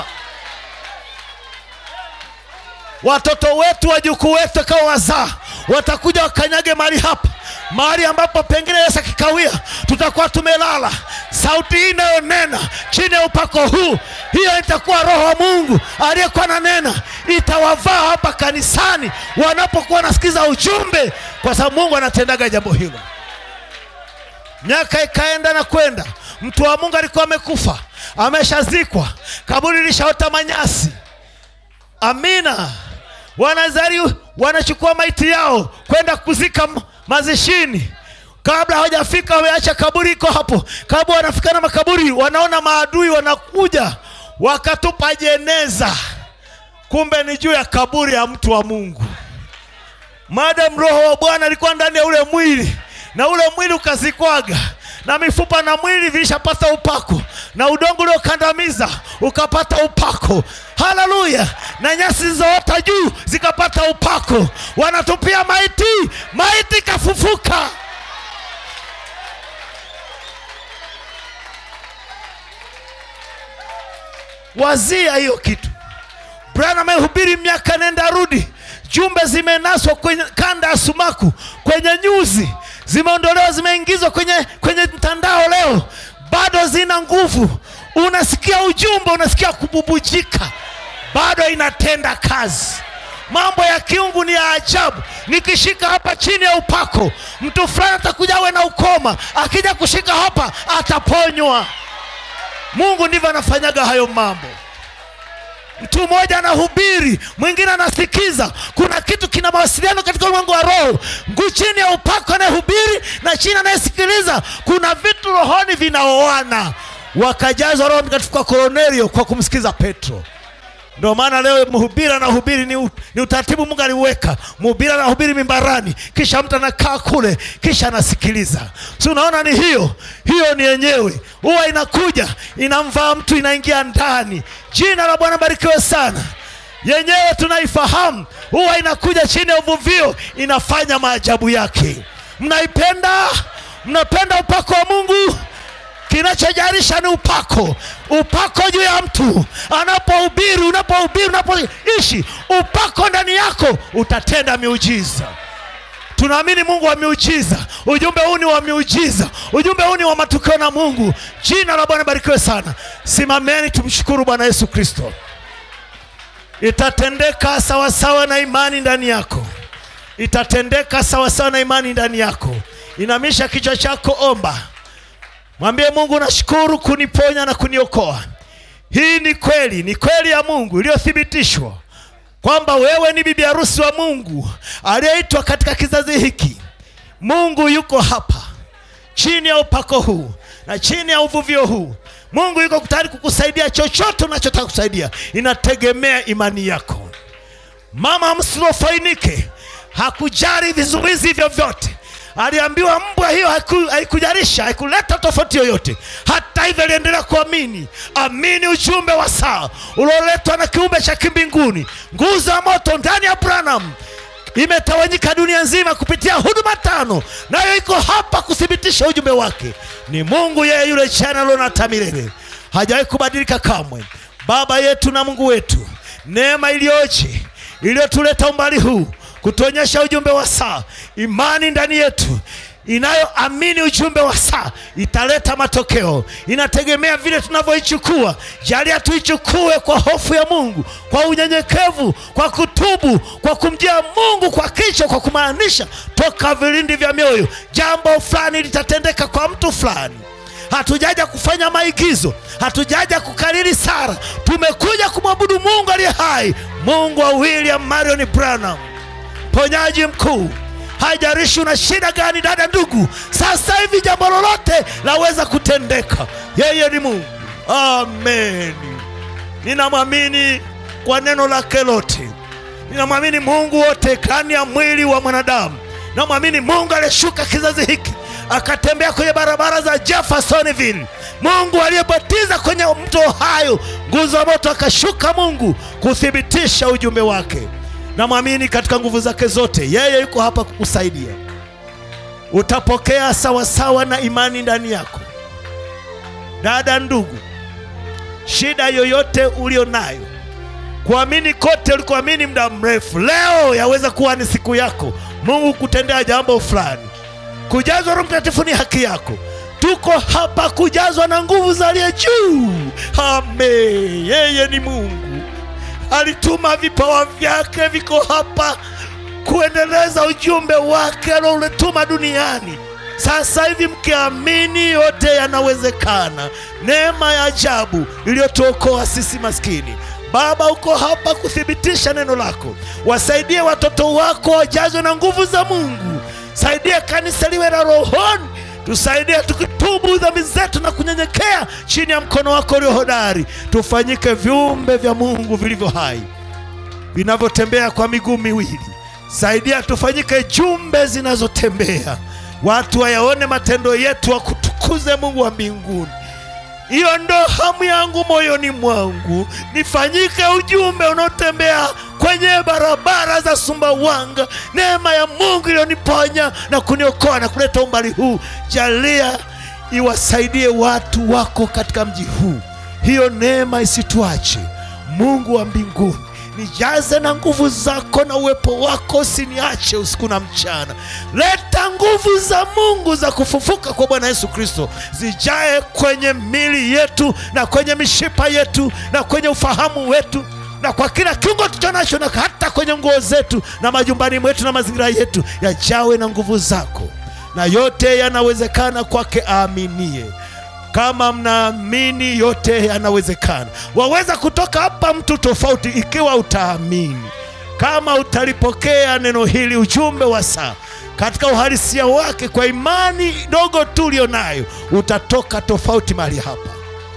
Speaker 1: watoto wetu wajukuu wetu kama wazaa watakuja wakanyage mahali hapa mahali ambapo pengine yesu akikawia tutakuwa tumelala sauti hii inayonena chini ya upako huu hiyo itakuwa roho wa mungu aliyekuwa na nena itawavaa hapa kanisani wanapokuwa wanasikiza ujumbe kwa sababu mungu anatendaga jambo hilo miaka ikaenda na kwenda mtu wa mungu alikuwa amekufa ameshazikwa kaburi lishaota manyasi amina wanazari wanachukua maiti yao kwenda kuzika m- mazishini kabla hawajafika wameacha kaburi iko hapo kabla wanafika na makaburi wanaona maadui wanakuja wakatupa jeneza kumbe ni juu ya kaburi ya mtu wa mungu madam roho wa bwana alikuwa ndani ya ule mwili na ule mwili ukazikwaga na mifupa na mwili vilishapata upako na udongo uliokandamiza ukapata upako haleluya na nyasi zilizoota juu zikapata upako wanatupia maiti maiti ikafufuka wazia hiyo kitu bwana amehubiri miaka nenda rudi jumbe zimenaswa kwenye kanda ya sumaku kwenye nyuzi zimeondolewa zimeingizwa kwenye kwenye mtandao leo bado zina nguvu unasikia ujumbe unasikia kububujika bado inatenda kazi mambo ya kiungu ni ya ajabu nikishika hapa chini ya upako mtu fulani atakuja awe na ukoma akija kushika hapa ataponywa mungu ndivyo anafanyaga hayo mambo mtu mmoja anahubiri mwingine anasikiza kuna kitu kina mawasiliano katika ulimwengu wa roho nguu chini ya upako anayehubiri na chini anayesikiliza kuna vitu rohoni vinaoana wakajazwa roho mtakatifu kwa koronelio kwa kumsikiza petro ndio maana leo mhubiri anahubiri ni, u- ni utaratibu mungu aliuweka mhubiri anahubiri mimbarani kisha mtu anakaa kule kisha anasikiliza si unaona ni hiyo hiyo ni yenyewe huwa inakuja inamvaa mtu inaingia ndani jina la bwana barikiwe sana yenyewe tunaifahamu huwa inakuja chini ya uvuvio inafanya maajabu yake mnaipenda mnapenda upako wa mungu kinachojarisha ni upako upako juu ya mtu anapohubiri unapohubiri unapoishi upako ndani yako utatenda miujiza tunaamini mungu wa miujiza ujumbe huu ni wa miujiza ujumbe huu ni wa matukio na mungu jina la bwana barikiwe sana simameni tumshukuru bwana yesu kristo itatendeka sawasawa na imani ndani yako itatendeka sawasawa na imani ndani yako inamisha kichwa chako omba mwambie mungu nashukuru kuniponya na kuniokoa hii ni kweli ni kweli ya mungu iliyothibitishwa
Speaker 3: kwamba wewe ni bibi harusi wa mungu aliyeitwa katika kizazi hiki mungu yuko hapa chini ya upako huu na chini ya uvuvio huu mungu yuko tayari kukusaidia chochote unachotaka kusaidia inategemea imani yako mama msilofainike hakujali vizuizi vyovyote aliambiwa mbwa hiyo haiku- haikujarisha haikuleta tofauti yoyote hata hivyo aliendelea kuamini amini ujumbe wa saa ulioletwa na kiumbe cha kimbinguni nguzo ya moto ndani ya branham imetawanyika dunia nzima kupitia huduma tano nayo iko hapa kuthibitisha ujumbe wake ni mungu yeye yule jana leo na hata milele hajawahi kubadilika kamwe baba yetu na mungu wetu neema iliyoje iliyotuleta umbali huu kutuonyesha ujumbe wa saa imani ndani yetu inayoamini ujumbe wa saa italeta matokeo inategemea vile tunavyoichukua jalia tuichukue kwa hofu ya mungu kwa unyenyekevu kwa kutubu kwa kumjia mungu kwa kichwa kwa kumaanisha toka vilindi vya mioyo jambo fulani litatendeka kwa mtu fulani hatujaja kufanya maigizo hatujaja kukariri sara tumekuja kumwabudu mungu aliye hai mungu wa william marion branham mponyaji mkuu haijarishi una shida gani dada ndugu sasa hivi jambo lolote laweza kutendeka yeye ni mungu amen ninamwamini kwa neno lake lote ninamwamini mungu wote ndani ya mwili wa mwanadamu namwamini mungu aliyeshuka kizazi hiki akatembea kwenye barabara za jeffersonville mungu aliyebatiza kwenye mto hayo nguzo ya moto akashuka mungu kuthibitisha ujumbe wake namwamini katika nguvu zake zote yeye yuko hapa kukusaidia utapokea sawasawa na imani ndani yako dada ndugu shida yoyote ulio nayo kuamini kote ulikoamini muda mrefu leo yaweza kuwa ni siku yako mungu kutendea jambo fulani kujazwa roho mtakatifu ni haki yako tuko hapa kujazwa na nguvu za aliye juu ame yeye ni mungu alituma vipawa vyake viko hapa kuendeleza ujumbe wake alioletuma duniani sasa hivi mkiamini yote yanawezekana neema ya ajabu iliyotuokoa sisi maskini baba uko hapa kuthibitisha neno lako wasaidie watoto wako wajazwe na nguvu za mungu saidia kanisa liwe na rohoni tusaidie tukitubu dhambi zetu na kunyenyekea chini ya mkono wako ulio hodari tufanyike viumbe vya mungu vilivyo hai vinavyotembea kwa miguu miwili saidia tufanyike jumbe zinazotembea watu wayaone matendo yetu wakutukuze mungu wa mbinguni hiyo ndo hamu yangu moyoni mwangu nifanyike ujumbe unaotembea kwenye barabara za sumbawanga neema ya mungu iliyoniponya na kuniokoa na kuleta umbali huu jalia iwasaidie watu wako katika mji huu hiyo neema isituache mungu wa mbinguni nijaze na nguvu zako na uwepo wako usiniache usiku na mchana leta nguvu za mungu za kufufuka kwa bwana yesu kristo zijae kwenye mili yetu na kwenye mishipa yetu na kwenye ufahamu wetu na kwa kila kiungo tucho nacho na hata kwenye nguo zetu na majumbani mwetu na mazingira yetu yajawe na nguvu zako na yote yanawezekana kwake aaminie kama mnaamini yote yanawezekana waweza kutoka hapa mtu tofauti ikiwa utaamini kama utalipokea neno hili ujumbe wa saa katika uhalisia wake kwa imani dogo tu ulio nayo utatoka tofauti mahali hapa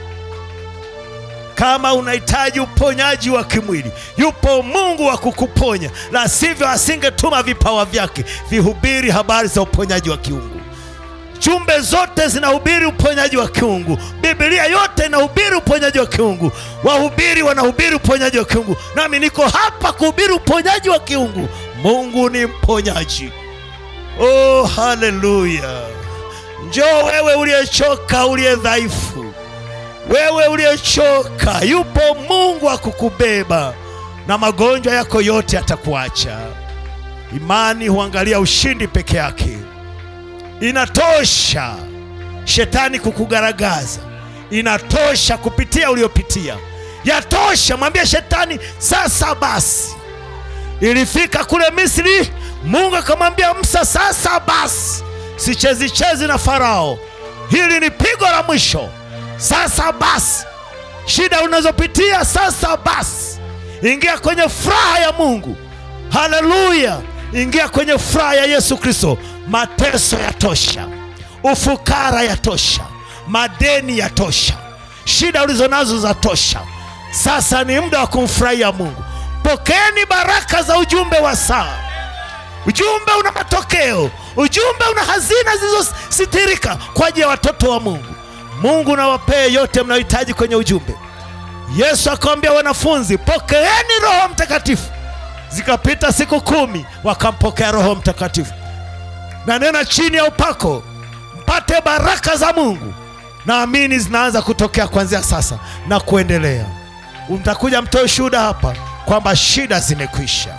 Speaker 3: kama unahitaji uponyaji wa kimwili yupo mungu wa kukuponya la sivyo asingetuma vipawa vyake vihubiri habari za uponyaji wa kiungu jumbe zote zinahubiri uponyaji wa kiungu bibilia yote inahubiri uponyaji wa kiungu wahubiri wanahubiri uponyaji wa kiungu nami niko hapa kuhubiri uponyaji wa kiungu mungu ni mponyaji oh haleluya njoo wewe uliyechoka uliye dhaifu wewe uliyechoka yupo mungu wa kukubeba na magonjwa yako yote atakuacha imani huangalia ushindi peke yake inatosha shetani kukugaragaza inatosha kupitia uliopitia yatosha mwambie shetani sasa basi ilifika kule misri mungu akamwambia musa sasa basi sichezichezi na farao hili ni pigo la mwisho sasa basi shida unazopitia sasa basi ingia kwenye furaha ya mungu haleluya ingia kwenye furaha ya yesu kristo mateso yatosha ufukara yatosha madeni yatosha shida ulizo nazo za tosha sasa ni muda wa kumfurahia mungu pokeeni baraka za ujumbe wa saa ujumbe una matokeo ujumbe una hazina zilizositirika kwa ajili ya watoto wa mungu mungu nawapee yote mnayohitaji kwenye ujumbe yesu akawambia wanafunzi pokeeni roho mtakatifu zikapita siku kumi wakampokea roho mtakatifu na nena chini ya upako mpate baraka za mungu naamini zinaanza kutokea kuanzia sasa na kuendelea mtakuja mtoe shuhuda hapa kwamba shida zimekwisha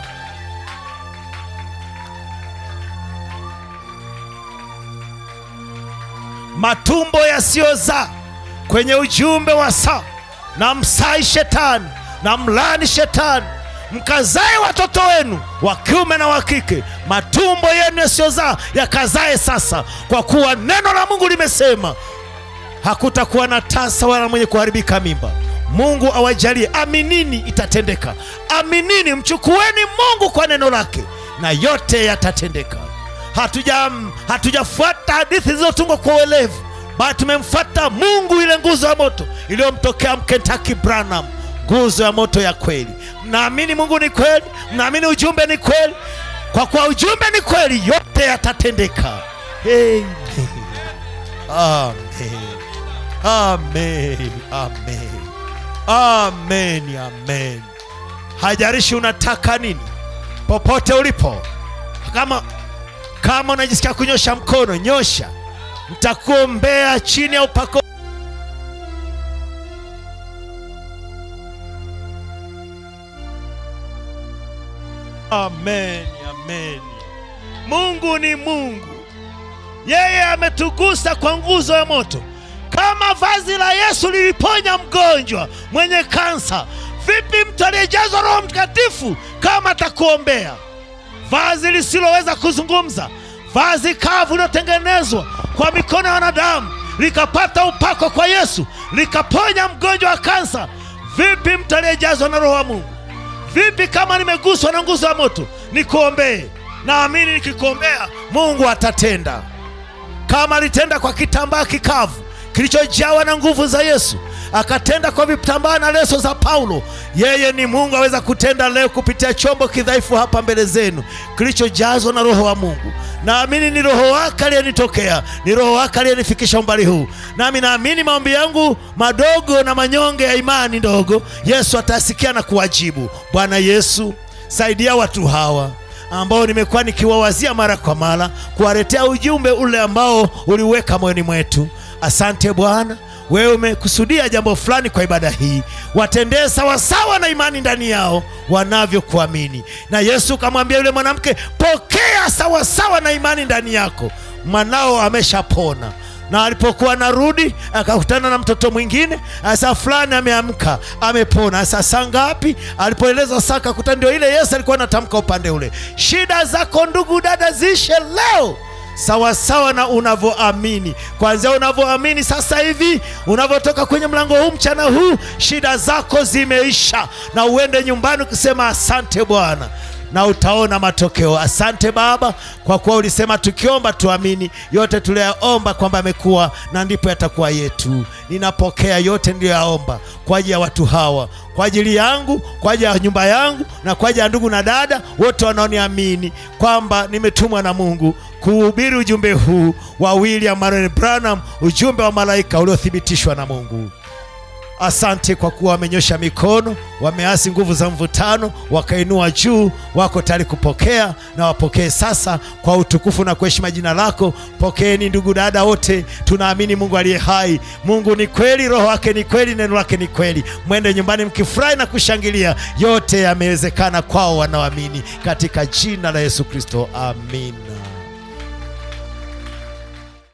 Speaker 3: matumbo yasiyozaa kwenye ujumbe wa saa na msai shetani na mlani shetani mkazae watoto wenu wa kiume na wa kike matumbo yenu yasiyozaa yakazae sasa kwa kuwa neno la mungu limesema hakutakuwa na tasa wala mwenye kuharibika mimba mungu awajalie aminini itatendeka aminini mchukueni mungu kwa neno lake na yote yatatendeka hatuja hatujafuata hadithi zilizotungwa kwa uelevu bali tumemfuata mungu ile nguzo ya moto iliyomtokea mkentaki branham nguzo ya moto ya kweli mnaamini mungu ni kweli mnaamini ujumbe ni kweli kwa kuwa ujumbe ni kweli yote yatatendeka Amen. Amen. Amen. Amen. Amen. Amen. Hajarishi unataka nini, popote ulipo, kama kama unajisikia kunyosha mkono, nyosha, nitakuombea chini ya upako. Amen. Amen. Mungu ni Mungu, yeye ametugusa kwa nguzo ya moto kama vazi la Yesu liliponya mgonjwa mwenye kansa, vipi mtu aliyejazwa Roho Mtakatifu kama atakuombea? Vazi lisiloweza kuzungumza, vazi kavu lilotengenezwa kwa mikono ya wanadamu, likapata upako kwa Yesu, likaponya mgonjwa wa kansa, vipi mtu aliyejazwa na Roho wa Mungu? Vipi kama nimeguswa na nguzo ya moto nikuombee? Naamini nikikuombea Mungu atatenda kama alitenda kwa kitambaa kikavu kilichojawa na nguvu za Yesu, akatenda kwa vitambaa na leso za Paulo. Yeye ni Mungu, aweza kutenda leo kupitia chombo kidhaifu hapa mbele zenu kilichojazwa na Roho wa Mungu. Naamini ni Roho wake aliyenitokea, ni Roho wake aliyenifikisha umbali huu, nami naamini maombi yangu madogo na manyonge ya imani ndogo, Yesu atasikia na kuwajibu. Bwana Yesu, saidia watu hawa ambao nimekuwa nikiwawazia mara kwa mara, kuwaletea ujumbe ule ambao uliweka moyoni mwetu. Asante Bwana, wewe umekusudia jambo fulani kwa ibada hii, watendee sawasawa na imani ndani yao wanavyokuamini. Na Yesu kamwambia yule mwanamke, pokea sawasawa na imani ndani yako, mwanao ameshapona na alipokuwa narudi akakutana na mtoto mwingine, asa fulani ameamka amepona. Asa saa ngapi? Alipoeleza saa akakuta ndio ile Yesu alikuwa anatamka upande ule. Shida zako ndugu dada ziishe leo sawasawa na unavyoamini. Kwanzia unavyoamini sasa hivi, unavyotoka kwenye mlango huu mchana huu, shida zako zimeisha, na uende nyumbani ukisema asante Bwana na utaona matokeo. Asante Baba, kwa kuwa ulisema tukiomba tuamini, yote tuliyaomba kwamba amekuwa na ndipo yatakuwa yetu. Ninapokea yote niliyoyaomba kwa ajili ya watu hawa, kwa ajili yangu, kwa ajili ya nyumba yangu, na kwa ajili ya ndugu na dada wote wanaoniamini kwamba nimetumwa na Mungu kuhubiri ujumbe huu wa William Marion Branham, ujumbe wa malaika uliothibitishwa na Mungu. Asante kwa kuwa wamenyosha mikono, wameasi nguvu za mvutano, wakainua juu, wako tayari kupokea na wapokee sasa kwa utukufu na kuheshima jina lako. Pokeeni ndugu dada wote, tunaamini Mungu aliye hai. Mungu ni kweli, roho wake ni kweli, neno lake ni kweli. Mwende nyumbani mkifurahi na kushangilia, yote yamewezekana kwao wanaoamini, katika jina la Yesu Kristo, amina.